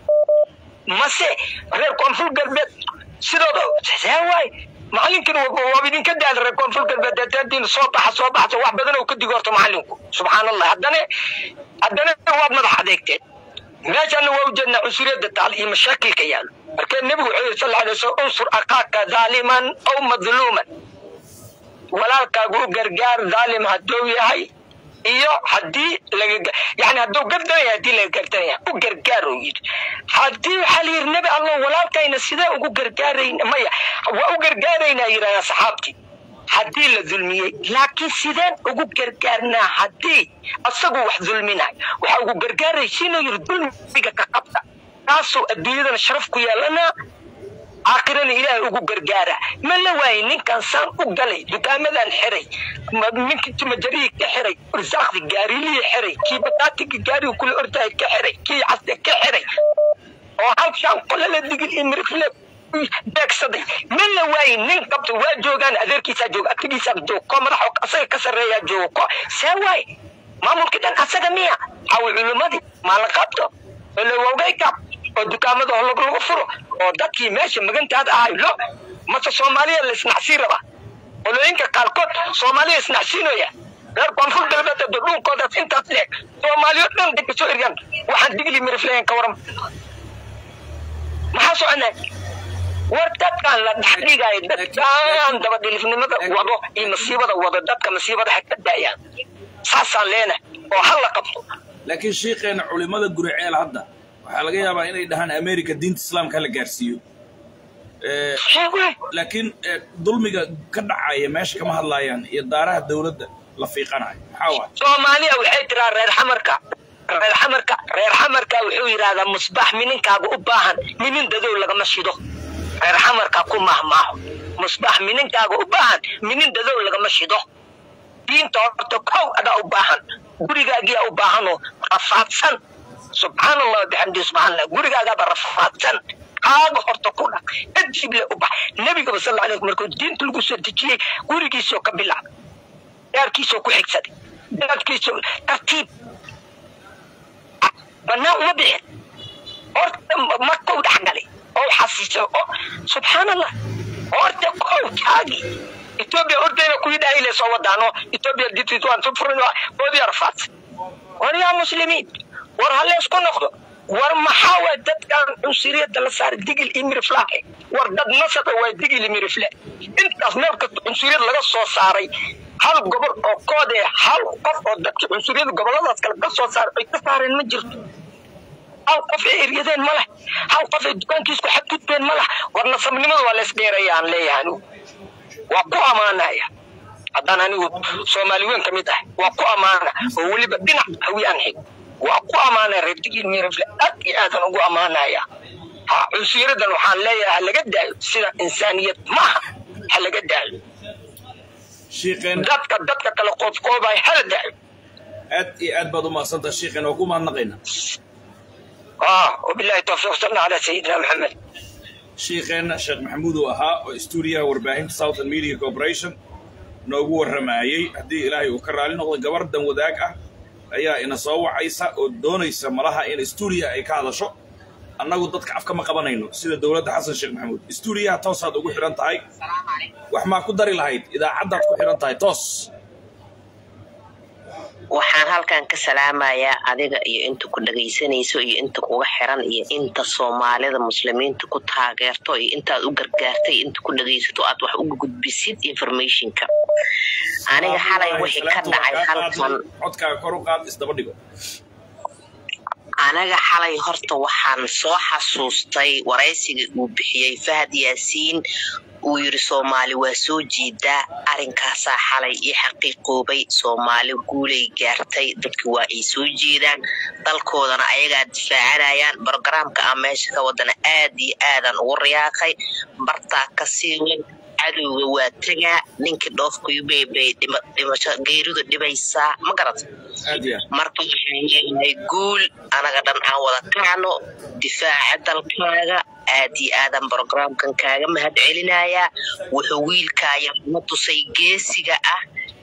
mase reer koonfur galbeed sidooda saawaay macalinkina waaba idinka daal reer koonfur galbeed daadiin soo baxa soo baxsa wax badan oo ka digorto macalinku subxaan allah haddana haddana waad madax adeegteen meeshana waa ujeednaa cunsuriyadda taal iyo mashaakilka yaalo marka nebigu wuxuu yidhi sal alay wasallam unsur akaaka dhaaliman aw madluuman walaalkaagu u gargaar dhaalim hadduu yahay iyo haddii laga yani hadduu gardanaya haddii laga gardanaya u gargaar uu yidhi haddii waxaa la yidhi nebi allah walaalkayna sidee ugu gargaarayna maya waa u gargaaraynaa yidhahdaa saxaabtii haddii la dulmiyey laakiin sideen ugu gargaarnaa haddii asagu wax dulminayo waxaa ugu gargaaraysiinoo yidhi dulmiga ka qabta taasoo adduunyadana sharaf ku yeelanaa aakhirana ilaahay ugu gargaara ma la waayey ninkan saan u galay dukaamadan xiray ninkii timajarihii ka xiray irsaaqdi gaarilihii xiray kii bataatigii gaariga kula ordahay ka xiray kii casde ka xiray oo halshaan qolala digil iyo mirifle beegsaday ma la waayey nin qabta waa joogaan adeerkiisaa jooga agtigiisaa joog ko madaxo asaga ka sarreeyaa joogo ko see waay maamulkii dhan asaga miya hawi culimadii maa la qabto olowogayka oo dukaamada holog lagu furo oo dadkii meesha magantaada ahay lo mase soomaaliya la isnacsiin rabaa qolooyinka qaarkood soomaaliya isnacsiinaya reer koonfur galbeed ee dhulkoodaas intaas leeg soomaaliyo dhan dadka soo eryan waxaan digli mirifleyan ka waran maxaa soconay war dadkan la dhexdhigayo dadkan dabadhilifnimada wado iyo masiibada wado dadka masiibada ha ka daayaan saasaan leenahay oo ha la qabto laakiin shiikeena culimada guriceel hadda waxaa laga yaabaa inay dhahaan america diinta islaamka la gaarsiiyo laakiin dulmiga ka dhacaya meesha kama hadlaayaan iyo daaraha dawladda la fiiqanayo maxaa waay soomaaliya waxay tiraa reer xamarka reer xamarka reer xamarka wuxuu yidhahdaa musbax mininkaaga u baahan minin dadow lagama shido reer xamarka ku mahmaaho musbax mininkaaga u baahan minin dadow lagama shido diinta horta kow adaa u baahan gurigaagiyaa u baahanoo rafaadsan subxaan allah bixamdi subxaan allah gurigaagaaba rafaadsan kaaga horta ku dhaq kadib le u bax nebigaba sal alay markuu diinta lagu soo dejiyey gurigiisoo ka bilaabay daarkiisoo ku xigsaday daadkiisoo tartiib banaan uma bixin horta markuu dhexgalay oo xasiisay oo subxaan allah horta kow kaagi etoobiya ordayna kuwii dhaayile soo wadaano etoobiya dititwan furin oodiya rafaadsan war yaa muslimiin war ha leysku noqdo war maxaa waay dadkan cunsuriyadda la saaray digil iyo miriflaahe war dad nasaba waa digil iyo mirifle intaas meel kasta cunsuriyad laga soo saaray hal gobol oo koodee hal qof oo dadka cunsuriyada goboladaas kale ka soo saaray ay ka saareen ma jirto hal qof ay eryadeen ma leh hal qof ay dukaankiisku xadgudbeen ma leh war nasabnimada waa leys dheeraya aan leeyahay anigu waa ku ammaanaya haddaan anigu soomaali weyn ka mid ah waa ku ammaana oo weliba dhinac hawi aan xig waa ku ammaanaya reer digil mirifle aad iyo aadan ugu ammaanaya ha cunsiyaradan waxaan leeyahay ha laga daayo sida insaaniyad maaha ha laga daayo shiiqeen dadka dadka kale qoofqoobay hala daayo aad iyo aad baad u mahadsantaha shiiqeen waa ku mahadnaqaynaa ah wabillahi tawfiiq salna calaa sayidina maxamed shiikheenna sheekh maxamuud uu ahaa oo stuudiyaha warbaahinta southern media corporation noogu warramayey haddii ilaahay uu ka raali noqdo gabar dan wadaag ah ayaa ina soo wacaysa oo doonaysa malaha in stuudiya ay ka hadasho annagu dadka afka ma qabanayno sida dowladda xasan sheekh maxamuud stuudiyaha toosaad ugu xidhan tahay wax maa ku dari lahayd idaacaddaad ku xidhan tahay toos waxaan halkan ka salaamayaa adiga iyo inta ku dhagaysanayso iyo inta kuga xiran iyo inta soomaalida muslimiinta ku taageerto iyo intaad u gargaartay inta ku dhagaysato aad wax uga gudbisid informationka aniga xalay wixii ka dhacay halkan codkaaga kor u qaad isdaba dhigo anaga xalay horta waxaan soo xasuustay waraysiga uu bixiyey fahad yaasiin uu yiri soomaali waa soo jeedaa arinkaasaa xalay io xaqiiqoobay soomaali guulay gaartay dadki waa ay soo jeedaan dalkoodana ayagaa difaacanayaan brogaraamka aan meesha ka wadana aad iyo aadan ugu riyaaqay bartaa ka sii wen cadowga waa tegaa ninkii dhoofkuyubeybay dhimasho geeridu dhibaysaa ma garata aad iyo aad marka waxaan leenahay guul anaga dhan aan wada kacno difaaca dalkaaga aad iyo aadan brogramkan kaaga mahad celinayaa wuxuu wiilkaaya na tusay geesiga ah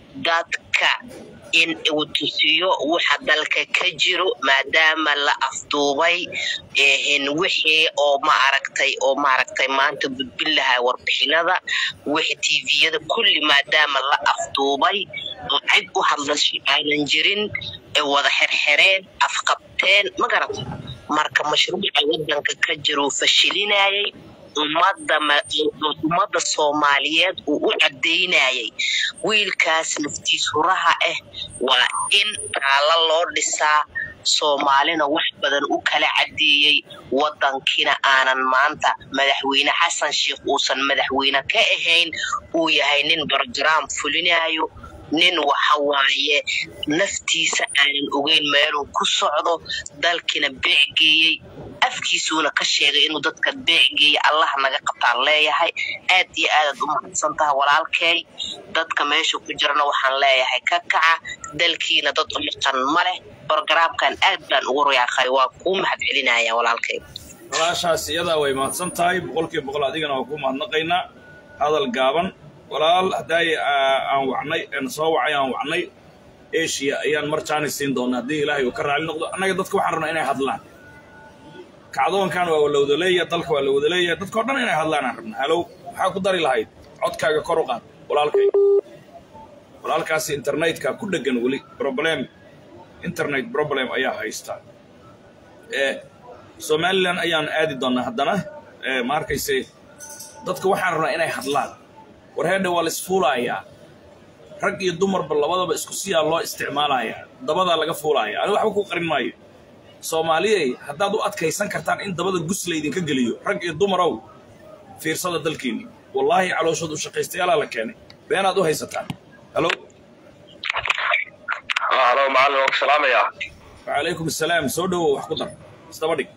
dadka in uu tusiyo waxa dalka ka jiro maadaama la afduubay eehen wixii oo ma aragtay oo maaragtay maanta gudbin lahaa warbixinada wixii tviyada kulli maadaama la afduubay oo cid u hadlasho aanan jirin ee wada xerxereen afqabteen ma garata marka mashruuca wadanka ka jiruu fashilinayay ummadda ma- ummadda soomaaliyeed uu u cadaynayay wiilkaas naftiis huraha ah waa in taalo loo dhisaa soomaalina wax badan u kala cadeeyey wadankiina aanan maanta madaxweyne xasan sheikh uusan madaxweyne ka ahayn uu yahay nin brogaraam fulinayo nin waxa waaye naftiisa aanan ogeyn meeluu ku socdo dalkina beecgeeyey afkiisuuna ka sheegay inuu dadka beecgeeya allah naga qabtaan leeyahay aad iyo aadaad u mahadsan taha walaalkay dadka meesha ku jirana waxaan leeyahay ka kaca dalkiina dad u maqan ma leh brogaraamkan aad baan ugu riyaaqay waa kuu mahad celinaya walaalkay walaashaas iyadaa way mahadsan tahay boqolkiiba boqol adigana waa ku mahadnaqaynaa hadal gaaban walaal haddaay aan wacnay aan soo wacay aan wacnay asia ayaan mar jaanis siin doonaa haddii ilaahay uu ka raali noqdo annaga dadka waxaan rabnaa inay hadlaan kacdoonkan waa la wada leeyahay dalka waa la wada leeyahay dadkao dhan inay hadlaan aan rabnaa halow maxaa ku dari lahayd codkaaga kor u qaad walaalkay walaalkaasi internetka ku dhegan weli problem internet problem ayaa haysta ee somalilan ayaan aadi doonaa haddana ee ma arkayse dadka waxaan rabnaa inay hadlaan war heedha waa la isfuulayaa rag iyo dumarba labadaba isku siyaa loo isticmaalayaa dabadaa laga fuulaaya ani waxba ku qarin maayo soomaaliyey haddaad u adkaysan kartaan in dabada gus laydinka geliyo rag iyo dumarow fiirsada dalkiinni wallaahi calooshoodu shaqaystayaalaa la keenay beenaad u haysataan halo halo macallin waan ku salaamayaa wacalaykum assalaam soo dhowow wax ku dar isdaba dhig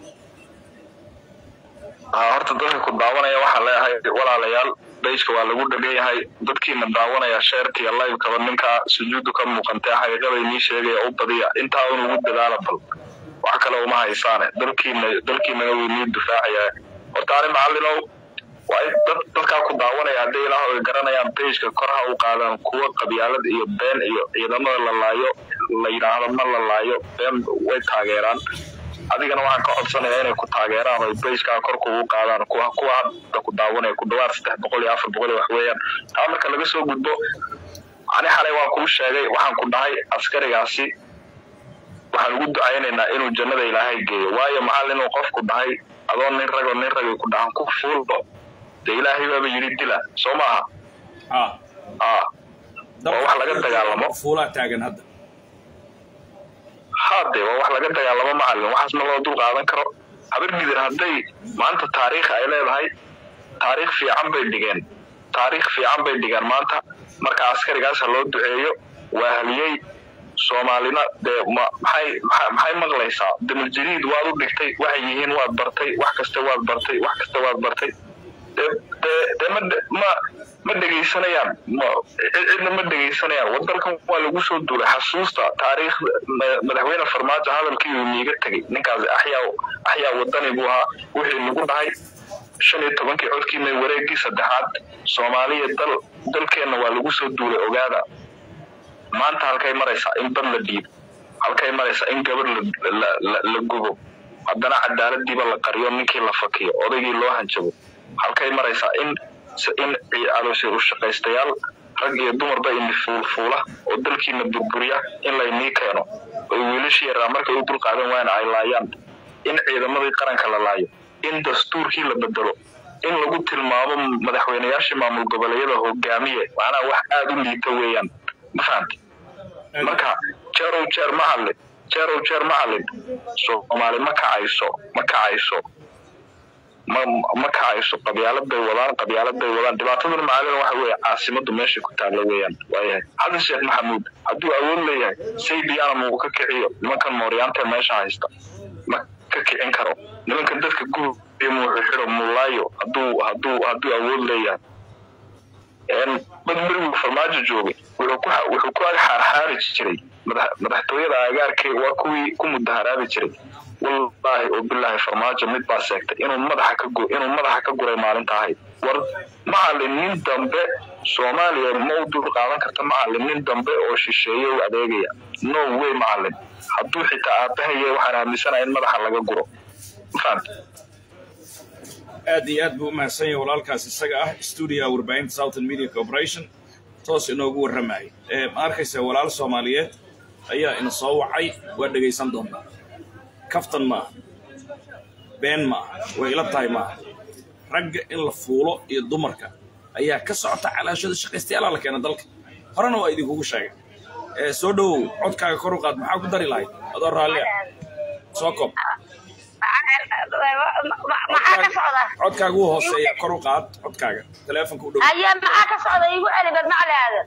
Ah, horta dadka ku daawanaya waxaan leeyahay walaalayaal bayska waa lagu dhegan yahay dadkiina daawanaya sheerka iyo livekaba ninka sujuudu ka muuqantee xaqiiqada inii sheegaya u badiya intaa un ugu dadaala bal wax kale uma haysaane dalkiina dalkiinana wuu inii difaacaya horta ani macallinow waa in dad dadkaa ku daawanaya hadday ilaahooda garanayaan bayska kor ha u qaadaan kuwa qabyaalad iyo been iyo ciidamada la laayo la yidhaahdo ma la laayo been way taageeraan adigana waxaan ka codsanayaa inay ku taageeraan oo bayskaa kor kugu qaadaan kuwa kuwa hadda ku daawanaya ku dhawaad saddex boqol iyo afar boqol iyo wax weeyaan taa marka laga soo gudbo ani xalay waan kuu sheegay waxaan ku dhahay askarigaasi waxaan ugu ducaynaynaa inuu jannada ilaahay geeyo waayo macallin inuu qofku dhahay adoo nin ragoo nin ragay ku dhahan ku fuulbo dee ilaahay baaba yidhi dila soo maaha ah ah waa wax laga dagaalamo fuulaa taagan hadda haade waa wax laga dagaalamo macallin waxaas ma loo dul qaadan karo habar gidir hadday maanta taariikh ay leedahay taariikh fiican bay dhigeen taariikh fiican bay dhigeen maanta marka askarigaas ha loo duceeyo waa haliyey soomaalina dee ma maxay maxay maxay maqlaysaa damal jadiid waad u dhigtay waxay yihiin waad bartay wax kasta waad bartay wax kasta waad bartay dee dee dee ma dhe- ma ma dhegaysanayaan ma cid- cidna ma dhegaysanayaan wadalkan waa lagu soo duulay xasuusta taariikh ma- madaxweyne farmaajo hadalkii uu niiga tegay ninkaas axyaa axyaa wadani buu ahaa wixii lagu dhahay shan iyo tobankii codkiina wareegii saddexaad soomaaliya dal dalkeenna waa lagu soo duulay ogaada maanta halkay maraysaa in bad la dhiibo halkay maraysaa in gabar la, la, la, la gubo haddana cadaaladiiba la qariyo ninkii la fakiyo odaygii loo hanjabo halkay maraysaa in in calooshay u shaqaystayaal rag iyo dumarba ini fuulfuula oo dalkiina burburiya in laynii keeno oy wiilashii yaraa markay u dulqaadan waayana ay laayaan in ciidamadii qaranka la laayo in dastuurkii la bedelo in lagu tilmaamo madaxweynayaashii maamul goboleedyada hogaamiye macnaha wax aada u liita weeyaan ma fahamti marka jeerow jeer ma hadlin jeerow jeer ma hadlin soomaali ma kacayso ma kacayso ma ma kacayso qabyaaladay wadaan qabyaaladay wadaan dhibaataduna macalina waxa weeye caasimadu meesha ku taalla weeyaan waayahay xasan sheekh maxamuud hadduu awood leeyahay saybiyaana muu ka kiciyo nimankan mooryaanta meesha haysta ma ka kicin karo nimankan dadka gubiyo muu xidho mulaayo hadduu hadduu hadduu awood leeyahay badmerigu farmaajo joogay wuxuu ku wuxuu ku ag xaarxaari jiray madax- madaxtooyada agaarkay waa kuwii ku mudaharaabi jiray wallaahi oo bilaahi farmaajo mid baa seegtay inuu madaxa ka gu inuu madaxa ka guray maalinta ahayd war macalin nin dambe soomaaliya ma u dul qaadan karta macalin nin dambe oo shisheeye u adeegaya no way macalin hadduu xitaa aabahaya waxaan aaminsanahay in madaxa laga guro ma fahamta aad iyo aad buu u mahadsan yahay walaalkaas isaga ah stuudiga warbaahinta southern media corporation toos inoogu warramayay ee ma arkaysa walaal soomaaliyeed ayaa ina soo wacay waa dhegaysan doontaa kaftan ma aha been ma aha way ila tahay ma aha ragga in la fuulo iyo dumarka ayaa ka socota calaashada shaqaystayaala la keena dalka horena waa idinkugu sheegay ee soo dhowow codkaaga kor u qaad maxaa ku dari lahayd adoo raallia soo koob maxaa ka socda codkaaga wuu hooseeya kor u qaad codkaaga taleefonka u dhow haya maxaa ka socda igu celi bad macli aadan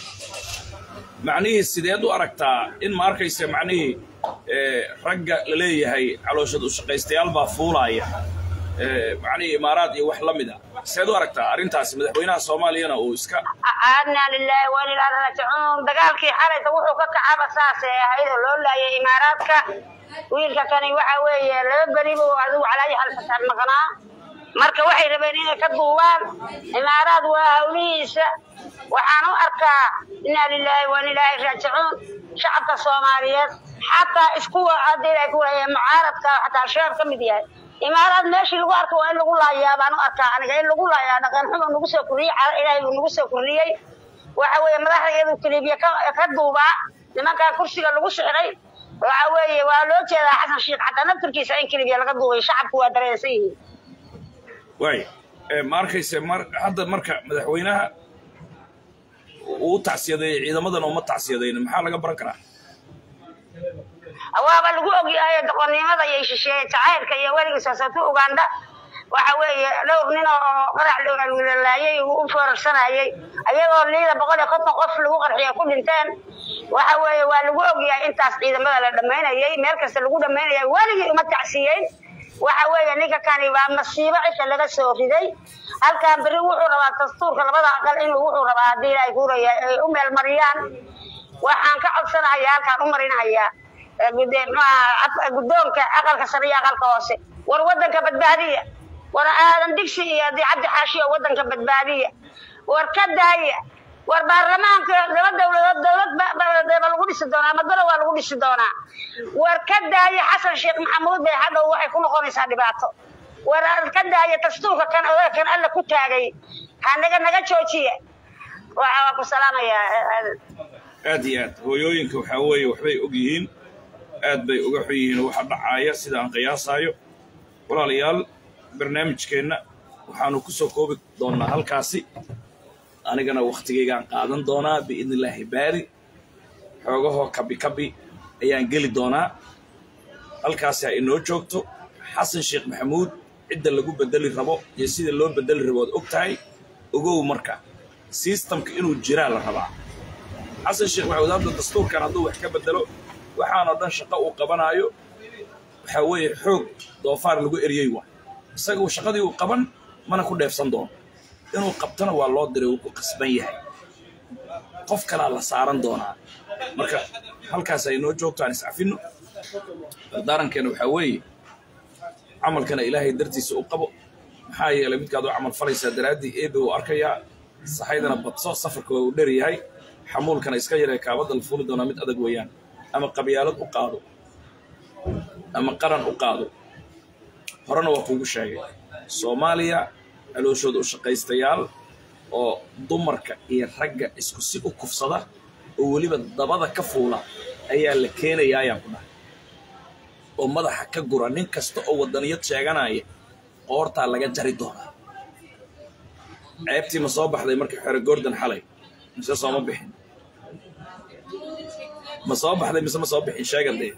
macnihii sideed u aragtaa in ma arkaysa macnihii ee, ragga la leeyahay calooshad u shaqaystayaal baa fuulaaya ee, macnihii imaaraad iyo wax la mid a sideed u aragtaa arrintaasi madaxweynaha soomaaliyana uu iska aadna lilaahi wa inaa ilaahi raajicuun dagaalkii xalayta wuxuu ka kacaba saasay ahayd oo loo laayay imaaraadka wiilka kani waxa weeye laba beri buu adigu calaayi halfataan maqnaa marka waxay rabeen inay ka duubaan imaaraad waa hawlihiisa waxaan u arkaa inaa lilaahi wa inaa ilaahi raajicuun shacabka soomaaliyeed xataa iskuwa haddii ay ku leeyahay mucaaradka xataa al-shabaab ka mid yahay imaaraad meeshii lagu arka waa in lagu laayaa baan u arkaa aniga in lagu laayaa dhaqan xumo nagu soo kordhiyey cala ilaahay buu nagu soo kordhiyey waxa weeye madaxda iyadu kilibiya ka ka duubaa nimankaa kursiga lagu sixray waxa weeye waa loo jeedaa xasan sheekh xataa naftirkiisa in kilibiya laga duubay shacabku waa dareensan yihiin waay ee, ma arkaysa mar hadda marka madaxweynaha uu u tacsiyadeeyey ciidamadan uma tacsiyadaynin maxaa laga baran karaa waaba lagu ogyahay doqonnimada iyo shisheeye jacaylka iyo weligiis hoosatu uganda waxa weeye dhowr nin oo qarax lalaayay uu u foorarsanayay ayagoo liida boqol iyo konton qof lagu qarxiyo ku dhinteen waxa weeye waa lagu ogyahay intaas ciidamada la dhammaynayay meel kasta lagu dhammaynayay weligii uma tacsiyeyn waxa weeye ninka kani waa masiibo cisha laga soo riday halkan beri wuxuu rabaa dastuurka labada aqal inuu wuxuu rabaa haddii ilaahay kuuraya ay u meel mariyaan waxaan ka codsanahayaa halkaan u marinahayaa ee gude- maxaa af- guddoonka aqalka sare iyo aqalka hoose war waddanka badbaadiya war aadan digsi iyo haddii cabdi xaashiyo waddanka badbaadiya war ka daaya war baarlamaanka laba dowladood dowlad ba- ba- ba lagu dhisi doonaa ama golo waa lagu dhisi doonaa war ka daaya xasan sheekh maxamuud bay hadhow waxay ku noqonaysaa dhibaato war ka daaya dastuurka kan odaga kan alla ku taagay hanaga naga joojiya waxa waa ku salaamayaa aadan aad iyo aad hooyooyinka waxaa weeye waxbay og yihiin aad bay uga xun yihiin waxa dhacaaya sida aan qiyaasaayo walaalayaal barnaamijkeenna waxaanu ku soo koobi doonnaa halkaasi anigana wakhtigaygaan qaadan doonaa biidni illaahi baari xoogahoo kabi kabi ayaan geli doonaa halkaasi ha inoo joogto xasan sheekh maxamuud cidda lagu bedeli rabo iyo sida loo bedeli rabo ood og tahay ogow marka sistamka inuu jiraa la rabaa xasan sheekh maxamuud hadda dastuurkan hadduu wax ka bedelo waxaanoo dhan shaqo uu qabanaayo waxaa weeye xoog doofaar lagu eriyey waa isaga shaqadii uu qaban mana ku dheefsan doono inuu qabtana waa loo diray uu ku qasban yahay qof kalaa la saaran doonaa marka halkaas ay noo joogto aan iscafino dardaarankeena waxaa weeye camalkana ilaahay dartiisa u qabo maxaa yeelay midkaad u camal falaysaa daraaddii eebe uu arkayaa saxaydana badso safarka waa uu dheer yahay xamuulkana iska yaree kaabadda la fuuli doonaa mid adag weeyaan ama qabyaalad u qaado ama qaran u qaado horena waa kuugu sheegay soomaaliya calooshooda u shaqaystayaal oo dumarka iyo ragga isku si u kufsada oo weliba dabada ka fuula ayaa la keenayaa ayaan ku dhahay oo madaxa ka gura nin kasta oo waddaniyad sheeganaya qoortaa laga jari doonaa ceebtii ma soo baxday markii xore gordon xalay mise sooma bixin ma soo baxday mise ma soo bixin sheegadee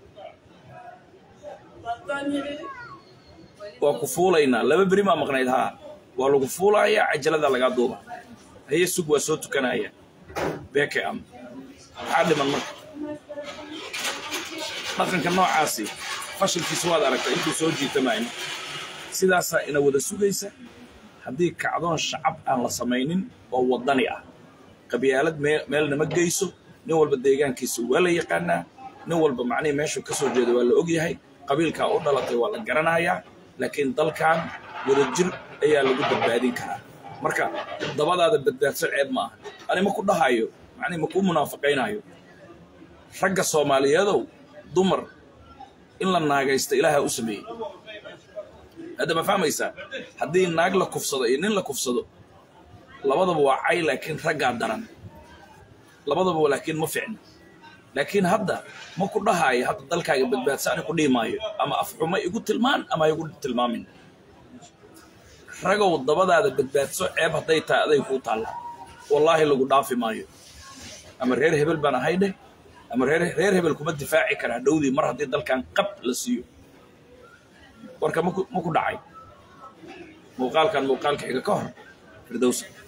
waa ku fuulaynaa laba beri maa maqnayd haa waa lagu fuulayaa cajalada lagaa duuba haye sug waa soo tukanaya beke am maxaa dhiman marka dhaqanka noocaasi fashilkiisa waad aragtay intuu soo jiitamayno sidaasaa ina wada sugaysa haddii kacdoon shacab aan la samaynin oo waddani ah qabyaalad meel nama geyso nin walba deegaankiisa waa la yaqaanaa nin walba macnihii meeshuu ka soo jeeda waa la ogyahay qabiilkaa u dhalatay waa la garanayaa laakiin dalkan wadajir ayaa lagu badbaadin karaa marka dabadaada badbaadso ceeb ma aha ani ma ku dhahayo macnihi ma kuu munaafaqaynayo ragga soomaaliyeedow dumar in la naagaysta ilaaha u sameeyey hadda ma fahmaysaa haddii naag la kufsado iyo nin la kufsado labadaba waa cay laakiin raggaa daran labadaba laakiin ma ficna laakiin hadda ma ku dhahaayo hadda dalkaaga badbaadsa ani ku dhihi maayo ama afxuma igu tilmaan ama igu tilmaamin ragow dabadaada badbaadso ceeb hadday tahay aday kuu taallaa wallaahi lagu dhaafi maayo ama reer hebel baan ahay dheh ama reer reer hebel kuma difaaci karaa dhowdii mar haddii dalkan qab la siiyo warka maku ma ku dhacay muuqaalkan muuqaalka xiga ka hor firdowsa